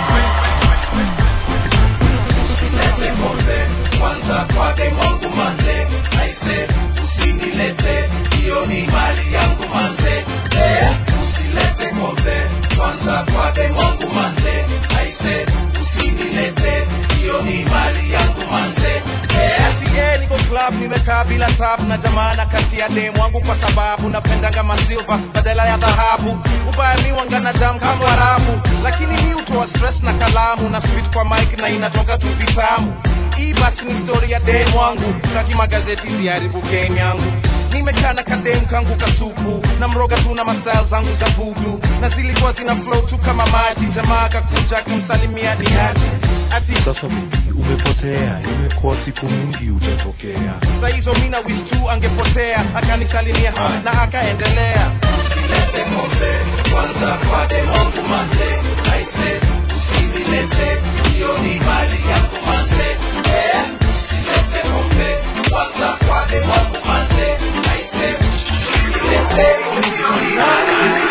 usilete kombe kwanza kwake mwangu manze aise usinilete hiyo ni mali yangu manze eh, usilete kombe kwanza kwake mwangu manze aise usinilete hiyo ni mali yangu manze eh, yeah, niko club nimekaa bila tabu na jamana kati ya demu wangu kwa sababu napendanga masilva badala ya dhahabu ubaya mi wangana jam kama arabu lakini mi hutoa stress na kalamu na spit kwa mic na inatoka tu vitamu hii basi ni story ya demu wangu taki magazeti ziharibu game yangu nimekaa na kademu kangu kasupu na mroga tu na mastyle zangu za vudu na zilikuwa zina flow tu kama maji jamaa kakuja kumsalimia ni aje ati sasa umepotea imekuwa siku mingi utatokea saa hizo mina wish tu angepotea akanisalimia na akaendelea usilete kombe kwanza kwake mwangu manze aise usinilete hiyo ni mali yangu manze eh, usilete kombe kwanza kwake mwangu manze aise usinilete hiyo ni mali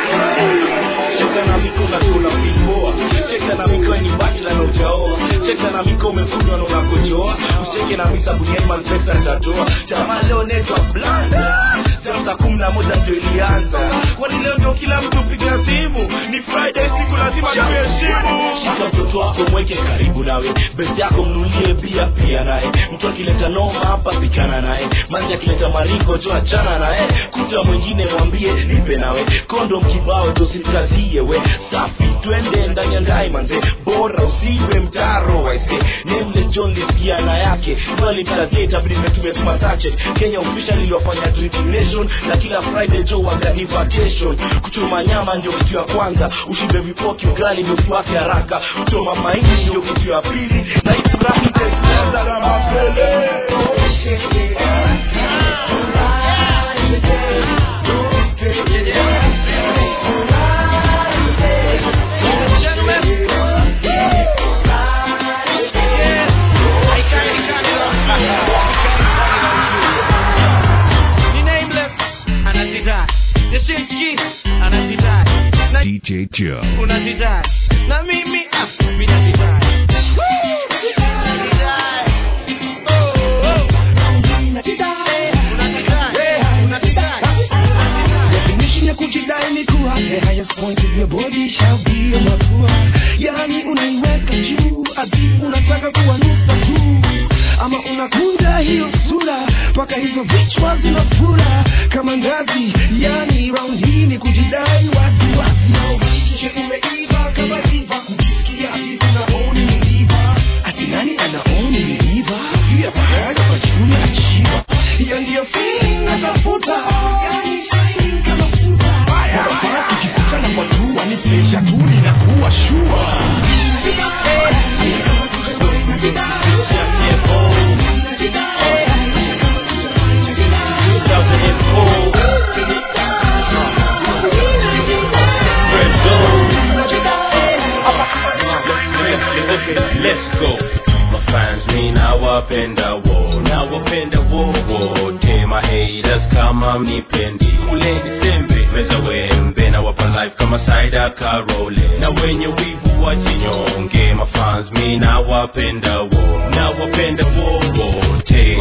cheka na miko na tuna vipoa cheka na miko ni bachla na ujaoa cheka na miko umefundwa na unakojoa usicheke na misa buniani manifesta tatoa jamaa leo netwa blanda jam saa kumi na moja ndio ilianza kwani leo ndio kila mtu piga simu ni friday siku lazima tuheshimu shika mtoto wako mweke karibu nawe besi yako mnulie pia pia naye mtu akileta noma hapa pikana naye manzi akileta maringo jo achana naye kuta mwingine mwambie nipe nawe kondom kibao jo simkazie we safi twende ndani ya ndai manze bora usiwe mtaro waise nemle john lisikiana yake alimkazie itabidi metumetuma sache kenya official iliwafanya drinking nation na kila friday jo wagani vacation kuchoma nyama ndio kitu ya kwanza ushibe vipoki ugali ndio kiwake haraka kuchoma mahindi ndio kitu ya pili na ifurahi tesiaza na mapele DJ Joe. unazidai na mimi ah, mi nazidai Definition ya kujidai ni kuwa the highest point of your body shall be on the floor. Yani unaiweka juu ati unataka kuwa nusa tu, ama unakunja hiyo sura mpaka hizo vichwa zinafura kama ngazi. Yani round hii ni kujidai wazi wazi, na uhakikishe umeiva kama diva, kujisikia ati unaoni umeiva, ati nani anaoni umeiva, pia pakaja kwa chuni achiva, hiyo ndiyo feeling natafuta, yani shining kama futa. Barabara tukikutana kwa jua ni presha tu ninakuwa shua Let's go. Mafans mi nawapenda wo nawapenda wo wote mahaters kama mnipendi kuleni sembe meza wembe nawapa life kama saida karole na wenye wivu wajinyonge mafans mi nawapenda wo nawapenda wo wote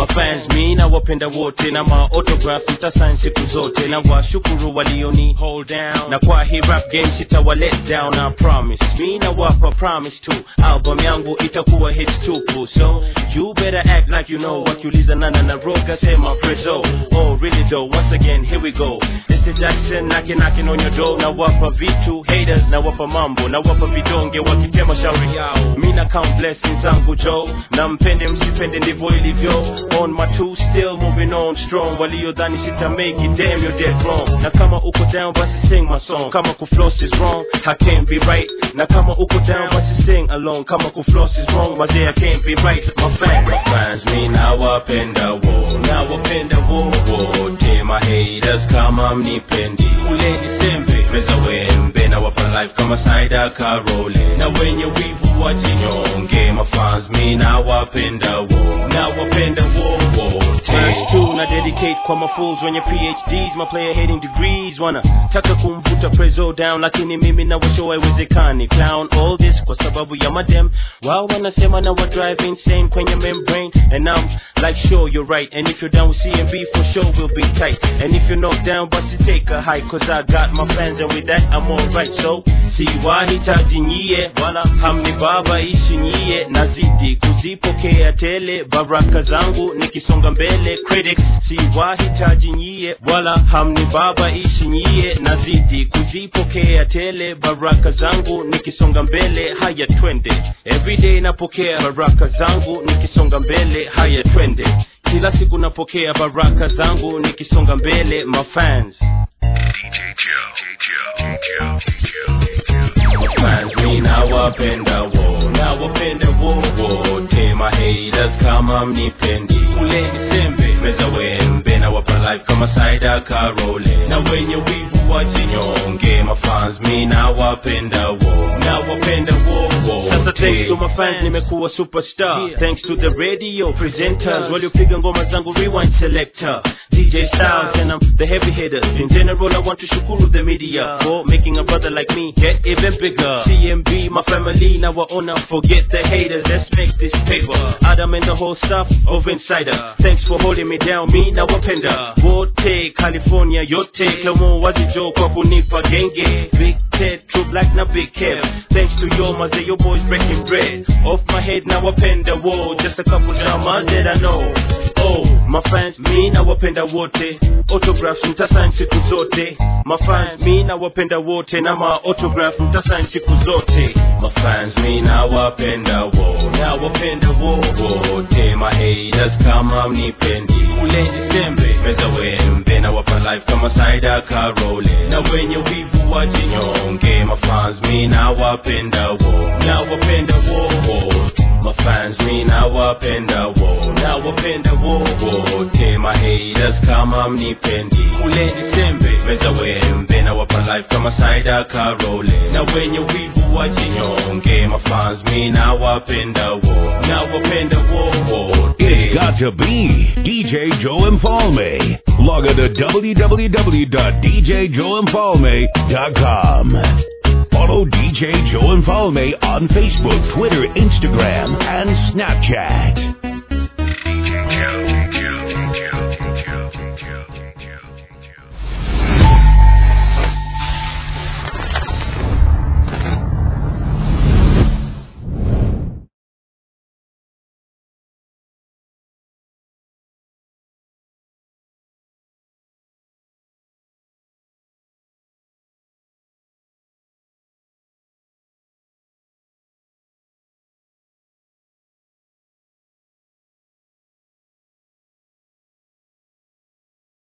mafans mi na wapenda wote na maautograph mtasain siku zote na washukuru walioni hold down na kwa hii rap game sitawa let down I promise mi na wapa promise tu album yangu itakuwa hits tupu so you better act like you know wakiuliza nana na roga sema prezo oh really though once again here we go Mr. Jackson knocking knocking on your door na wapa vitu haters na wapa mambo na wapa vidonge wakitema shauri yao mi na count blessings zangu jo na mpende msipende ndivyo ilivyo on my two still moving on strong waliodhani sita make it damn you're dead wrong na kama uko down basi sing my song kama kufloss is wrong I can't be right na kama uko down basi sing along kama kufloss is wrong mazee I can't be right my fans my fans mi na wapenda wo na wapenda wo wote my haters kama mnipendi ule disembe meza wembe na wapa life kama saida karole na wenye wivu wajinyonge mafans mi na wapenda wo na wapenda wo wote Verse two na dedicate kwa mafools wenye phds my player hating degrees wana taka kumvuta prezo down lakini mimi na washo haiwezekani clown all this kwa sababu ya madem wao wanasema na wa drive insane kwenye membrane and I'm like sure you're right and if you're down with CMB for sure we'll be tight and if you're not down but you take a hike cause I got my fans and with that I'm alright so siwahitaji nyie wala hamni baba ishi nyie nazidi kuzipokea tele baraka zangu nikisonga mbele critics siwahitaji nyie wala hamni baba ishi nyie nazidi kuzipokea tele baraka zangu nikisonga mbele haya twende everyday napokea baraka zangu nikisonga mbele haya twende kila siku napokea baraka zangu nikisonga mbele mafans fans mi nawapenda wo nawapenda wo wote my haters kama mnipendi ule disembe meza wembe na wapa life kama saida karole na wenye wivu wajinyonge mafans mi nawapenda wo nawapenda wo sasa thanks to my fans nimekuwa superstar thanks to the radio presenters waliopiga ngoma zangu rewind selector DJ Styles and I'm the heavy hitters in general I want to shukuru the media for making a brother like me get even bigger CMB my family now I honor forget the haters let's make this paper Adam and the whole stuff of Insider thanks for holding me down me na wapenda wote California yote Clomo wazijo kwa kunipa genge Big Ted True Black na Big Kev thanks to your maze your boys breaking bread off my head now wapenda whoa just a couple dramas that I know oh my fans mi na wapenda wote autographs mtasign siku zote my fans mi na wapenda wote na ma autograph mtasign siku zote my fans mi na wapenda wo na wapenda wo wote my haters kama mnipendi ule disembe meza wembe na wapa life kama saida karole na wenye wivu wajinyonge my fans mi na wapenda wo na wapenda wo wote my fans mi na wapenda wo na wapenda wo wote my haters kama mnipendi ule disembe meza wembe na wapa life kama saida karole na wenye wivu wajinyonge my fans mi na wapenda wo na wapenda wo wote It's got to be DJ Joe Infalme. Log on to www.djjoeinfalme.com. Follow DJ Joe Infalme on Facebook, Twitter, Instagram, and Snapchat.